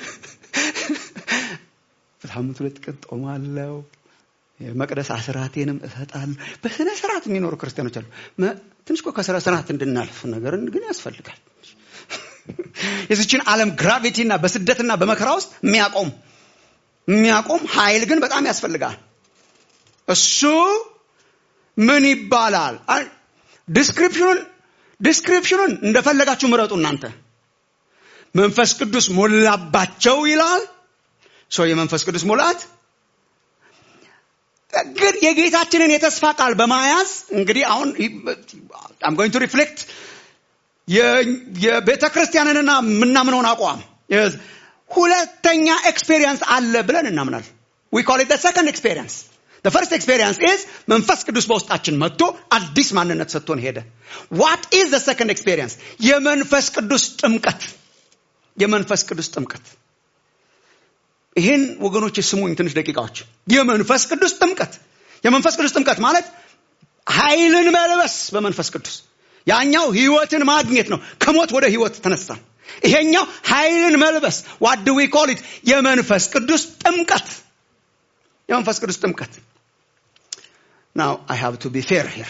በሳምንት ሁለት ቀን ጦማለሁ የመቅደስ አስራቴንም እሰጣለሁ በስነ ስርዓት የሚኖሩ ክርስቲያኖች አሉ ትንሽ እኮ ከስነ ስርዓት እንድናልፍ ነገርን ግን ያስፈልጋል የዚችን ዓለም ግራቪቲና በስደትና በመከራ ውስጥ የሚያቆም የሚያቆም ኃይል ግን በጣም ያስፈልጋል እሱ ምን ይባላል ዲስክሪፕሽኑን ዲስክሪፕሽኑን እንደፈለጋችሁ ምረጡ እናንተ መንፈስ ቅዱስ ሞላባቸው ይላል ሰው የመንፈስ ቅዱስ ሙላት ግን የጌታችንን የተስፋ ቃል በማያዝ እንግዲህ አሁን አም ጎይንግ ቱ ሪፍሌክት የቤተ ክርስቲያንንና የምናምነውን አቋም ሁለተኛ ኤክስፔሪየንስ አለ ብለን እናምናል ዊ ኮል ኢት ሰከንድ ኤክስፔሪየንስ ፈርስት ኤክስፔሪየንስ ኢዝ መንፈስ ቅዱስ በውስጣችን መጥቶ አዲስ ማንነት ሰጥቶን ሄደ ዋት ኢዝ ዘ ሰከንድ ኤክስፔሪየንስ የመንፈስ ቅዱስ ጥምቀት የመንፈስ ቅዱስ ጥምቀት ይህን ወገኖች ስሙኝ ትንሽ ደቂቃዎች የመንፈስ ቅዱስ ጥምቀት የመንፈስ ቅዱስ ጥምቀት ማለት ኃይልን መልበስ በመንፈስ ቅዱስ ያኛው ህይወትን ማግኘት ነው ከሞት ወደ ህይወት ተነሳን ይሄኛው ኃይልን መልበስ ዋድ ዊ ኮሊት የመንፈስ ቅዱስ ጥምቀት የመንፈስ ቅዱስ ጥምቀት ናው አይ ሃቭ ቱ ቢ ፌር ሄር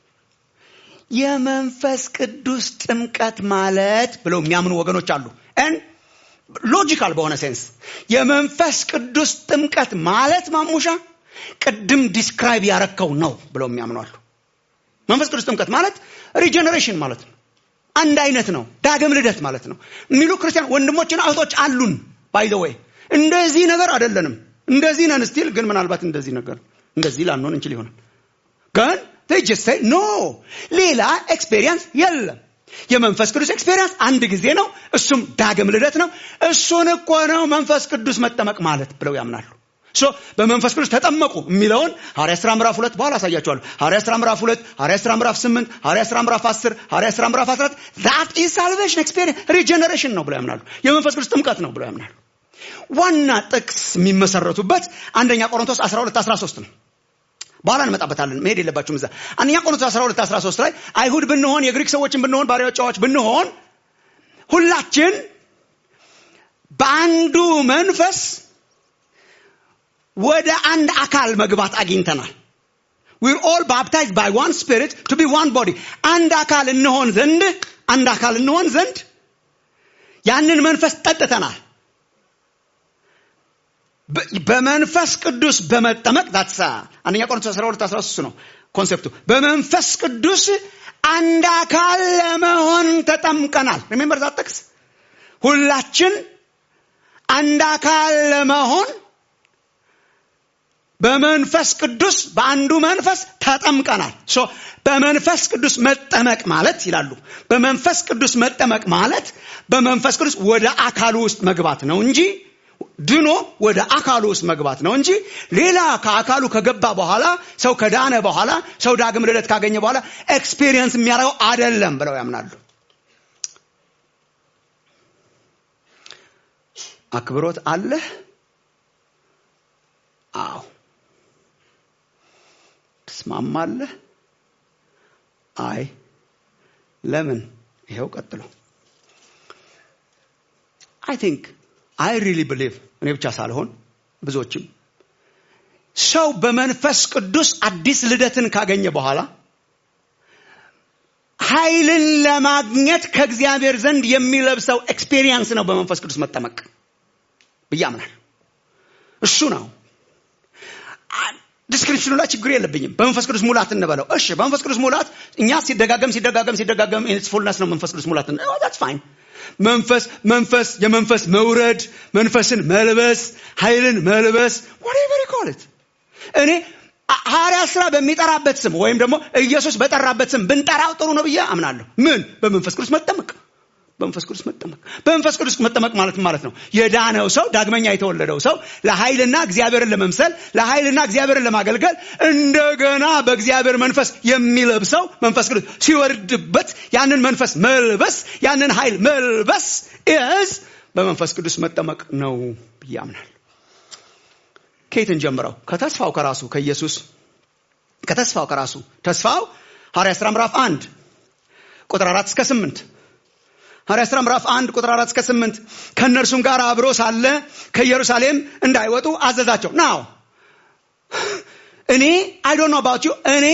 የመንፈስ ቅዱስ ጥምቀት ማለት ብለው የሚያምኑ ወገኖች አሉ ን ሎጂካል በሆነ ሴንስ የመንፈስ ቅዱስ ጥምቀት ማለት ማሙሻ ቅድም ዲስክራይብ ያረከው ነው ብለው የሚያምኑ አሉ መንፈስ ቅዱስ ጥምቀት ማለት ሪጀነሬሽን ማለት ነው አንድ አይነት ነው ዳግም ልደት ማለት ነው የሚሉ ክርስቲያን ወንድሞችና እህቶች አሉን ባይ ዘ ወይ እንደዚህ ነገር አይደለንም እንደዚህ ነን ስቲል ግን ምናልባት እንደዚህ ነገር እንደዚህ ላንሆን እንችል ይሆናል ግን ጀስት ኖ ሌላ ኤክስፔሪየንስ የለም የመንፈስ ቅዱስ ኤክስፔሪየንስ አንድ ጊዜ ነው እሱም ዳግም ልደት ነው እሱን እኮ ነው መንፈስ ቅዱስ መጠመቅ ማለት ብለው ያምናሉ ሶ በመንፈስ ቅዱስ ተጠመቁ የሚለውን ሐዋርያ ስራ ምዕራፍ ሁለት በኋላ አሳያቸዋለሁ ሐዋርያ ስራ ምዕራፍ ሁለት ሐዋርያ ስራ ምዕራፍ ስምንት ሐዋርያ ስራ ምዕራፍ አስር ሐዋርያ ስራ ምዕራፍ አስራት ዛት ኢዝ ሳልቬሽን ኤክስፔሪየንስ ሪጀነሬሽን ነው ብለው ያምናሉ የመንፈስ ቅዱስ ጥምቀት ነው ብለው ያምናሉ ዋና ጥቅስ የሚመሰረቱበት አንደኛ ቆሮንቶስ 12 13 ነው በኋላ እንመጣበታለን መሄድ የለባችሁም እዛ አንደኛ ቆሮንቶስ 12 13 ላይ አይሁድ ብንሆን የግሪክ ሰዎችን ብንሆን ባሪያዎቻዎች ብንሆን ሁላችን በአንዱ መንፈስ ወደ አንድ አካል መግባት አግኝተናል ዊር ኦል ባፕታይዝ ባይ ዋን ስፒሪት ቱ ቢ ዋን ቦዲ አንድ አካል እንሆን ዘንድ አንድ አካል እንሆን ዘንድ ያንን መንፈስ ጠጥተናል በመንፈስ ቅዱስ በመጠመቅ ዳትሳ አንደኛ ቆሮንቶስ 12 13 ነው ኮንሴፕቱ በመንፈስ ቅዱስ አንድ አካል ለመሆን ተጠምቀናል ሪሜምበር ዛት ጥቅስ ሁላችን አንድ አካል ለመሆን በመንፈስ ቅዱስ በአንዱ መንፈስ ተጠምቀናል ሶ በመንፈስ ቅዱስ መጠመቅ ማለት ይላሉ በመንፈስ ቅዱስ መጠመቅ ማለት በመንፈስ ቅዱስ ወደ አካሉ ውስጥ መግባት ነው እንጂ ድኖ ወደ አካሉ ውስጥ መግባት ነው እንጂ ሌላ ከአካሉ ከገባ በኋላ ሰው ከዳነ በኋላ ሰው ዳግም ልደት ካገኘ በኋላ ኤክስፔሪየንስ የሚያደርገው አደለም ብለው ያምናሉ አክብሮት አለህ አዎ ትስማማለህ አይ ለምን ይኸው ቀጥሎ አይ ቲንክ አይ ሪሊ ብሊቭ እኔ ብቻ ሳልሆን ብዙዎችም ሰው በመንፈስ ቅዱስ አዲስ ልደትን ካገኘ በኋላ ኃይልን ለማግኘት ከእግዚአብሔር ዘንድ የሚለብሰው ኤክስፔሪየንስ ነው በመንፈስ ቅዱስ መጠመቅ ብያምናል እሱ ነው ዲስክሪፕሽኑ ላይ ችግር የለብኝም በመንፈስ ቅዱስ ሙላት እንበለው እሺ በመንፈስ ቅዱስ ሙላት እኛ ሲደጋገም ሲደጋገም ሲደጋገም ፉልነስ ነው መንፈስ ቅዱስ ሙላት ዛትስ ፋይን መንፈስ መንፈስ የመንፈስ መውረድ መንፈስን መልበስ ኃይልን መልበስ whatever you call it እኔ ሐዋርያ ስራ በሚጠራበት ስም ወይም ደግሞ ኢየሱስ በጠራበት ስም ብንጠራው ጥሩ ነው ብዬ አምናለሁ ምን በመንፈስ ቅዱስ መጠመቅ በመንፈስ ቅዱስ መጠመቅ በመንፈስ ቅዱስ መጠመቅ ማለት ማለት ነው የዳነው ሰው ዳግመኛ የተወለደው ሰው ለኃይልና እግዚአብሔርን ለመምሰል ለኃይልና እግዚአብሔርን ለማገልገል እንደገና በእግዚአብሔር መንፈስ የሚለብሰው መንፈስ ቅዱስ ሲወርድበት ያንን መንፈስ መልበስ ያንን ኃይል መልበስ ኢዝ በመንፈስ ቅዱስ መጠመቅ ነው ብዬ አምናል ከየትን ጀምረው ከተስፋው ከራሱ ከኢየሱስ ከተስፋው ከራሱ ተስፋው ሐዋርያ ሥራ ምዕራፍ አንድ ቁጥር አራት እስከ ስምንት ሐዋርያ ሥራ ምዕራፍ አንድ ቁጥር አራት እስከ ስምንት ከእነርሱም ጋር አብሮ ሳለ ከኢየሩሳሌም እንዳይወጡ አዘዛቸው ናው እኔ አይ ዶንት ኖ አባውት ዩ እኔ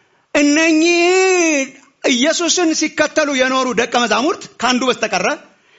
እነኚህ ኢየሱስን ሲከተሉ የኖሩ ደቀ መዛሙርት ከአንዱ በስተቀረ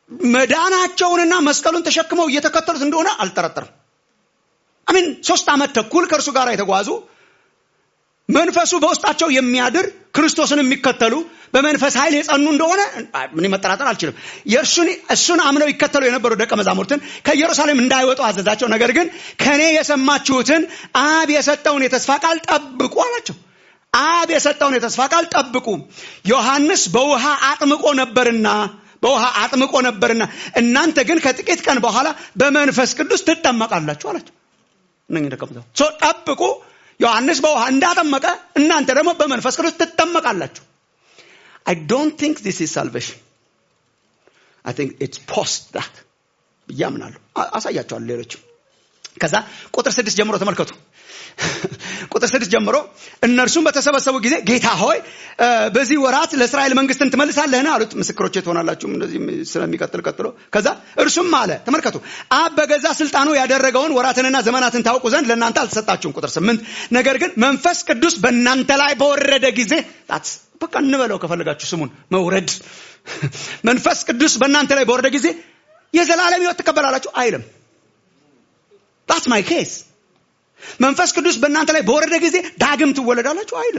መዳናቸውንና መስቀሉን ተሸክመው እየተከተሉት እንደሆነ አልጠረጠርም አሚን ሶስት ዓመት ተኩል ከእርሱ ጋር የተጓዙ መንፈሱ በውስጣቸው የሚያድር ክርስቶስን የሚከተሉ በመንፈስ ኃይል የጸኑ እንደሆነ ምን መጠራጠር አልችልም የእርሱን እሱን አምነው ይከተሉ የነበሩ ደቀ መዛሙርትን ከኢየሩሳሌም እንዳይወጡ አዘዛቸው ነገር ግን ከእኔ የሰማችሁትን አብ የሰጠውን የተስፋ ቃል ጠብቁ አላቸው አብ የሰጠውን የተስፋ ቃል ጠብቁ ዮሐንስ በውሃ አጥምቆ ነበርና በውሃ አጥምቆ ነበርና እናንተ ግን ከጥቂት ቀን በኋላ በመንፈስ ቅዱስ ትጠመቃላችሁ አላቸው እነኝህ ደቀ መዛሙርት ጠብቁ ዮሐንስ በውሃ እንዳጠመቀ እናንተ ደግሞ በመንፈስ ቅዱስ ትጠመቃላችሁ I don't think this is salvation. I think it's post that. ብዬ አምናለሁ። አሳያቸዋለሁ ሌሎችም። ከዛ ቁጥር ስድስት ጀምሮ ተመልከቱ። ቁጥር ስድስት ጀምሮ እነርሱም በተሰበሰቡ ጊዜ ጌታ ሆይ በዚህ ወራት ለእስራኤል መንግስትን ትመልሳለህን አሉት። ምስክሮቼ ትሆናላችሁ እንደዚህ ስለሚቀጥል ቀጥሎ። ከዛ እርሱም አለ ተመልከቱ፣ አብ በገዛ ስልጣኑ ያደረገውን ወራትንና ዘመናትን ታውቁ ዘንድ ለእናንተ አልተሰጣችሁም። ቁጥር ስምንት ነገር ግን መንፈስ ቅዱስ በእናንተ ላይ በወረደ ጊዜ በቃ እንበለው ከፈለጋችሁ ስሙን መውረድ መንፈስ ቅዱስ በእናንተ ላይ በወረደ ጊዜ የዘላለም ህይወት ትቀበላላችሁ አይልም ዳትስ ማይ ኬስ መንፈስ ቅዱስ በእናንተ ላይ በወረደ ጊዜ ዳግም ትወለዳላችሁ አይልም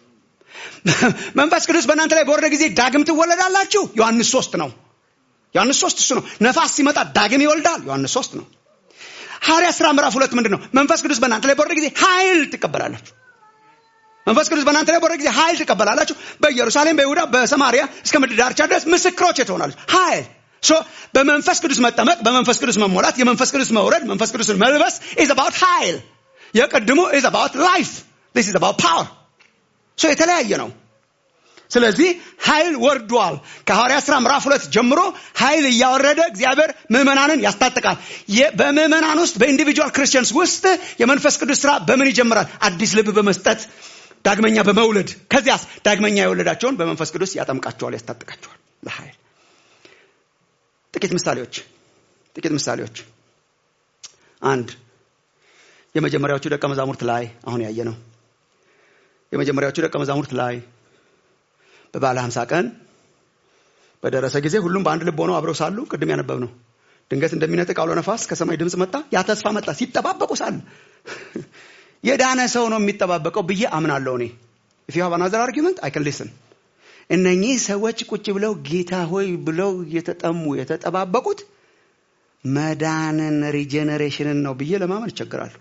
መንፈስ ቅዱስ በእናንተ ላይ በወረደ ጊዜ ዳግም ትወለዳላችሁ ዮሐንስ ሶስት ነው ዮሐንስ ሶስት እሱ ነው ነፋስ ሲመጣ ዳግም ይወልዳል ዮሐንስ ሶስት ነው ሐዋርያ ስራ ምዕራፍ ሁለት ምንድን ነው መንፈስ ቅዱስ በእናንተ ላይ በወረደ ጊዜ ኃይል ትቀበላላችሁ መንፈስ ቅዱስ በእናንተ ላይ በወረደ ጊዜ ኃይል ትቀበላላችሁ በኢየሩሳሌም በይሁዳ በሰማሪያ እስከ ምድር ዳርቻ ድረስ ምስክሮች ትሆናለች ኃይል ሶ በመንፈስ ቅዱስ መጠመቅ በመንፈስ ቅዱስ መሞላት የመንፈስ ቅዱስ መውረድ መንፈስ ቅዱስን መልበስ ኢዝ አባውት ኃይል የቅድሙ ኢዝ አባውት ላይፍ ዲስ ኢዝ አባውት ፓወር ሶ የተለያየ ነው ስለዚህ ኃይል ወርዷል ከሐዋርያ ስራ ምዕራፍ ሁለት ጀምሮ ኃይል እያወረደ እግዚአብሔር ምዕመናንን ያስታጥቃል በምዕመናን ውስጥ በኢንዲቪጁዋል ክርስቲያንስ ውስጥ የመንፈስ ቅዱስ ስራ በምን ይጀምራል አዲስ ልብ በመስጠት ዳግመኛ በመውለድ ከዚያስ ዳግመኛ የወለዳቸውን በመንፈስ ቅዱስ ያጠምቃቸዋል ያስታጥቃቸዋል ለኃይል ጥቂት ምሳሌዎች ጥቂት ምሳሌዎች አንድ የመጀመሪያዎቹ ደቀ መዛሙርት ላይ አሁን ያየ ነው የመጀመሪያዎቹ ደቀ መዛሙርት ላይ በባለ ሀምሳ ቀን በደረሰ ጊዜ ሁሉም በአንድ ልብ ሆነው አብረው ሳሉ ቅድም ያነበብ ነው ድንገት እንደሚነጥቅ አውሎ ነፋስ ከሰማይ ድምፅ መጣ ያ ተስፋ መጣ ሲጠባበቁ ሳለ የዳነ ሰው ነው የሚጠባበቀው ብዬ አምናለሁ እኔ if you have another argument i can listen እነኚህ ሰዎች ቁጭ ብለው ጌታ ሆይ ብለው የተጠሙ የተጠባበቁት መዳንን ሪጀነሬሽንን ነው ብዬ ለማመን ይቸግራሉ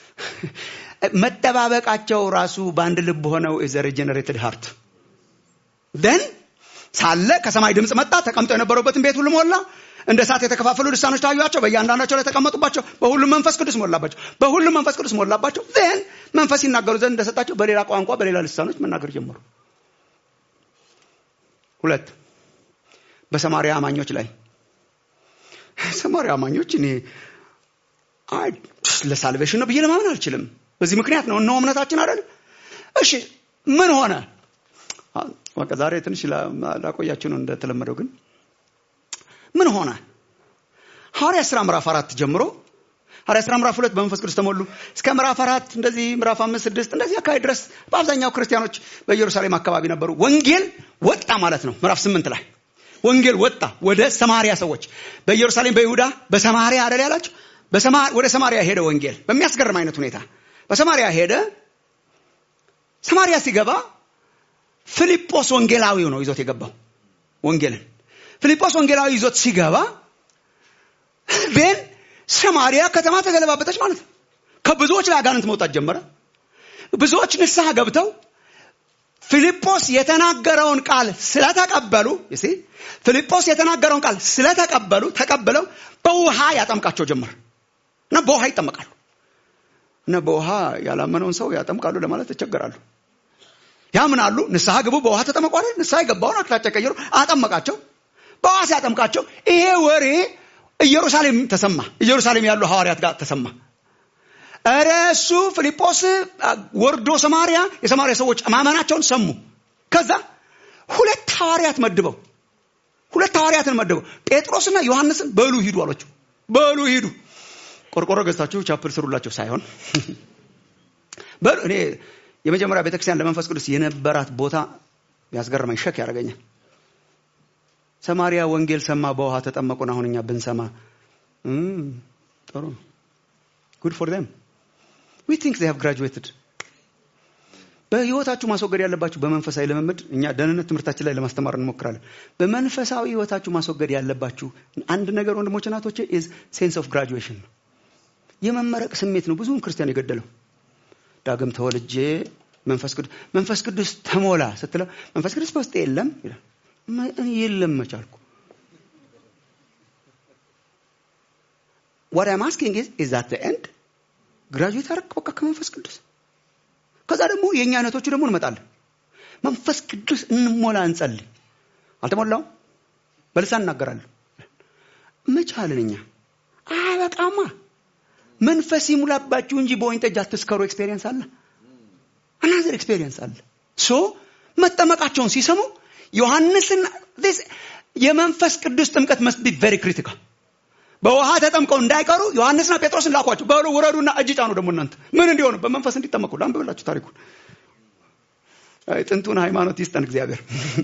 መጠባበቃቸው ራሱ በአንድ ልብ ሆነው ኢዘ ሪጀነሬትድ ሃርት ደን ሳለ ከሰማይ ድምፅ መጣ ተቀምጠው የነበረበትን ቤት ሁሉ ሞላ እንደ እሳት የተከፋፈሉ ልሳኖች ታዩቸው በእያንዳንዳቸው ላይ ተቀመጡባቸው በሁሉም መንፈስ ቅዱስ ሞላባቸው በሁሉም መንፈስ ቅዱስ ሞላባቸው ን መንፈስ ይናገሩ ዘንድ እንደሰጣቸው በሌላ ቋንቋ በሌላ ልሳኖች መናገር ጀመሩ ሁለት በሰማሪያ አማኞች ላይ ሰማሪያ አማኞች እኔ ለሳልቬሽን ነው ብዬ ለማመን አልችልም በዚህ ምክንያት ነው እነሆ እምነታችን አይደል እሺ ምን ሆነ በቃ ዛሬ ትንሽ ላቆያችሁ ነው እንደተለመደው ግን ምን ሆነ ሐዋርያ ስራ ምዕራፍ አራት ጀምሮ ሐዋርያ ስራ ምዕራፍ ሁለት በመንፈስ ቅዱስ ተሞሉ እስከ ምዕራፍ አራት እንደዚህ ምዕራፍ አምስት ስድስት እንደዚህ አካባቢ ድረስ በአብዛኛው ክርስቲያኖች በኢየሩሳሌም አካባቢ ነበሩ ወንጌል ወጣ ማለት ነው ምዕራፍ ስምንት ላይ ወንጌል ወጣ ወደ ሰማሪያ ሰዎች በኢየሩሳሌም በይሁዳ በሰማሪያ አደል ያላቸው ወደ ሰማሪያ ሄደ ወንጌል በሚያስገርም አይነት ሁኔታ በሰማሪያ ሄደ ሰማሪያ ሲገባ ፊልጶስ ወንጌላዊው ነው ይዞት የገባው ወንጌልን ፊልጶስ ወንጌላዊ ይዞት ሲገባ ቤን ሰማሪያ ከተማ ተገለባበጠች ማለት ነው ከብዙዎች ላይ አጋንንት መውጣት ጀመረ ብዙዎች ንስሐ ገብተው ፊልጶስ የተናገረውን ቃል ስለተቀበሉ ሲ ፊልጶስ የተናገረውን ቃል ስለተቀበሉ ተቀብለው በውሃ ያጠምቃቸው ጀመር እና በውሃ ይጠመቃሉ እና በውሃ ያላመነውን ሰው ያጠምቃሉ ለማለት ይቸገራሉ ያምናሉ ንስሐ ግቡ በውሃ ተጠመቋል ንስሐ የገባውን አቅጣጫ ቀየሩ አጠመቃቸው በውሃ ሲያጠምቃቸው ይሄ ወሬ ኢየሩሳሌም ተሰማ ኢየሩሳሌም ያሉ ሐዋርያት ጋር ተሰማ እረ እሱ ፊልጶስ ወርዶ ሰማሪያ የሰማሪያ ሰዎች ማመናቸውን ሰሙ ከዛ ሁለት ሐዋርያት መድበው ሁለት ሐዋርያትን መድበው ጴጥሮስና ዮሐንስን በሉ ሂዱ አሏቸው በሉ ሂዱ ቆርቆሮ ገዝታችሁ ቻፕል ስሩላቸው ሳይሆን በሉ እኔ የመጀመሪያ ቤተክርስቲያን ለመንፈስ ቅዱስ የነበራት ቦታ ያስገርመኝ ሸክ ያደርገኛል ሰማሪያ ወንጌል ሰማ፣ በውሃ ተጠመቁን። አሁን እኛ ብንሰማ እም፣ ጥሩ ነው። ጉድ ፎር them we think they have graduated በህይወታችሁ ማስወገድ ያለባችሁ በመንፈሳዊ ልምምድ እኛ ደህንነት ትምህርታችን ላይ ለማስተማር እንሞክራለን። በመንፈሳዊ ህይወታችሁ ማስወገድ ያለባችሁ አንድ ነገር ወንድሞች እናቶቼ is sense of graduation ነው። የመመረቅ ስሜት ነው ብዙውን ክርስቲያን የገደለው። ዳግም ተወልጄ መንፈስ ቅዱስ መንፈስ ቅዱስ ተሞላ ስትለው መንፈስ ቅዱስ በውስጤ የለም ይላል። ማ- እኔ የለም መቻልኩ what I'm asking is is that the end ግራጁዌት አደረግ በቃ ከመንፈስ ቅዱስ ከዛ ደግሞ የእኛ አይነቶቹ ደግሞ እንመጣለን መንፈስ ቅዱስ እንሞላ እንጸልይ አልተሞላውም በልሳን እናገራለሁ መቻልን እኛ አበቃማ መንፈስ ይሙላባችሁ እንጂ በወይን ጠጅ አትስከሩ ኤክስፔሪየንስ አለ አናዘር ኤክስፔሪየንስ አለ ሶ መጠመቃቸውን ሲሰሙ ዮሐንስና this የመንፈስ ቅዱስ ጥምቀት መስት ቢ ቨሪ ክሪቲካል በውሃ ተጠምቀው እንዳይቀሩ ዮሐንስና ጴጥሮስን ላኳቸው በሉ ውረዱና እጅ ጫኑ ደግሞ እናንተ ምን እንዲሆኑ በመንፈስ እንዲጠመቁ ላንብብላችሁ ታሪኩን አይ ጥንቱን ሃይማኖት ይስጠን እግዚአብሔር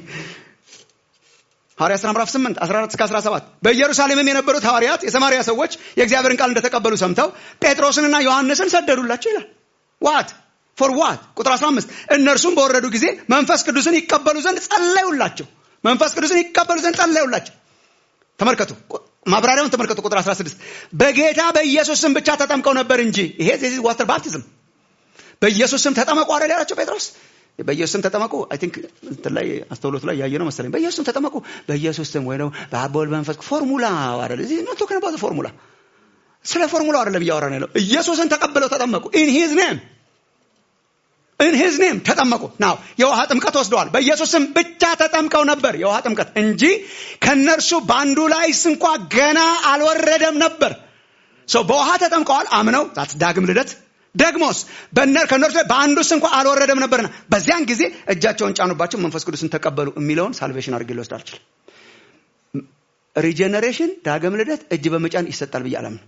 ሐዋርያ ሥራ ምዕራፍ 8 14 እስከ 17 በኢየሩሳሌምም የነበሩት ሐዋርያት የሰማርያ ሰዎች የእግዚአብሔርን ቃል እንደተቀበሉ ሰምተው ጴጥሮስንና ዮሐንስን ሰደዱላቸው ይላል ዋት ፎር ዋት ቁጥር 15 እነርሱም በወረዱ ጊዜ መንፈስ ቅዱስን ይቀበሉ ዘንድ ጸለዩላቸው መንፈስ ቅዱስን ይቀበሉ ዘንድ ጸለዩላቸው ተመልከቱ ቁ- ማብራሪያውን ተመልከቱ ቁጥር 16 በጌታ በኢየሱስ ስም ብቻ ተጠምቀው ነበር እንጂ ይሄ ዋተር ባፕቲዝም በኢየሱስ ስም ተጠመቁ አይደል ያላቸው ጴጥሮስ በኢየሱስ ስም ተጠመቁ አይ ቲንክ እንትን ላይ አስተውሎቱ ላይ ያየ ነው መሰለኝ በኢየሱስ ስም ተጠመቁ በኢየሱስ ስም ወይ ደግሞ በአብ በወልድ በመንፈስ ፎርሙላ አይደል እዚህ ነው ቶከን አባውት ፎርሙላ ስለ ፎርሙላው አይደለም እያወራን ያለው ኢየሱስን ተቀብለው ተጠመቁ ኢን ሂዝ ኔም ኢን ሂዝ ኔም ተጠመቁ ናው የውሃ ጥምቀት ወስደዋል በኢየሱስ ስም ብቻ ተጠምቀው ነበር የውሃ ጥምቀት እንጂ ከነርሱ በአንዱ ላይ እንኳ ገና አልወረደም ነበር ሰው በውሃ ተጠምቀዋል አምነው ዛት ዳግም ልደት ደግሞስ በእነር ከእነርሱ ላይ በአንዱስ እንኳ አልወረደም ነበርና በዚያን ጊዜ እጃቸውን ጫኑባቸው መንፈስ ቅዱስን ተቀበሉ የሚለውን ሳልቬሽን አድርጌ ልወስድ አልችልም ሪጀነሬሽን ዳግም ልደት እጅ በመጫን ይሰጣል ብዬ አላምንም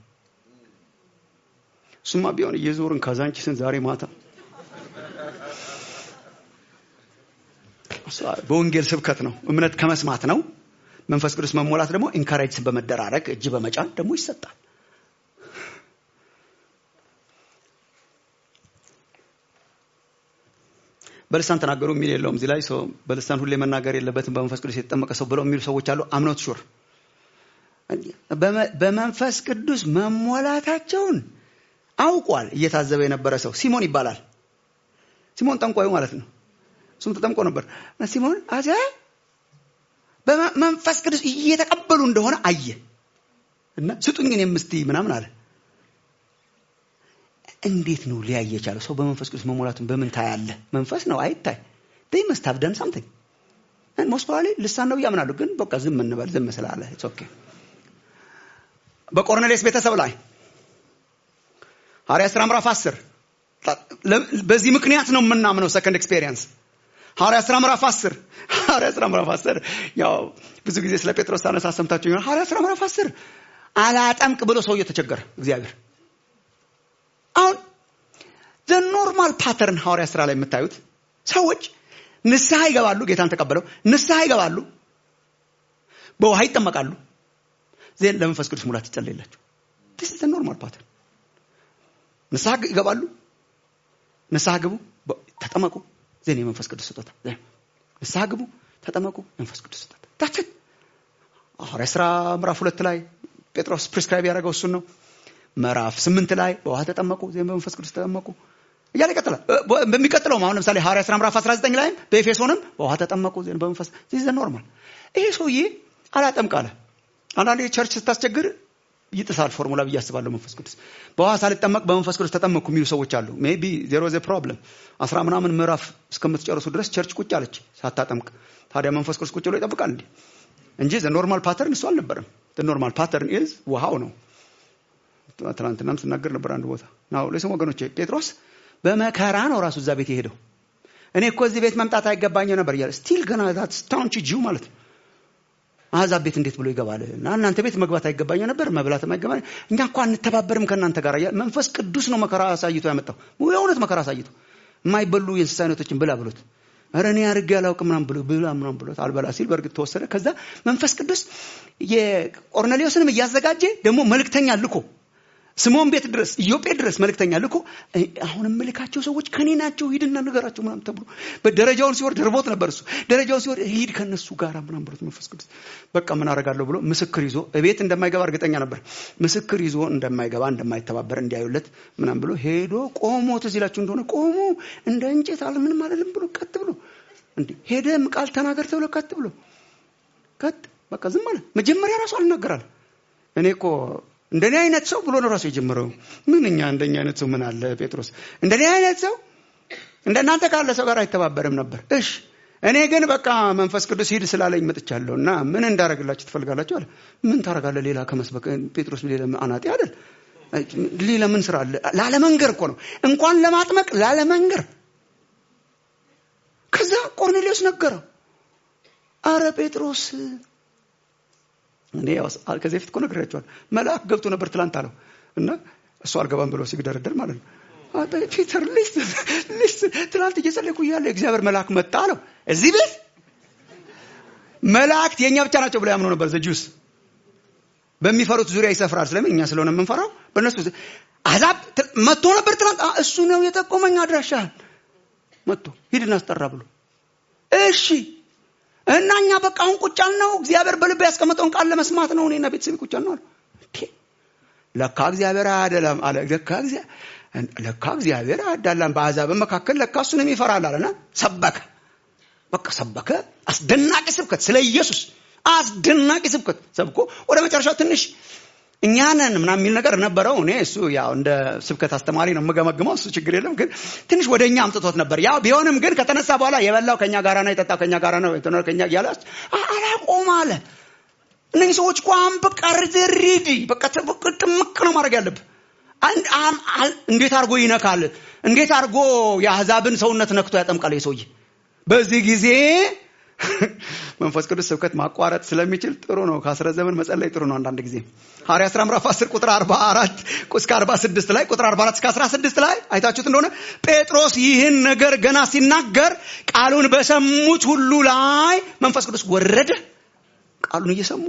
እሱማ ቢሆን እየዞርን ካዛንቺስን ዛሬ ማታ እሷ በወንጌል ስብከት ነው እምነት ከመስማት ነው መንፈስ ቅዱስ መሞላት ደግሞ ኢንካሬጅ በመደራረግ እጅ በመጫን ደግሞ ይሰጣል በልሳን ተናገሩ የሚል የለውም እዚህ ላይ ሰው በልሳን ሁሌ መናገር የለበትም በመንፈስ ቅዱስ የተጠመቀ ሰው ብለው የሚሉ ሰዎች አሉ አምኖት ሹር በመንፈስ ቅዱስ መሞላታቸውን አውቋል እየታዘበ የነበረ ሰው ሲሞን ይባላል ሲሞን ጠንቋዩ ማለት ነው እሱም ተጠምቆ ነበር ሲሞን አዘ በመንፈስ ቅዱስ እየተቀበሉ እንደሆነ አየ እና ስጡኝ እኔም እስቲ ምናምን አለ እንዴት ነው ሊያይ የቻለው ሰው በመንፈስ ቅዱስ መሞላቱን በምን ታያለ መንፈስ ነው አይታይ they must have done something and most probably ልሳን ነው ያምናሉ ግን በቃ ዝም እንበል ዝም ስላለ it's okay በቆርኔሌስ ቤተሰብ ላይ ሐዋርያ ሥራ ምዕራፍ 10 በዚህ ምክንያት ነው የምናምነው ሰከንድ ኤክስፔሪየንስ ሐዋርያ ሥራ ምዕራፍ 10 ሐዋርያ ሥራ ምዕራፍ 10 ያው ብዙ ጊዜ ስለ ጴጥሮስ ሳነሳ ሰምታችሁ ይሆናል ሐዋርያ ሥራ ምዕራፍ 10 አላጠምቅ ብሎ ሰውየው ተቸገረ እግዚአብሔር አሁን ዘ ኖርማል ፓተርን ሐዋርያ ስራ ላይ የምታዩት ሰዎች ንስሐ ይገባሉ ጌታን ተቀበለው ንስሐ ይገባሉ በውሃ ይጠመቃሉ ዜን ለመንፈስ ቅዱስ ሙላት ይጸለይላቸው ስ ኖርማል ፓተርን ንስሐ ይገባሉ ንስሐ ግቡ ተጠመቁ ዜን የመንፈስ ቅዱስ ስጦታ ንስሐ ግቡ ተጠመቁ የመንፈስ ቅዱስ ስጦታ ታችን ሐዋርያ ስራ ምዕራፍ ሁለት ላይ ጴጥሮስ ፕሪስክራይብ ያደረገው እሱን ነው ምዕራፍ ስምንት ላይ በውሃ ተጠመቁ ዜም በመንፈስ ቅዱስ ተጠመቁ እያለ ይቀጥላል በሚቀጥለው አሁን ለምሳሌ ሐዋርያ ስራ ምዕራፍ 19 ላይም በኤፌሶንም በውሃ ተጠመቁ ዜም በመንፈስ ዚዘ ኖርማል ይሄ ሰውዬ አላጠምቅ አለ አንዳንዴ ቸርች ስታስቸግር ይጥሳል ፎርሙላ ብዬ አስባለሁ መንፈስ ቅዱስ በውሃ ሳልጠመቅ በመንፈስ ቅዱስ ተጠመቅኩ የሚሉ ሰዎች አሉ ሜቢ ዜሮ ዘ ፕሮብለም አስራ ምናምን ምዕራፍ እስከምትጨርሱ ድረስ ቸርች ቁጭ አለች ሳታጠምቅ ታዲያ መንፈስ ቅዱስ ቁጭ ብሎ ይጠብቃል እንዴ እንጂ ኖርማል ፓተርን እሱ አልነበረም ኖርማል ፓተርን ኢዝ ውሃው ነው ትናንትናም ስናገር ነበር አንድ ቦታ ናው ለስም ወገኖቼ ጴጥሮስ በመከራ ነው ራሱ እዛ ቤት የሄደው እኔ እኮ እዚህ ቤት መምጣት አይገባኘው ነበር እያለ ስቲል ገና ዛት ስታውንቺ ጂው ማለት ነው አሕዛብ ቤት እንዴት ብሎ ይገባል እና እናንተ ቤት መግባት አይገባኘው ነበር መብላትም አይገባ እኛ እኳ አንተባበርም ከእናንተ ጋር መንፈስ ቅዱስ ነው መከራ አሳይቶ ያመጣው የእውነት መከራ አሳይቶ የማይበሉ የእንስሳ አይነቶችን ብላ ብሎት ኧረ እኔ አድርጌ አላውቅም ምናምን ብሎ ብላ ምናምን ብሎት አልበላ ሲል በእርግጥ ተወሰደ። ከዛ መንፈስ ቅዱስ የቆርኔሌዎስንም እያዘጋጀ ደግሞ መልእክተኛ ልኮ ስምዖን ቤት ድረስ ኢዮጴ ድረስ መልእክተኛ ልኮ አሁን የምልካቸው ሰዎች ከኔ ናቸው፣ ሂድና ንገራቸው ምናምን ተብሎ በደረጃውን ሲወርድ ርቦት ነበር እሱ። ደረጃውን ሲወርድ ሂድ ከነሱ ጋር ምናምን ብሎት መንፈስ ቅዱስ በቃ ምን አደርጋለሁ ብሎ ምስክር ይዞ እቤት እንደማይገባ እርግጠኛ ነበር። ምስክር ይዞ እንደማይገባ እንደማይተባበር እንዲያዩለት ምናምን ብሎ ሄዶ ቆሞ ትዝ ይላችሁ እንደሆነ ቆሞ እንደ እንጨት አለ ምንም አለልም ብሎ ቀጥ ብሎ እንዴ ሄደም ቃል ተናገር ተብሎ ቀጥ ብሎ ቀጥ በቃ ዝም አለ። መጀመሪያ ራሱ አልናገራል። እኔ እኮ እንደኔ አይነት ሰው ብሎ ነው ራሱ የጀመረው። ምን እኛ እንደኛ አይነት ሰው ምን አለ ጴጥሮስ፣ እንደኔ አይነት ሰው እንደናንተ ካለ ሰው ጋር አይተባበርም ነበር። እሺ እኔ ግን በቃ መንፈስ ቅዱስ ሂድ ስላለኝ መጥቻለሁ እና ምን እንዳደረግላችሁ ትፈልጋላችሁ አለ። ምን ታደርጋለህ ሌላ ከመስበክ? ጴጥሮስ ሌላ አናጤ አይደል? ሌላ ምን ስራ አለ? ላለመንገር እኮ ነው እንኳን ለማጥመቅ ላለመንገር። ከዛ ቆርኔሌዎስ ነገረው። አረ ጴጥሮስ እኔ ያው ከዚህ በፊት እኮ ነግሬያቸዋለሁ። መልአክ ገብቶ ነበር ትላንት አለው እና እሱ አልገባም ብሎ ሲግደረደር ማለት ነው። ፒተር ሊስት ሊስት ትላንት እየጸለይኩ እያለ የእግዚአብሔር መልአክ መጣ አለው። እዚህ ቤት መላእክት የእኛ ብቻ ናቸው ብሎ ያምኑ ነበር። ዘጁስ በሚፈሩት ዙሪያ ይሰፍራል። ስለምን እኛ ስለሆነ የምንፈራው በእነሱ አዛብ መጥቶ ነበር ትላንት። እሱ ነው የጠቆመኝ አድራሻህን መጥቶ ሂድና አስጠራ ብሎ እሺ እና እኛ በቃ አሁን ቁጭ ያልነው እግዚአብሔር በልብ ያስቀመጠውን ቃል ለመስማት ነው። እኔና ቤተሰብ ቁጭ ያልነው አለ። ለካ እግዚአብሔር አያደላም አለ። ለካ ለካ እግዚአብሔር አያዳላም፣ በአሕዛብ መካከል ለካ እሱንም ይፈራል አለና ሰበከ። በቃ ሰበከ። አስደናቂ ስብከት ስለ ኢየሱስ አስደናቂ ስብከት ሰብኮ ወደ መጨረሻው ትንሽ እኛ ነን ምናምን የሚል ነገር ነበረው። እኔ እሱ ያው እንደ ስብከት አስተማሪ ነው የምገመግመው፣ እሱ ችግር የለም። ግን ትንሽ ወደ እኛ አምጥቶት ነበር። ያው ቢሆንም ግን ከተነሳ በኋላ የበላው ከኛ ጋራ ነው፣ የጠጣው ከኛ ጋራ ነው፣ የተኖረ ከኛ እያለ አላቆም አለ። እነዚህ ሰዎች እኮ አሁን በቃ ሪዲ በቃ ጥምቅ ነው ማድረግ ያለብህ። እንዴት አድርጎ ይነካል? እንዴት አድርጎ የአሕዛብን ሰውነት ነክቶ ያጠምቃል? የሰውዬ በዚህ ጊዜ መንፈስ ቅዱስ ስብከት ማቋረጥ ስለሚችል ጥሩ ነው። ከአስረ ዘመን መጸለይ ጥሩ ነው። አንዳንድ ጊዜ ሐዋርያ ሥራ ምዕራፍ 10 ቁጥር 44 እስከ 46 ላይ ቁጥር 44 እስከ 16 ላይ አይታችሁት እንደሆነ ጴጥሮስ ይህን ነገር ገና ሲናገር ቃሉን በሰሙት ሁሉ ላይ መንፈስ ቅዱስ ወረደ። ቃሉን እየሰሙ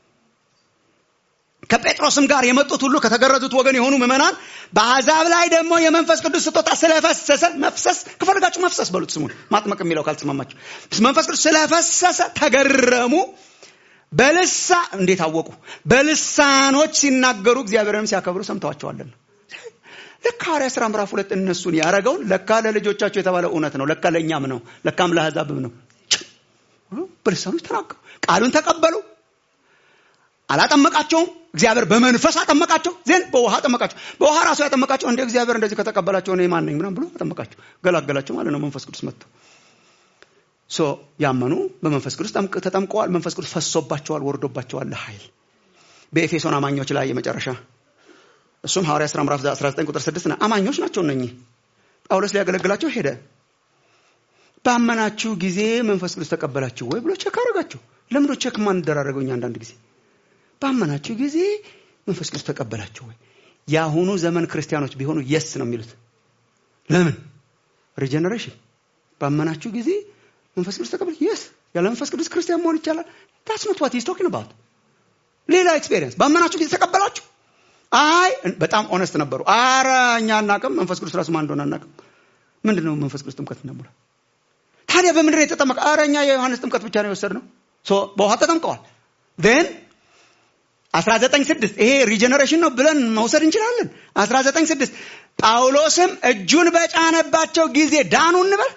ከጴጥሮስም ጋር የመጡት ሁሉ ከተገረዙት ወገን የሆኑ ምዕመናን በአሕዛብ ላይ ደግሞ የመንፈስ ቅዱስ ስጦታ ስለፈሰሰ መፍሰስ ከፈለጋችሁ መፍሰስ በሉት ስሙን ማጥመቅ የሚለው ካልተስማማችሁ መንፈስ ቅዱስ ስለፈሰሰ ተገረሙ በልሳ እንዴት አወቁ በልሳኖች ሲናገሩ እግዚአብሔርንም ሲያከብሩ ሰምተዋቸዋለን ለካ ሐዋርያ ሥራ ምዕራፍ ሁለት እነሱን ያደረገውን ለካ ለልጆቻቸው የተባለው እውነት ነው ለካ ለእኛም ነው ለካም ለአሕዛብም ነው በልሳኖች ተናገሩ ቃሉን ተቀበሉ አላጠመቃቸውም እግዚአብሔር በመንፈስ አጠመቃቸው ዜን በውሃ አጠመቃቸው በውሃ ራሱ ያጠመቃቸው እንደ እግዚአብሔር እንደዚህ ከተቀበላቸው እኔ ማን ነኝ ምናምን ብሎ አጠመቃቸው ገላገላቸው ማለት ነው መንፈስ ቅዱስ መጥቶ ሶ ያመኑ በመንፈስ ቅዱስ ተጠምቀዋል መንፈስ ቅዱስ ፈሶባቸዋል ወርዶባቸዋል ለኃይል በኤፌሶን አማኞች ላይ የመጨረሻ እሱም ሐዋርያ ሥራ ምዕራፍ 19 ቁጥር 6 ነው አማኞች ናቸው እነኚህ ጳውሎስ ሊያገለግላቸው ሄደ ባመናችሁ ጊዜ መንፈስ ቅዱስ ተቀበላችሁ ወይ ብሎ ቼክ አረጋቸው ለምዶ ቼክ ማን ደራረገው እኛ አንዳንድ ጊዜ ባመናችሁ ጊዜ መንፈስ ቅዱስ ተቀበላችሁ ወይ? የአሁኑ ዘመን ክርስቲያኖች ቢሆኑ የስ ነው የሚሉት። ለምን ሪጀነሬሽን ባመናችሁ ጊዜ መንፈስ ቅዱስ ተቀበላችሁ። የስ ያለ መንፈስ ቅዱስ ክርስቲያን መሆን ይቻላል። ታስ ኖት ዋት ሂዝ ቶኪንግ አባውት። ሌላ ኤክስፔሪየንስ ባመናችሁ ጊዜ ተቀበላችሁ። አይ በጣም ኦነስት ነበሩ። አረ እኛ አናቅም፣ መንፈስ ቅዱስ ራሱ ማን እንደሆነ አናቅም። ምንድን ነው መንፈስ ቅዱስ ጥምቀት እናሙላ። ታዲያ በምንድን ነው የተጠመቀ? አረ እኛ የዮሐንስ ጥምቀት ብቻ ነው የወሰድነው። በውሃ ተጠምቀዋል ን 196 ይሄ ሪጀነሬሽን ነው ብለን መውሰድ እንችላለን። 196 ጳውሎስም እጁን በጫነባቸው ጊዜ ዳኑ እንበል።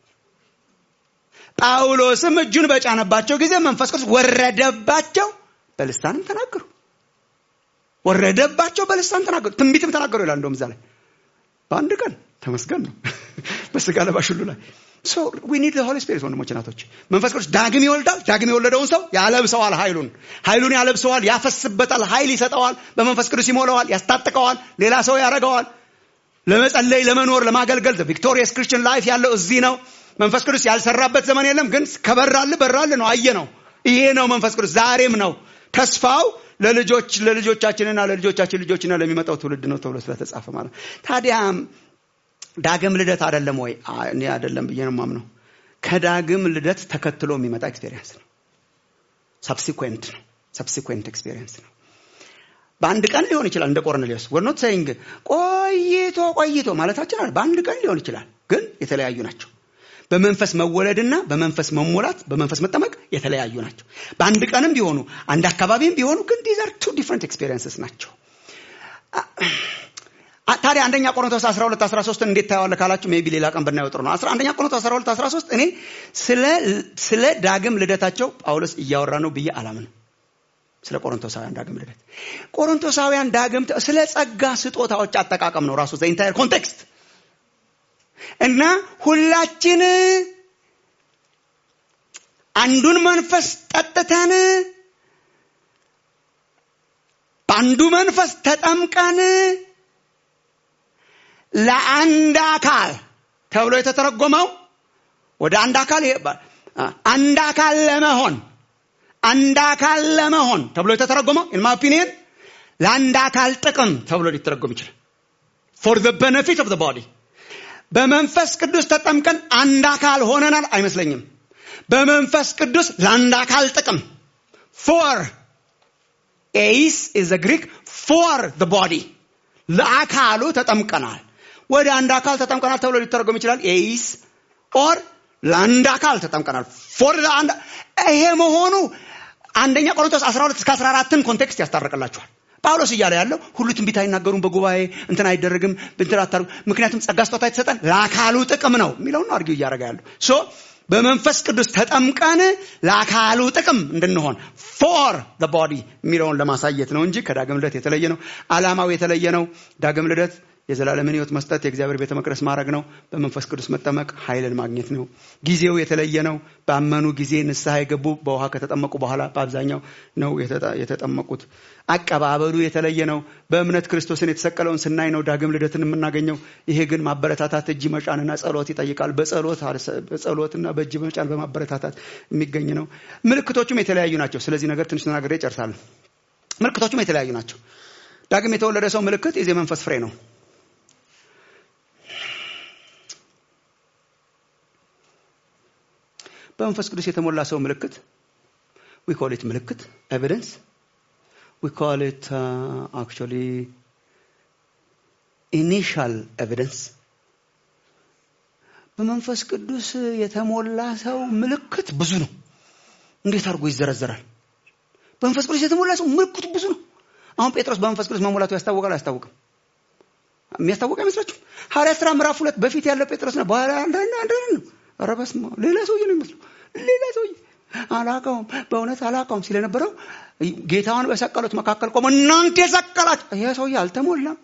ጳውሎስም እጁን በጫነባቸው ጊዜ መንፈስ ቅዱስ ወረደባቸው፣ በልሳንም ተናገሩ። ወረደባቸው፣ በልሳን ተናገሩ፣ ትንቢትም ተናገሩ ይላል። እንደውም እዛ ላይ በአንድ ቀን ተመስገን ነው በስጋ ለባሽ ሁሉ ላይ ሶ ዊ ኒድ ሆሊ ስፒሪት ወንድሞች ናቶች መንፈስ ቅዱስ ዳግም ይወልዳል ዳግም የወለደውን ሰው ያለብሰዋል ኃይሉን ኃይሉን ያለብሰዋል ያፈስበታል ኃይል ይሰጠዋል በመንፈስ ቅዱስ ይሞላዋል ያስታጥቀዋል ሌላ ሰው ያደረገዋል ለመጸለይ ለመኖር ለማገልገል ቪክቶሪየስ ክርስቲያን ላይፍ ያለው እዚህ ነው መንፈስ ቅዱስ ያልሰራበት ዘመን የለም ግን ከበራል በራል ነው አየ ነው ይሄ ነው መንፈስ ቅዱስ ዛሬም ነው ተስፋው ለልጆች ለልጆቻችንና ለልጆቻችን ልጆችና ለሚመጣው ትውልድ ነው ተብሎ ስለተጻፈ ማለት ታዲያ ዳግም ልደት አይደለም ወይ? እኔ አይደለም ብዬ ነው የማምነው። ከዳግም ልደት ተከትሎ የሚመጣ ኤክስፔሪየንስ ነው። ሰብሲኩዌንት ነው። ሰብሲኩዌንት ኤክስፔሪየንስ ነው። በአንድ ቀን ሊሆን ይችላል። እንደ ቆርኔሌዎስ ወር ኖት ሴይንግ ቆይቶ ቆይቶ ማለታችን አለ። በአንድ ቀን ሊሆን ይችላል፣ ግን የተለያዩ ናቸው። በመንፈስ መወለድና በመንፈስ መሞላት በመንፈስ መጠመቅ የተለያዩ ናቸው። በአንድ ቀንም ቢሆኑ አንድ አካባቢም ቢሆኑ ግን ዲዝ አር ቱ ዲፍረንት ኤክስፔሪየንስስ ናቸው። ታዲያ አንደኛ ቆሮንቶስ 12 13 እንዴት ታየዋለህ ካላችሁ ሜቢ ሌላ ቀን ብናየው ጥሩ ነው። አንደኛ ቆሮንቶስ 12 13 እኔ ስለ ስለ ዳግም ልደታቸው ጳውሎስ እያወራ ነው ብዬ አላምንም። ስለ ቆሮንቶሳውያን ዳግም ልደት ቆሮንቶሳውያን ዳግም ስለ ጸጋ ስጦታዎች አጠቃቀም ነው ራሱ ዘ ኢንታየር ኮንቴክስት እና ሁላችን አንዱን መንፈስ ጠጥተን በአንዱ መንፈስ ተጠምቀን ለአንድ አካል ተብሎ የተተረጎመው ወደ አንድ አካል አንድ አካል ለመሆን አንድ አካል ለመሆን ተብሎ የተተረጎመው ኢን ማይ ኦፒኒየን ለአንድ አካል ጥቅም ተብሎ ሊተረጎም ይችላል ፎር ዘ ቤኔፊት ኦፍ ዘ ቦዲ በመንፈስ ቅዱስ ተጠምቀን አንድ አካል ሆነናል አይመስለኝም በመንፈስ ቅዱስ ለአንድ አካል ጥቅም ፎር ኤይስ ኢዝ ግሪክ ፎር ዘ ቦዲ ለአካሉ ተጠምቀናል ወደ አንድ አካል ተጠምቀናል ተብሎ ሊተረጎም ይችላል ኤይስ ኦር ለአንድ አካል ተጠምቀናል ፎር ለአንድ ይሄ መሆኑ አንደኛ ቆሮንቶስ 12 እስከ 14ን ኮንቴክስት ያስታርቅላችኋል ጳውሎስ እያለ ያለው ሁሉ ትንቢት አይናገሩም በጉባኤ እንትን አይደረግም እንትን አታሩ ምክንያቱም ጸጋ ስጦታ የተሰጠን ለአካሉ ጥቅም ነው የሚለውን አርጊው እያደረገ ያለው ሶ በመንፈስ ቅዱስ ተጠምቀን ለአካሉ ጥቅም እንድንሆን ፎር ቦዲ የሚለውን ለማሳየት ነው እንጂ ከዳግም ልደት የተለየ ነው አላማው የተለየ ነው ዳግም ልደት የዘላለምን ህይወት መስጠት የእግዚአብሔር ቤተ መቅደስ ማድረግ ነው በመንፈስ ቅዱስ መጠመቅ ኃይልን ማግኘት ነው ጊዜው የተለየ ነው ባመኑ ጊዜ ንስሐ የገቡ በውሃ ከተጠመቁ በኋላ በአብዛኛው ነው የተጠመቁት አቀባበሉ የተለየ ነው በእምነት ክርስቶስን የተሰቀለውን ስናይ ነው ዳግም ልደትን የምናገኘው ይሄ ግን ማበረታታት እጅ መጫንና ጸሎት ይጠይቃል በጸሎትና በእጅ መጫን በማበረታታት የሚገኝ ነው ምልክቶቹም የተለያዩ ናቸው ስለዚህ ነገር ትንሽ ተናግሬ ይጨርሳለሁ ምልክቶቹም የተለያዩ ናቸው ዳግም የተወለደ ሰው ምልክት የዚህ መንፈስ ፍሬ ነው በመንፈስ ቅዱስ የተሞላ ሰው ምልክት ዊ ኮል ኢት ምልክት ኤቪደንስ ዊ ኮል ኢት አክቹዋሊ ኢኒሻል ኤቪደንስ በመንፈስ ቅዱስ የተሞላ ሰው ምልክት ብዙ ነው እንዴት አድርጎ ይዘረዘራል በመንፈስ ቅዱስ የተሞላ ሰው ምልክቱ ብዙ ነው አሁን ጴጥሮስ በመንፈስ ቅዱስ መሞላቱ ያስታወቃል አያስታውቅም የሚያስታውቅ አይመስላችሁም ሐዋርያ ስራ ምዕራፍ ሁለት በፊት ያለው ጴጥሮስ ነው በኋላ አንዳንድ አንዳንድ ነው ኧረ በስመ አብ ሌላ ሰውዬ ነው የሚመስለው ሌላ ሰውዬ አላቀውም በእውነት አላቀውም ሲል የነበረው ጌታውን በሰቀሉት መካከል ቆሞ እናንተ የሰቀላችሁ ይሄ ሰውዬ አልተሞላም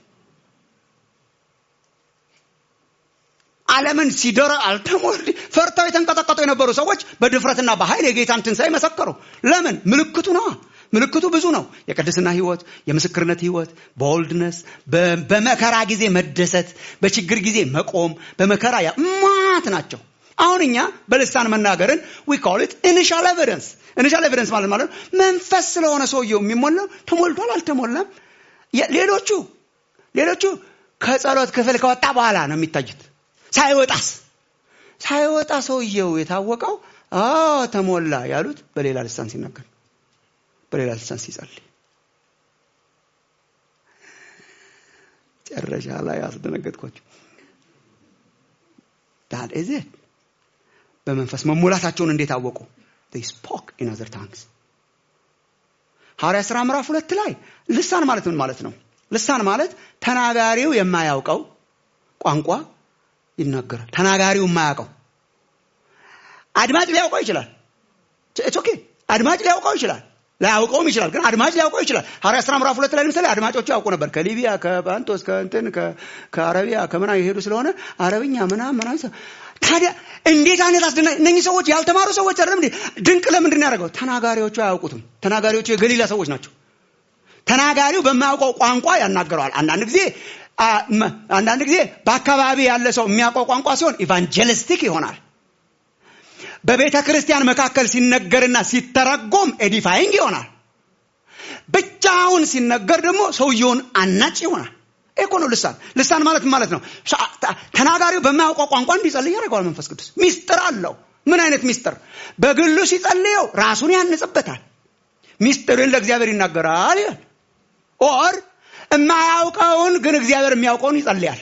ዓለምን ሲደረ አልተሞል ፈርተው የተንቀጠቀጡ የነበሩ ሰዎች በድፍረትና በኃይል የጌታን ትንሣኤ መሰከሩ ለምን ምልክቱ ነዋ ምልክቱ ብዙ ነው የቅድስና ህይወት የምስክርነት ህይወት በወልድነስ በመከራ ጊዜ መደሰት በችግር ጊዜ መቆም በመከራ ማት ናቸው አሁን እኛ በልሳን መናገርን ዊ ኮል ኢት ኢኒሻል ኤቪደንስ ኢኒሻል ኤቪደንስ ማለት ማለት መንፈስ ስለሆነ ሰውየው የሚሞላው ተሞልቷል አልተሞላም ሌሎቹ ሌሎቹ ከጸሎት ክፍል ከወጣ በኋላ ነው የሚታዩት ሳይወጣስ ሳይወጣ ሰውየው የታወቀው ተሞላ ያሉት በሌላ ልሳን ሲናገር በሌላ ልሳን ሲጸልይ ጨረሻ ላይ አስደነገጥኳቸው ዳት ኢዝ ኢት በመንፈስ መሞላታቸውን እንዴት አወቁ they spoke in other tongues ሐዋርያ ሥራ ምዕራፍ ሁለት ላይ ልሳን ማለት ምን ማለት ነው ልሳን ማለት ተናጋሪው የማያውቀው ቋንቋ ይናገራል ተናጋሪው የማያውቀው አድማጭ ሊያውቀው ይችላል ኦኬ አድማጭ ሊያውቀው ይችላል ላያውቀውም ይችላል ግን አድማጭ ሊያውቀው ይችላል ሐዋርያ ሥራ ምዕራፍ ሁለት ላይ ለምሳሌ አድማጮቹ ያውቁ ነበር ከሊቢያ ከጳንጦስ ከእንትን ከአረቢያ ከምና የሄዱ ስለሆነ አረብኛ ምና ምና ታዲያ እንዴት አይነት አስደና እነኚህ ሰዎች ያልተማሩ ሰዎች አይደለም እንዴ ድንቅ ለምንድን ያደርገው ተናጋሪዎቹ አያውቁትም ተናጋሪዎቹ የገሊላ ሰዎች ናቸው ተናጋሪው በማያውቀው ቋንቋ ያናገረዋል አንዳንድ ጊዜ አንዳንድ ጊዜ በአካባቢ ያለ ሰው የሚያውቀው ቋንቋ ሲሆን ኢቫንጀሊስቲክ ይሆናል በቤተ ክርስቲያን መካከል ሲነገርና ሲተረጎም ኤዲፋይንግ ይሆናል ብቻውን ሲነገር ደግሞ ሰውየውን አናጭ ይሆናል ይሄ እኮ ነው ልሳን ልሳን ማለት ምን ማለት ነው ሳ- ተ- ተናጋሪው በማያውቀው ቋንቋ እንዲጸልይ ያደርገዋል መንፈስ ቅዱስ ሚስጥር አለው ምን አይነት ሚስጥር በግሉ ሲጸልየው ራሱን ያንጽበታል ሚስጥርን ለእግዚአብሔር ይናገራል ይላል ኦር የማያውቀውን ግን እግዚአብሔር የሚያውቀውን ይጸልያል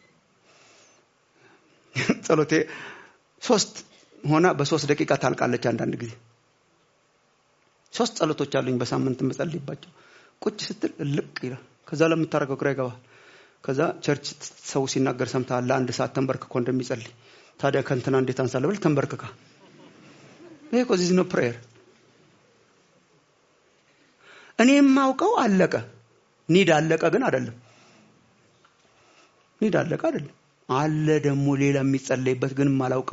ጸሎቴ ሶስት ሆና በሶስት ደቂቃ ታልቃለች አንዳንድ ጊዜ ሶስት ጸሎቶች አሉኝ በሳምንት የምጸልይባቸው ቁጭ ስትል እልቅ ይላል ከዛ ለምታደርገው ግራ ይገባል ከዛ ቸርች ሰው ሲናገር ሰምተሃል ለአንድ ሰዓት ተንበርክኮ እንደሚጸልይ ታዲያ ከንትና እንዴት አንሳለ ብል ተንበርክካ ይሄ እኮ ዚዝ ነው ፕሬየር እኔ የማውቀው አለቀ ኒድ አለቀ ግን አይደለም ኒድ አለቀ አይደለም አለ ደግሞ ሌላ የሚጸለይበት ግን የማላውቀው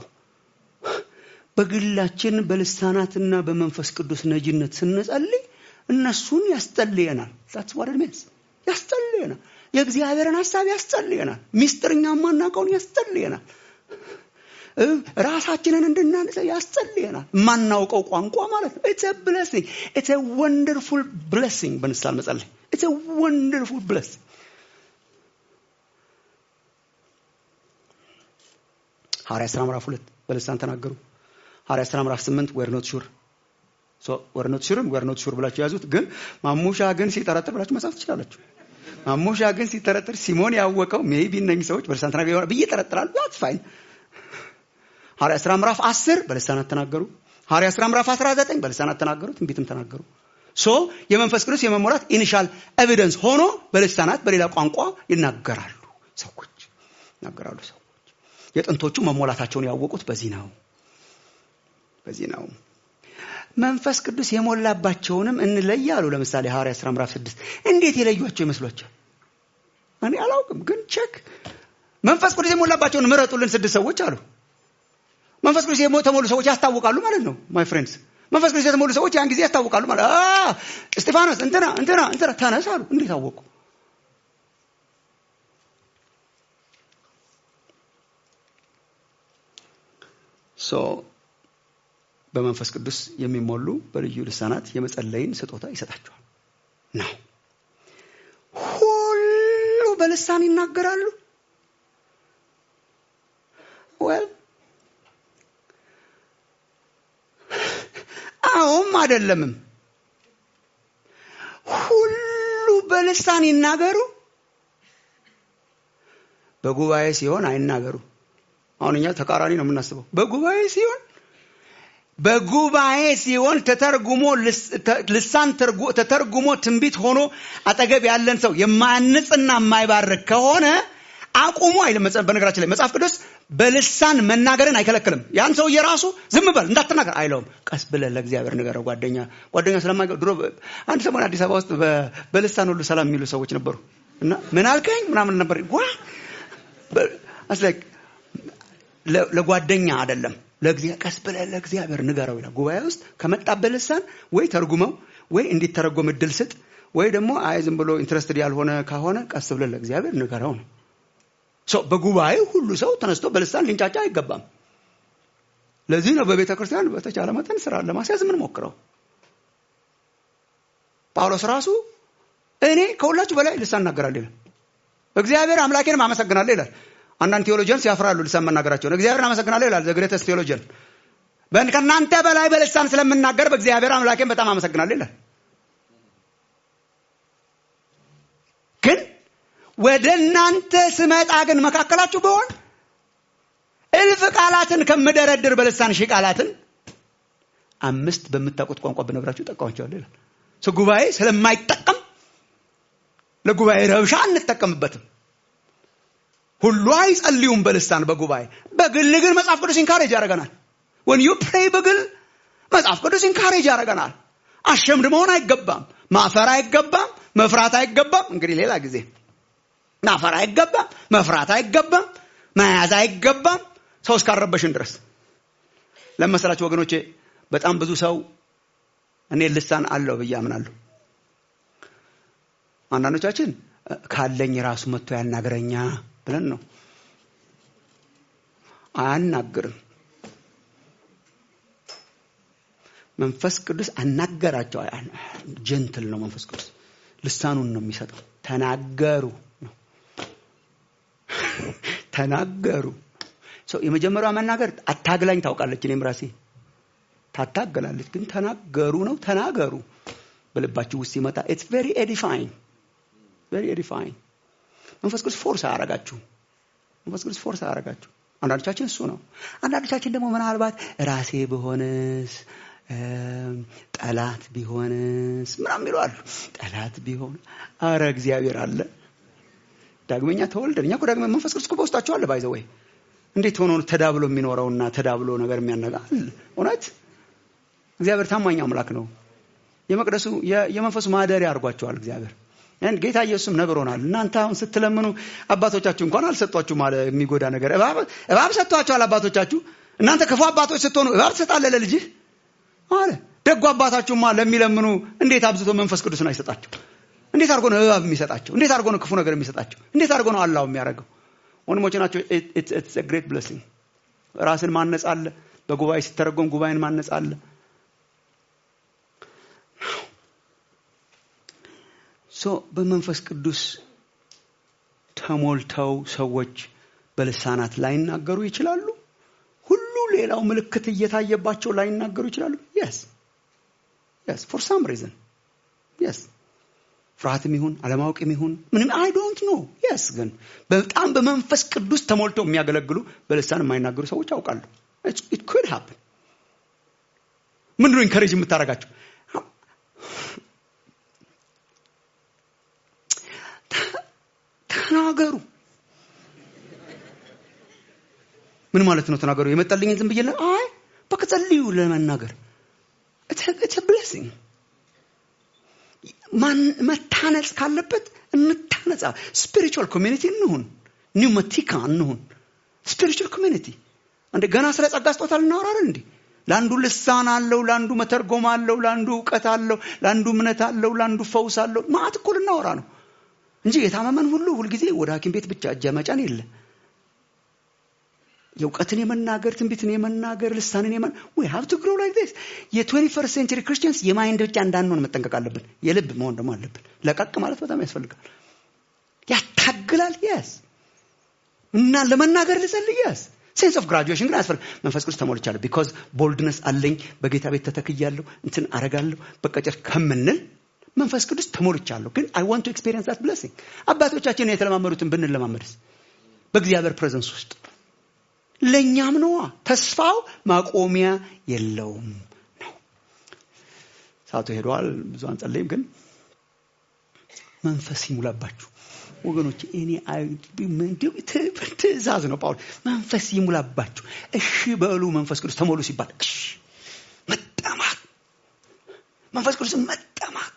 በግላችን በልሳናትና በመንፈስ ቅዱስ ነጅነት ስንጸልይ እነሱን ያስጸልየናል ዛትስ ዋት ኢት ሚንስ ያስጸልየናል የእግዚአብሔርን ሀሳብ ያስጸልየናል ሚስጥርኛ ማናውቀውን ያስጸልየናል እ፣ ራሳችንን እንድናንጸ ያስጸልየናል የማናውቀው ቋንቋ ማለት ነው ኢትስ ብለሲንግ ኢትስ ወንደርፉል ብለሲንግ በንሳል መጸለይ ኢትስ ወንደርፉል ብለሲንግ ሐዋርያ ሥራ ምዕራፍ ሁለት በልሳን ተናገሩ ሐዋርያ ሥራ ምዕራፍ ስምንት ወር ኖት ሹር ወር ኖት ሹርን ወር ኖት ሹር ብላችሁ ያዙት ግን ማሙሻ ግን ሲጠረጥር ብላችሁ መጻፍ ትችላላችሁ ማሙሻ ግን ሲጠረጥር ሲሞን ያወቀው ሜቢ እነኝህ ሰዎች በልሳን ተናገሩ ይሆናል ብዬ ጠረጥራሉ ዛትስ ፋይን ሐዋርያ ሥራ ምዕራፍ 10 በልሳናት ተናገሩ ሐዋርያ ሥራ ምዕራፍ 19 በልሳናት ተናገሩ ትንቢትም ተናገሩ ሶ የመንፈስ ቅዱስ የመሞላት ኢኒሻል ኤቪደንስ ሆኖ በልሳናት በሌላ ቋንቋ ይናገራሉ ሰዎች ይናገራሉ ሰዎች የጥንቶቹ መሞላታቸውን ያወቁት በዚህ ነው በዚህ ነው መንፈስ ቅዱስ የሞላባቸውንም እንለይ አሉ ለምሳሌ ሐዋርያ ሥራ ምዕራፍ 6 እንዴት የለዩቸው ይመስሏቸው እኔ አላውቅም ግን ቼክ መንፈስ ቅዱስ የሞላባቸውን ምረጡልን ስድስት ሰዎች አሉ መንፈስ ቅዱስ የተሞሉ ሰዎች ያስታውቃሉ ማለት ነው ማይ ፍሬንድስ መንፈስ ቅዱስ የተሞሉ ሰዎች ያን ጊዜ ያስታውቃሉ ማለት አ እስጢፋኖስ እንትና እንትና እንትና ተነስ አሉ እንዴት አወቁ ሶ በመንፈስ ቅዱስ የሚሞሉ በልዩ ልሳናት የመጸለይን ስጦታ ይሰጣቸዋል ነው ሁሉ በልሳን ይናገራሉ ወል አዎም አይደለምም ሁሉ በልሳን ይናገሩ በጉባኤ ሲሆን አይናገሩ አሁን እኛ ተቃራኒ ነው የምናስበው በጉባኤ ሲሆን በጉባኤ ሲሆን ተተርጉሞ ልስ- ተ- ልሳን ተርጉ- ተተርጉሞ ትንቢት ሆኖ አጠገብ ያለን ሰው የማያንጽና የማይባርክ ከሆነ አቁሙ አይልም። መጽ- በነገራችን ላይ መጽሐፍ ቅዱስ በልሳን መናገርን አይከለክልም። ያን ሰውዬ ራሱ ዝም በል እንዳትናገር አይለውም። ቀስ ብለህ ለእግዚአብሔር ንገረው። ጓደኛ ጓደኛ ስለማይገ ድሮ በ- አንድ ሰሞን አዲስ አበባ ውስጥ በ- በልሳን ሁሉ ሰላም የሚሉ ሰዎች ነበሩ እና ምን አልከኝ ምናምን ነበር ዋ በ- አስ ላይክ ለ- ለጓደኛ አይደለም ለእግዚአብሔር ቀስ ብለህ ለእግዚአብሔር ንገረው ይላል። ጉባኤ ውስጥ ከመጣበት ልሳን ወይ ተርጉመው ወይ እንዲተረጎም እድል ስጥ ወይ ደግሞ አይ ዝም ብሎ ኢንትረስትድ ያልሆነ ከሆነ ቀስ ብለህ ለእግዚአብሔር ንገረው ነው። ሶ በጉባኤ ሁሉ ሰው ተነስቶ በልሳን ሊንጫጫ አይገባም። ለዚህ ነው በቤተ ክርስቲያን በተቻለ መጠን ስራ ለማስያዝ ምን ሞክረው ጳውሎስ ራሱ እኔ ከሁላችሁ በላይ ልሳን እናገራለሁ ይላል። እግዚአብሔር አምላኬንም አመሰግናለሁ ይላል። አንዳንድ ቴዎሎጂያንስ ያፍራሉ ልሳን መናገራቸውን። እግዚአብሔርን አመሰግናለሁ ይላል ዘግሬተስ ቴዎሎጂያን። በን- ከእናንተ በላይ በልሳን ስለምናገር በእግዚአብሔር አምላኬን በጣም አመሰግናለሁ ይላል። ግን ወደ እናንተ ስመጣ ግን መካከላችሁ በሆን እልፍ ቃላትን ከምደረድር በልሳን ሺህ ቃላትን አምስት በምታውቁት ቋንቋ ብነግራችሁ ጠቃዋቸዋለሁ ይላል። ሶ ጉባኤ ስለማይጠቀም ለጉባኤ ረብሻ አንጠቀምበትም። ሁሉ አይጸልዩም በልሳን በጉባኤ በግል ግን መጽሐፍ ቅዱስ ኢንካሬጅ ያደርገናል። ወን ዩ ፕሬይ በግል መጽሐፍ ቅዱስ ኢንካሬጅ ያደርገናል። አሸምድ መሆን አይገባም። ማፈር አይገባም። መፍራት አይገባም። እንግዲህ ሌላ ጊዜ ማፈር አይገባም። መፍራት አይገባም። መያዝ አይገባም። ሰው እስካረበሽን ድረስ ለመሰላችሁ ወገኖቼ በጣም ብዙ ሰው እኔ ልሳን አለው ብዬ አምናለሁ። አንዳንዶቻችን እ፣ ካለኝ ራሱ መጥቶ ያናግረኛ ብለን ነው። አያናግርም። መንፈስ ቅዱስ አናገራቸው። ጀንትል ነው መንፈስ ቅዱስ። ልሳኑን ነው የሚሰጠው። ተናገሩ ነው። ተናገሩ። ሰው የመጀመሪያዋ መናገር አታግላኝ ታውቃለች። እኔም ራሴ ታታገላለች፣ ግን ተናገሩ ነው። ተናገሩ በልባችሁ ውስጥ ሲመጣ ኢትስ ቬሪ ኤዲፋይንግ ቬሪ ኤዲፋይንግ። መንፈስ ቅዱስ ፎርስ አያረጋችሁ። መንፈስ ቅዱስ ፎርስ አያረጋችሁ። አንዳንዶቻችን እሱ ነው። አንዳንዶቻችን ደግሞ ምናልባት ራሴ በሆንስ ጠላት ቢሆንስ ምናምን ይለዋሉ። ጠላት ቢሆን አረ እግዚአብሔር አለ። ዳግመኛ ተወልደን እኛ እኮ ዳግመኛ መንፈስ ቅዱስ እኮ በውስጣችሁ አለ። ባይዘ ወይ እንዴት ሆኖ ተዳብሎ የሚኖረውና ተዳብሎ ነገር የሚያነጋል እውነት እግዚአብሔር ታማኝ አምላክ ነው። የመቅደሱ የመንፈሱ ማደሪያ አድርጓቸዋል እግዚአብሔር ጌታ ኢየሱስም ነግሮናል። እናንተ አሁን ስትለምኑ አባቶቻችሁ እንኳን አልሰጧችሁ ማለት የሚጎዳ ነገር እባብ ሰጥቷቸዋል አባቶቻችሁ። እናንተ ክፉ አባቶች ስትሆኑ እባብ ትሰጣለህ ለልጅህ አለ። ደጉ አባታችሁማ ለሚለምኑ እንዴት አብዝቶ መንፈስ ቅዱስን አይሰጣቸው? እንዴት አድርጎ ነው እባብ የሚሰጣቸው? እንዴት አድርጎ ነው ክፉ ነገር የሚሰጣቸው? እንዴት አድርጎ ነው አላው የሚያደርገው? ወንድሞች ናቸው። ኢትስ ግሬት ብለሲንግ። ራስን ማነጽ አለ። በጉባኤ ሲተረጎም ጉባኤን ማነጽ አለ። ሶ በመንፈስ ቅዱስ ተሞልተው ሰዎች በልሳናት ላይናገሩ ይችላሉ። ሁሉ ሌላው ምልክት እየታየባቸው ላይናገሩ ይችላሉ። የስ የስ ፎር ሳም ሪዝን የስ ፍርሃትም ይሁን አለማወቅም ይሁን ምንም አይ ዶንት ኖ የስ ግን በጣም በመንፈስ ቅዱስ ተሞልተው የሚያገለግሉ በልሳን የማይናገሩ ሰዎች አውቃሉ። ኢት ኩድ ሃፕን። ምንድነው ኢንከሬጅ የምታደርጋቸው? ተናገሩ። ምን ማለት ነው ተናገሩ? የመጣልኝን ዝም ብዬ አይ በቃ ጸልዩ ለመናገር ኢትስ ብሌሲንግ። መታነጽ ካለበት እንታነጻ። ስፒሪቹዋል ኮሚኒቲ እንሁን፣ ኒውመቲካ እንሁን። ስፒሪቹዋል ኮሚኒቲ እንደ ገና ስለ ጸጋ ስጦታ ልናወራለን እንዴ? ለአንዱ ልሳን አለው፣ ለአንዱ መተርጎም አለው፣ ለአንዱ እውቀት አለው፣ ለአንዱ እምነት አለው፣ ለአንዱ ፈውስ አለው። ማዕት እኮ ልናወራ ነው እንጂ የታመመን ሁሉ ሁልጊዜ ወደ ሐኪም ቤት ብቻ እጅ መጫን የለ። የእውቀትን የመናገር ትንቢትን የመናገር ልሳንን የመ ዊ ሃቭ ቱ ግሮ ላይክ ዲስ የትዌንቲ ፈርስት ሴንቸሪ ክርስቲያንስ የማይንድ ብቻ እንዳንሆን መጠንቀቅ አለብን። የልብ መሆን ደግሞ አለብን። ለቀቅ ማለት በጣም ያስፈልጋል። ያታግላል። የስ እና ለመናገር ልጸልይ የስ ሴንስ ኦፍ ግራጁዌሽን ግን አያስፈልግ። መንፈስ ቅዱስ ተሞልቻለሁ ቢኮዝ ቦልድነስ አለኝ በጌታ ቤት ተተክያለሁ እንትን አረጋለሁ በቀጨር ከምንል መንፈስ ቅዱስ ተሞልቻለሁ ግን አይ ዋንት ቱ ኤክስፔሪየንስ ዛት ብለሲንግ አባቶቻችን የተለማመዱትን ብንለማመድስ በእግዚአብሔር ፕሬዘንስ ውስጥ ለእኛም ነዋ ተስፋው ማቆሚያ የለውም ነው ሰዓቱ ሄደዋል ብዙ አንጸለይም ግን መንፈስ ይሙላባችሁ ወገኖች እኔ ትእዛዝ ነው ጳውሎስ መንፈስ ይሙላባችሁ እሺ በሉ መንፈስ ቅዱስ ተሞሉ ሲባል እሺ መጠማት መንፈስ ቅዱስ መጠማት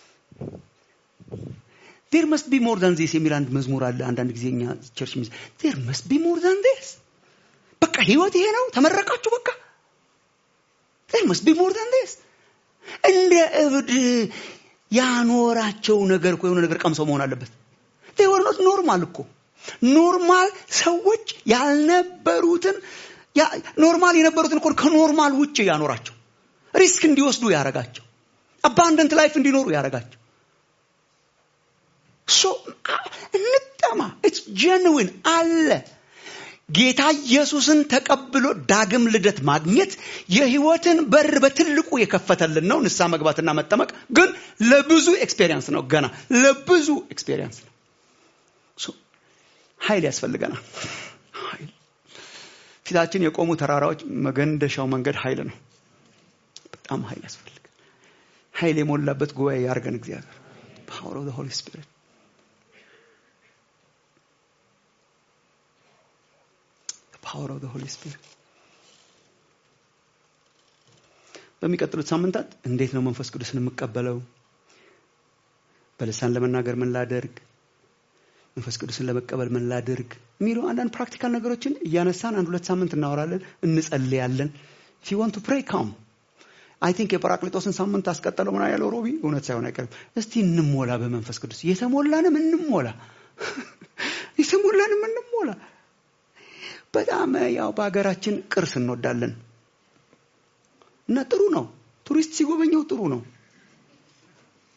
ዴር መስት ቢ ሞር ዛን ዚስ የሚል አንድ መዝሙር አለ አንዳንድ ጊዜ እኛ ቸርች ሚዝ ዴር መስት ቢ ሞር ዛን ዚስ በቃ ህይወት ይሄ ነው ተመረቃችሁ በቃ ዴር መስት ቢ ሞር ዛን ዚስ እንደ እብድ ያኖራቸው ነገር እኮ የሆነ ነገር ቀምሰው መሆን አለበት ወር ኖት ኖርማል እኮ ኖርማል ሰዎች ያልነበሩትን ኖርማል የነበሩትን እኮ ከኖርማል ውጭ ያኖራቸው ሪስክ እንዲወስዱ ያረጋቸው አባንደንት ላይፍ እንዲኖሩ ያረጋቸው ሶ እንጠማ ኢትስ ጀንዊን አለ ጌታ ኢየሱስን ተቀብሎ ዳግም ልደት ማግኘት የህይወትን በር በትልቁ የከፈተልን ነው ንሳ መግባትና መጠመቅ ግን ለብዙ ኤክስፔሪንስ ነው ገና ለብዙ ኤክስፔሪንስ ነው ኃይል ያስፈልገናል ኃይል ፊታችን የቆሙ ተራራዎች መገንደሻው መንገድ ኃይል ነው በጣም ኃይል ያስፈልጋል ኃይል የሞላበት ጉባኤ ያርገን እግዚአብሔር ፓወር ኦፍ ሆሊ ስፒሪት ፓወር ኦፍ ሆሊ ስፒሪት በሚቀጥሉት ሳምንታት እንዴት ነው መንፈስ ቅዱስን የምቀበለው በልሳን ለመናገር ምን ላደርግ መንፈስ ቅዱስን ለመቀበል ምን ላድርግ የሚሉ አንዳንድ ፕራክቲካል ነገሮችን እያነሳን አንድ ሁለት ሳምንት እናወራለን እንጸልያለን ፊ ወንት ቱ ፕሬይ ካም አይ ቲንክ የጰራቅሊጦስን ሳምንት አስቀጠለው ምና ያለው ሮቢ እውነት ሳይሆን አይቀርም እስቲ እንሞላ በመንፈስ ቅዱስ የተሞላንም እንሞላ የተሞላንም እንሞላ በጣም ያው በሀገራችን ቅርስ እንወዳለን እና ጥሩ ነው ቱሪስት ሲጎበኘው ጥሩ ነው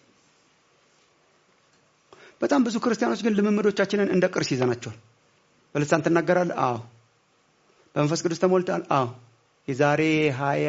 በጣም ብዙ ክርስቲያኖች ግን ልምምዶቻችንን እንደ ቅርስ ይዘናቸዋል በልሳን ትናገራለህ? አዎ። በመንፈስ ቅዱስ ተሞልተሃል? አዎ። የዛሬ ሀያ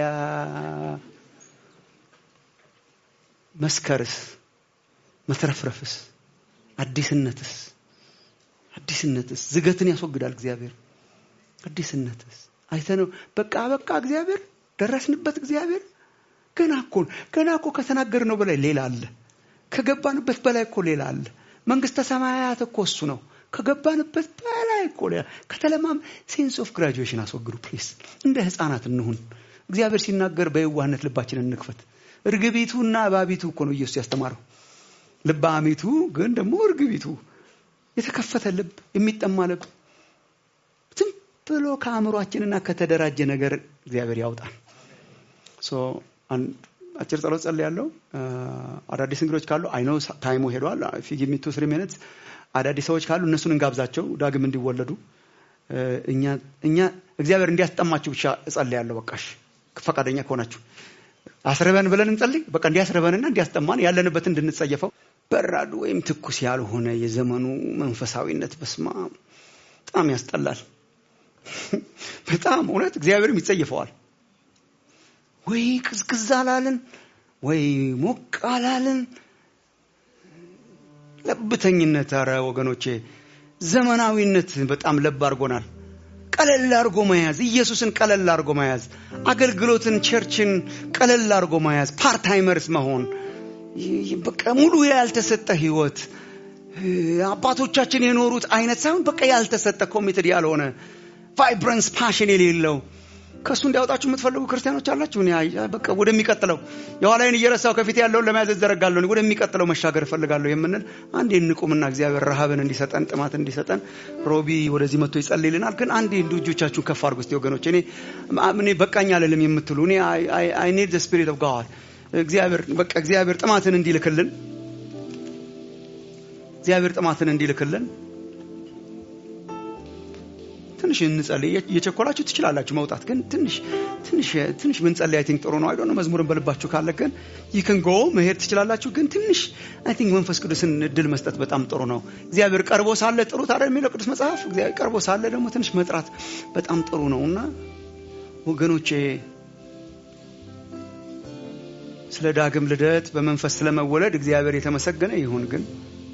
መስከርስ፣ መትረፍረፍስ፣ አዲስነትስ አዲስነትስ ዝገትን ያስወግዳል እግዚአብሔር። አዲስነትስ አይተነው በቃ በቃ እግዚአብሔር ደረስንበት። እግዚአብሔር ገና እኮ ገና እኮ ከተናገርነው በላይ ሌላ አለ። ከገባንበት በላይ እኮ ሌላ አለ። መንግስተ ሰማያት እኮ እሱ ነው። ከገባንበት በላይ እኮ ሌላ ከተለማም ሴንስ ኦፍ ግራጁዌሽን አስወግዱ ፕሊስ። እንደ ህፃናት እንሁን። እግዚአብሔር ሲናገር በየዋህነት ልባችንን እንክፈት። እርግቢቱና እባቢቱ እኮ ነው ኢየሱስ ያስተማረው። ልበ አሚቱ ግን ደግሞ እርግቢቱ የተከፈተ ልብ የሚጠማ ልብ ዝም ብሎ ከአእምሯችንና ከተደራጀ ነገር እግዚአብሔር ያውጣል። አጭር ጸሎት ጸልያለሁ። አዳዲስ እንግዶች ካሉ አይነው ታይሙ ሄዷል። ፊግ ሚቱ ስሪ ሚኒትስ አዳዲስ ሰዎች ካሉ እነሱን እንጋብዛቸው ዳግም እንዲወለዱ እኛ እግዚአብሔር እንዲያስጠማችሁ ብቻ እጸልያለሁ። በቃሽ ፈቃደኛ ከሆናችሁ አስርበን ብለን እንጸልይ። በቃ እንዲያስርበንና እንዲያስጠማን ያለንበትን እንድንጸየፈው በራዱ ወይም ትኩስ ያልሆነ የዘመኑ መንፈሳዊነት በስማ በጣም ያስጠላል። በጣም እውነት እግዚአብሔርም ይጸየፈዋል። ወይ ቅዝቅዝ አላልን፣ ወይ ሞቅ አላልን። ለብተኝነት፣ ኧረ ወገኖቼ ዘመናዊነት በጣም ለብ አድርጎናል። ቀለል አድርጎ መያዝ፣ ኢየሱስን ቀለል አድርጎ መያዝ፣ አገልግሎትን፣ ቸርችን ቀለል አድርጎ መያዝ፣ ፓርታይመርስ መሆን በቃ ሙሉ ያልተሰጠ ህይወት አባቶቻችን የኖሩት አይነት ሳይሆን በቃ ያልተሰጠ ኮሚትድ ያልሆነ ቫይብረንስ ፓሽን የሌለው ከእሱ እንዲያወጣችሁ የምትፈልጉ ክርስቲያኖች አላችሁ። እኔ በቃ ወደሚቀጥለው የኋላይን እየረሳው ከፊት ያለውን ለመያዝ እዘረጋለሁ፣ ወደሚቀጥለው መሻገር እፈልጋለሁ የምንል አንዴ እንቁምና እግዚአብሔር ረሃብን እንዲሰጠን ጥማት እንዲሰጠን ሮቢ ወደዚህ መጥቶ ይጸልይልናል። ግን አንዴ እንዱ እጆቻችሁን ከፍ አድርጉ እስቲ ወገኖች። እኔ እኔ በቃኝ አልልም የምትሉ እኔ አይ ኒድ ዘ ስፒሪት ኦፍ ጋድ እግዚአብሔር በቃ እግዚአብሔር ጥማትን እንዲልክልን እግዚአብሔር ጥማትን እንዲልክልን ትንሽ እንጸልይ። እየቸኮላችሁ ትችላላችሁ መውጣት፣ ግን ትንሽ ትንሽ ትንሽ ብንጸልይ አይ ቲንክ ጥሩ ነው። አይዶ መዝሙርን በልባችሁ ካለ ግን ይክን ጎ መሄድ ትችላላችሁ። ግን ትንሽ አይ ቲንክ መንፈስ ቅዱስን እድል መስጠት በጣም ጥሩ ነው። እግዚአብሔር ቀርቦ ሳለ ጥሩት አይደል የሚለው ቅዱስ መጽሐፍ። እግዚአብሔር ቀርቦ ሳለ ደግሞ ትንሽ መጥራት በጣም ጥሩ ነው እና ወገኖቼ ስለ ዳግም ልደት በመንፈስ ስለመወለድ እግዚአብሔር የተመሰገነ ይሁን። ግን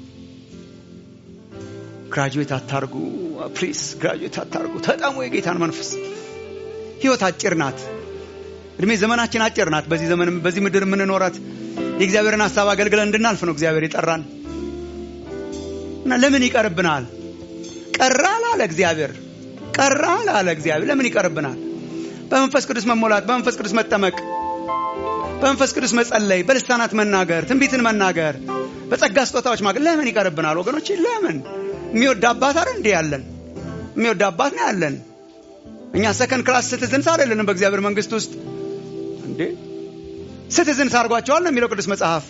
ግራጁዌት አታርጉ ፕሊስ፣ ግራጁዌት አታርጉ። ተጠሙ የጌታን መንፈስ። ህይወት አጭር ናት። እድሜ ዘመናችን አጭር ናት። በዚህ ዘመን በዚህ ምድር የምንኖራት የእግዚአብሔርን ሀሳብ አገልግለን እንድናልፍ ነው እግዚአብሔር የጠራን እና ለምን ይቀርብናል? ቀራል አለ እግዚአብሔር። ቀራል አለ እግዚአብሔር። ለምን ይቀርብናል? በመንፈስ ቅዱስ መሞላት፣ በመንፈስ ቅዱስ መጠመቅ በመንፈስ ቅዱስ መጸለይ፣ በልሳናት መናገር፣ ትንቢትን መናገር፣ በጸጋ ስጦታዎች ማገር ለምን ይቀርብናል ወገኖች? ለምን የሚወድ አባት አይደል እንዴ ያለን? የሚወድ አባት ነው ያለን። እኛ ሰከንድ ክላስ ሲቲዝንስ አይደለንም በእግዚአብሔር መንግስት ውስጥ እንዴ። ሲቲዝንስ አድርጓቸዋል ነው የሚለው ቅዱስ መጽሐፍ።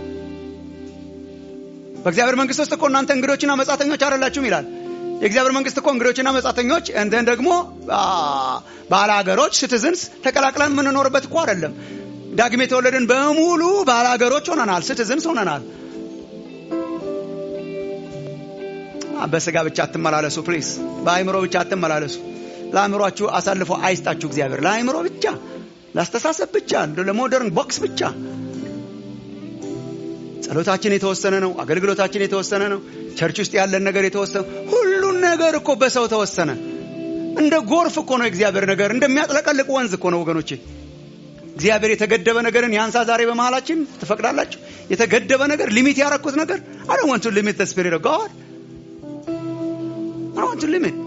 በእግዚአብሔር መንግስት ውስጥ እኮ እናንተ እንግዶችና መጻተኞች አይደላችሁም ይላል። የእግዚአብሔር መንግስት እኮ እንግዶችና መጻተኞች እንትን ደግሞ ባለሀገሮች ሲቲዝንስ ተቀላቅለን የምንኖርበት እኮ አይደለም። ዳግም የተወለድን በሙሉ ባላገሮች ሆነናል፣ ሲቲዝንስ ሆነናል። በስጋ ብቻ አትመላለሱ ፕሊስ። በአእምሮ ብቻ አትመላለሱ። ለአእምሯችሁ አሳልፎ አይስጣችሁ እግዚአብሔር። ለአእምሮ ብቻ፣ ለአስተሳሰብ ብቻ፣ ለሞደርን ቦክስ ብቻ። ጸሎታችን የተወሰነ ነው። አገልግሎታችን የተወሰነ ነው። ቸርች ውስጥ ያለን ነገር የተወሰነ ሁሉን ነገር እኮ በሰው ተወሰነ። እንደ ጎርፍ እኮ ነው የእግዚአብሔር ነገር፣ እንደሚያጥለቀልቅ ወንዝ እኮ ነው ወገኖቼ። እግዚአብሔር የተገደበ ነገርን ያንሳ ዛሬ በመሃላችን ትፈቅዳላችሁ? የተገደበ ነገር ሊሚት ያረኩት ነገር አይ ዶንት ዋንት ቱ ሊሚት ዘ ስፒሪት ኦፍ ጋድ አይ ዋንት ቱ ሊሚት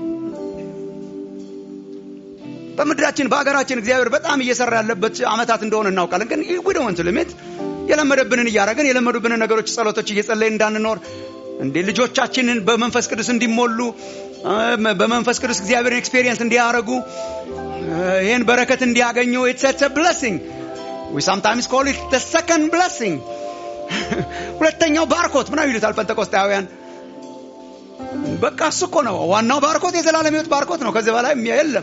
በምድራችን በሀገራችን እግዚአብሔር በጣም እየሰራ ያለበት አመታት እንደሆነ እናውቃለን። ግን ዊ ዶንት ዋንት ቱ ሊሚት የለመደብንን እያረግን የለመዱብንን ነገሮች ጸሎቶች እየጸለይን እንዳንኖር እንዴ ልጆቻችንን በመንፈስ ቅዱስ እንዲሞሉ በመንፈስ ቅዱስ እግዚአብሔርን ኤክስፔሪየንስ እንዲያረጉ ይህን በረከት እንዲያገኙ ኢትስ ብለሲንግ ዊ ሳምታይምስ ኮል ኢት ዘ ሰከንድ ብለሲንግ ሁለተኛው ባርኮት ምናምን ይሉታል ጴንጠቆስጣውያን። በቃ እሱ እኮ ነው ዋናው ባርኮት፣ የዘላለም ሕይወት ባርኮት ነው። ከዚህ በላይ የለም።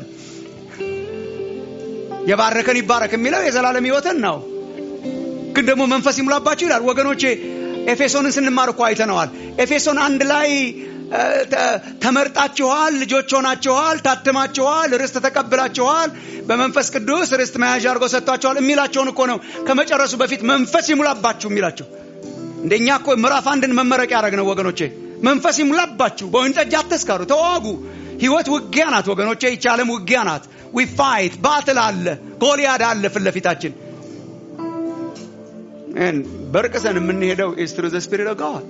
የባረከን ይባረክ የሚለው የዘላለም ሕይወትን ነው። ግን ደግሞ መንፈስ ይሙላባችሁ ይላል ወገኖቼ። ኤፌሶንን ስንማር እኮ አይተነዋል። ኤፌሶን አንድ ላይ እ፣ ተ- ተመርጣችኋል፣ ልጆች ሆናችኋል፣ ታትማችኋል፣ ርስት ተቀብላችኋል፣ በመንፈስ ቅዱስ ርስት መያዣ አድርጎ ሰጥቷችኋል የሚላቸውን እኮ ነው ከመጨረሱ በፊት መንፈስ ይሙላባችሁ የሚላቸው። እንደኛ እኮ ምዕራፍ አንድን መመረቂያ ያደረግ ነው ወገኖቼ። መንፈስ ይሙላባችሁ፣ በወይን ጠጅ አትስከሩ፣ ተዋጉ። ህይወት ውጊያ ናት ወገኖቼ። ይቺ ዓለም ውጊያ ናት። ዊ ፋይት ባትል አለ፣ ጎልያድ አለ ፊት ለፊታችን። And በርቅሰን የምንሄደው is through the spirit of God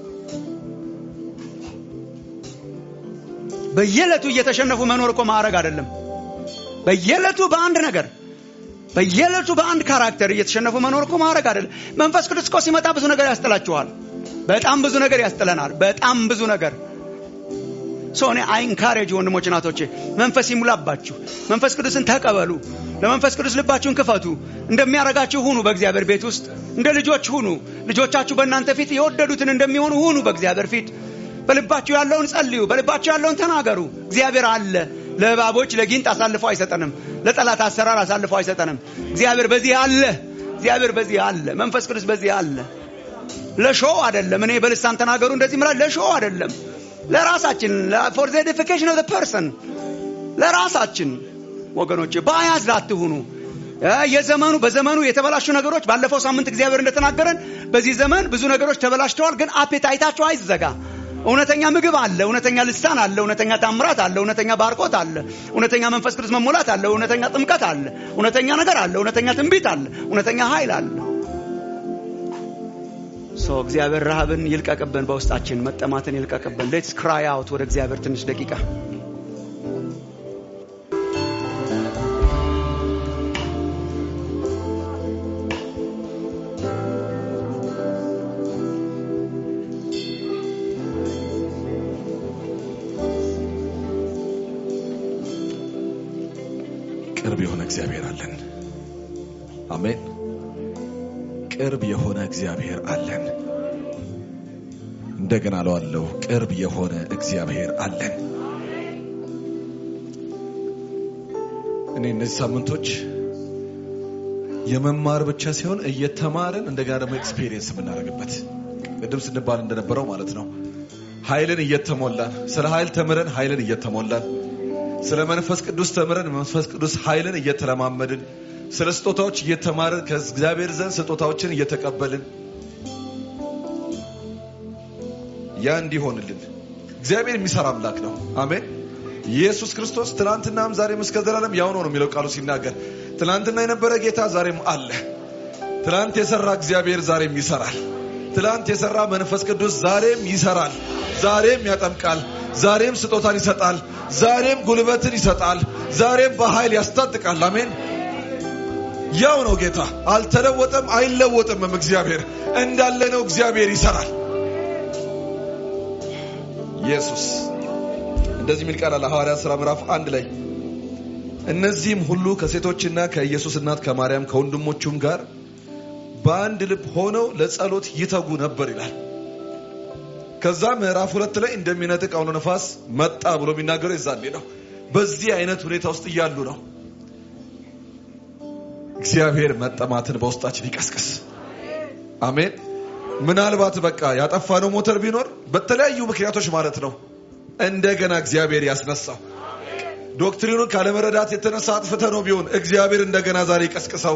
በየዕለቱ እየተሸነፉ መኖር እኮ ማዕረግ አይደለም። በየዕለቱ በአንድ ነገር በየዕለቱ በአንድ ካራክተር እየተሸነፉ መኖር እኮ ማዕረግ አይደለም። መንፈስ ቅዱስ እኮ ሲመጣ ብዙ ነገር ያስጥላችኋል። በጣም ብዙ ነገር ያስጥለናል። በጣም ብዙ ነገር ሶ እኔ አይንካሬጅ ወንድሞች ናቶቼ፣ መንፈስ ይሙላባችሁ። መንፈስ ቅዱስን ተቀበሉ። ለመንፈስ ቅዱስ ልባችሁን ክፈቱ። እንደሚያረጋችሁ ሁኑ። በእግዚአብሔር ቤት ውስጥ እንደ ልጆች ሁኑ። ልጆቻችሁ በእናንተ ፊት የወደዱትን እንደሚሆኑ ሁኑ። በእግዚአብሔር ፊት በልባችሁ ያለውን ጸልዩ። በልባችሁ ያለውን ተናገሩ። እግዚአብሔር አለ። ለእባቦች ለጊንጥ አሳልፎ አይሰጠንም። ለጠላት አሰራር አሳልፎ አይሰጠንም። እግዚአብሔር በዚህ አለ። እግዚአብሔር በዚህ አለ። መንፈስ ቅዱስ በዚህ አለ። ለሾው አይደለም። እኔ በልሳን ተናገሩ እንደዚህ ምላ ለሾው አይደለም። ለራሳችን ፎር ዘ ኤዲፊኬሽን ኦፍ ዘ ፐርሰን ለራሳችን ወገኖቼ ባያዝ አትሁኑ። እ የዘመኑ በዘመኑ የተበላሹ ነገሮች ባለፈው ሳምንት እግዚአብሔር እንደተናገረን በዚህ ዘመን ብዙ ነገሮች ተበላሽተዋል። ግን አፔታይታቸው አይዘጋ። እውነተኛ ምግብ አለ፣ እውነተኛ ልሳን አለ፣ እውነተኛ ታምራት አለ፣ እውነተኛ ባርኮት አለ፣ እውነተኛ መንፈስ ቅዱስ መሞላት አለ፣ እውነተኛ ጥምቀት አለ፣ እውነተኛ ነገር አለ፣ እውነተኛ ትንቢት አለ፣ እውነተኛ ኃይል አለ። ሶ እግዚአብሔር ረሃብን ይልቀቅብን፣ በውስጣችን መጠማትን ይልቀቅብን። ሌትስ ክራይ አውት ወደ እግዚአብሔር ትንሽ ደቂቃ ቅርብ የሆነ እግዚአብሔር አለን። አሜን። ቅርብ የሆነ እግዚአብሔር አለን። እንደገና እለዋለሁ፣ ቅርብ የሆነ እግዚአብሔር አለን። እኔ እነዚህ ሳምንቶች የመማር ብቻ ሲሆን እየተማርን እንደገና ደግሞ ኤክስፔሪየንስ የምናደርግበት ቅድም ስንባል እንደነበረው ማለት ነው። ኃይልን እየተሞላን ስለ ኃይል ተምረን ኃይልን እየተሞላን ስለ መንፈስ ቅዱስ ተምረን መንፈስ ቅዱስ ኃይልን እየተለማመድን ስለ ስጦታዎች እየተማርን ከእግዚአብሔር ዘንድ ስጦታዎችን እየተቀበልን ያ እንዲሆንልን እግዚአብሔር የሚሰራ አምላክ ነው። አሜን። ኢየሱስ ክርስቶስ ትናንትናም ዛሬም እስከ ዘላለም ያው ነው ነው የሚለው ቃሉ ሲናገር፣ ትናንትና የነበረ ጌታ ዛሬም አለ። ትናንት የሰራ እግዚአብሔር ዛሬም ይሰራል። ትናንት የሰራ መንፈስ ቅዱስ ዛሬም ይሰራል። ዛሬም ያጠምቃል። ዛሬም ስጦታን ይሰጣል። ዛሬም ጉልበትን ይሰጣል። ዛሬም በኃይል ያስታጥቃል። አሜን። ያው ነው ጌታ፣ አልተለወጠም፣ አይለወጥምም። እግዚአብሔር እንዳለ ነው። እግዚአብሔር ይሰራል። ኢየሱስ እንደዚህ የሚል ቃል አለ ሐዋርያት ሥራ ምዕራፍ አንድ ላይ እነዚህም ሁሉ ከሴቶችና ከኢየሱስ እናት ከማርያም ከወንድሞቹም ጋር በአንድ ልብ ሆነው ለጸሎት ይተጉ ነበር ይላል። ከዛ ምዕራፍ ሁለት ላይ እንደሚነጥቅ አውሎ ነፋስ መጣ ብሎ የሚናገረው የዛኔ ነው። በዚህ አይነት ሁኔታ ውስጥ እያሉ ነው እግዚአብሔር መጠማትን በውስጣችን ይቀስቅስ። አሜን። ምናልባት በቃ ያጠፋነው ሞተር ቢኖር በተለያዩ ምክንያቶች ማለት ነው እንደገና እግዚአብሔር ያስነሳው። ዶክትሪኑን ካለመረዳት የተነሳ አጥፍተ ነው ቢሆን እግዚአብሔር እንደገና ዛሬ ይቀስቅሰው።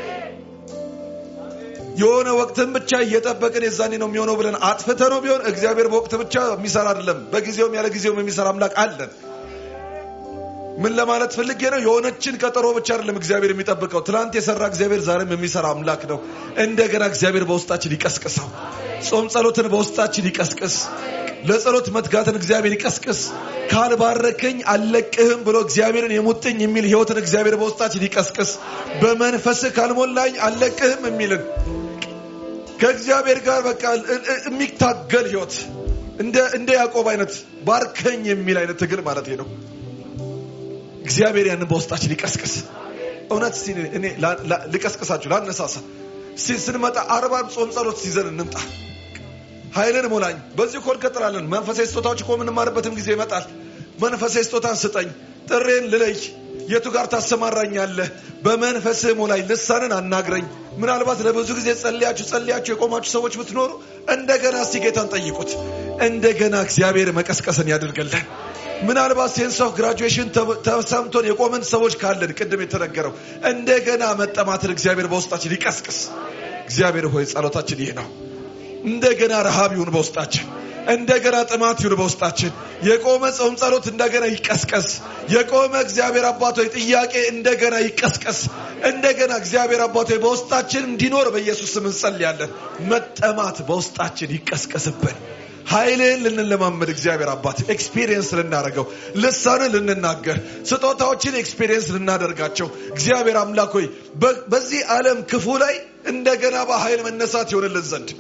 የሆነ ወቅትን ብቻ እየጠበቅን የዛኔ ነው የሚሆነው ብለን አጥፍተ ነው ቢሆን እግዚአብሔር በወቅት ብቻ የሚሰራ አይደለም፣ በጊዜውም ያለ ጊዜውም የሚሰራ አምላክ አለን። ምን ለማለት ፈልጌ ነው? የሆነችን ቀጠሮ ብቻ አይደለም እግዚአብሔር የሚጠብቀው። ትናንት የሰራ እግዚአብሔር ዛሬም የሚሰራ አምላክ ነው። እንደገና እግዚአብሔር በውስጣችን ይቀስቅሰው። ጾም ጸሎትን በውስጣችን ይቀስቅስ። ለጸሎት መትጋትን እግዚአብሔር ይቀስቅስ። ካልባረከኝ አልለቅህም ብሎ እግዚአብሔርን የሙጥኝ የሚል ህይወትን እግዚአብሔር በውስጣችን ይቀስቅስ። በመንፈስህ ካልሞላኝ አልለቅህም የሚልን ከእግዚአብሔር ጋር በቃ የሚታገል ህይወት እንደ እንደ ያዕቆብ አይነት ባርከኝ የሚል አይነት ትግል ማለት ነው። እግዚአብሔር ያንን በውስጣችን ይቀስቅስ። እውነት እስቲ እኔ ልቀስቅሳችሁ ላነሳሳ። እስቲ ስንመጣ አርባ ጾም ጸሎት ሲዘን እንምጣ። ኃይልን ሞላኝ። በዚህ እኮ እንቀጥላለን። መንፈሳዊ ስጦታዎች እኮ የምንማርበትም ጊዜ ይመጣል። መንፈሳዊ ስጦታን ስጠኝ፣ ጥሬን ልለይ፣ የቱ ጋር ታሰማራኛለህ? በመንፈስህ ሙላኝ፣ ልሳንን አናግረኝ። ምናልባት ለብዙ ጊዜ ጸልያችሁ ጸልያችሁ የቆማችሁ ሰዎች ብትኖሩ እንደገና እስቲ ጌታን ጠይቁት። እንደገና እግዚአብሔር መቀስቀስን ያድርገልን። ምናልባት ሴንስ ኦፍ ግራጁዌሽን ተሰምቶን የቆመን ሰዎች ካለን ቅድም የተነገረው እንደገና መጠማትን እግዚአብሔር በውስጣችን ይቀስቅስ። እግዚአብሔር ሆይ ጸሎታችን ይህ ነው። እንደገና ረሃብ ይሁን በውስጣችን። እንደገና ጥማት ይሁን በውስጣችን። የቆመ ጾም ጸሎት እንደገና ይቀስቀስ። የቆመ እግዚአብሔር አባቶይ ጥያቄ እንደገና ይቀስቀስ። እንደገና እግዚአብሔር አባቶይ በውስጣችን እንዲኖር በኢየሱስ ስም እንጸልያለን። መጠማት በውስጣችን ይቀስቀስብን። ኃይልን ልንለማመድ እግዚአብሔር አባት ኤክስፒሪየንስ ልናደርገው ልሳንን ልንናገር ስጦታዎችን ኤክስፒሪየንስ ልናደርጋቸው እግዚአብሔር አምላክ ሆይ በዚህ ዓለም ክፉ ላይ እንደገና በኃይል መነሳት ይሆንልን ዘንድ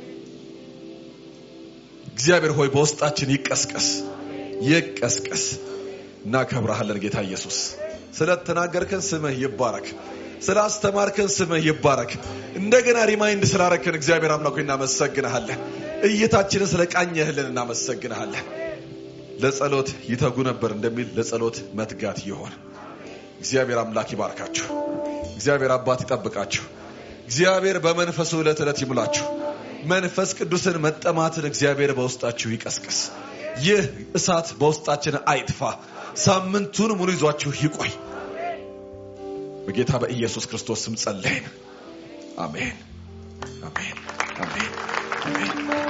እግዚአብሔር ሆይ በውስጣችን ይቀስቀስ ይቀስቀስ። እናከብረሃለን ጌታ ኢየሱስ። ስለተናገርከን ስምህ ይባረክ። ስላስተማርከን ስምህ ይባረክ። እንደገና ሪማይንድ ስላረከን እግዚአብሔር አምላክ ሆይ እናመሰግንሃለን። እይታችንን ስለ ቃኘህልን እናመሰግንሃለን። ለጸሎት ይተጉ ነበር እንደሚል ለጸሎት መትጋት ይሆን። እግዚአብሔር አምላክ ይባርካችሁ። እግዚአብሔር አባት ይጠብቃችሁ። እግዚአብሔር በመንፈሱ ዕለት ዕለት ይሙላችሁ። መንፈስ ቅዱስን መጠማትን እግዚአብሔር በውስጣችሁ ይቀስቅስ። ይህ እሳት በውስጣችን አይጥፋ። ሳምንቱን ሙሉ ይዟችሁ ይቆይ። በጌታ በኢየሱስ ክርስቶስ ስም ጸለይን። አሜን፣ አሜን፣ አሜን፣ አሜን።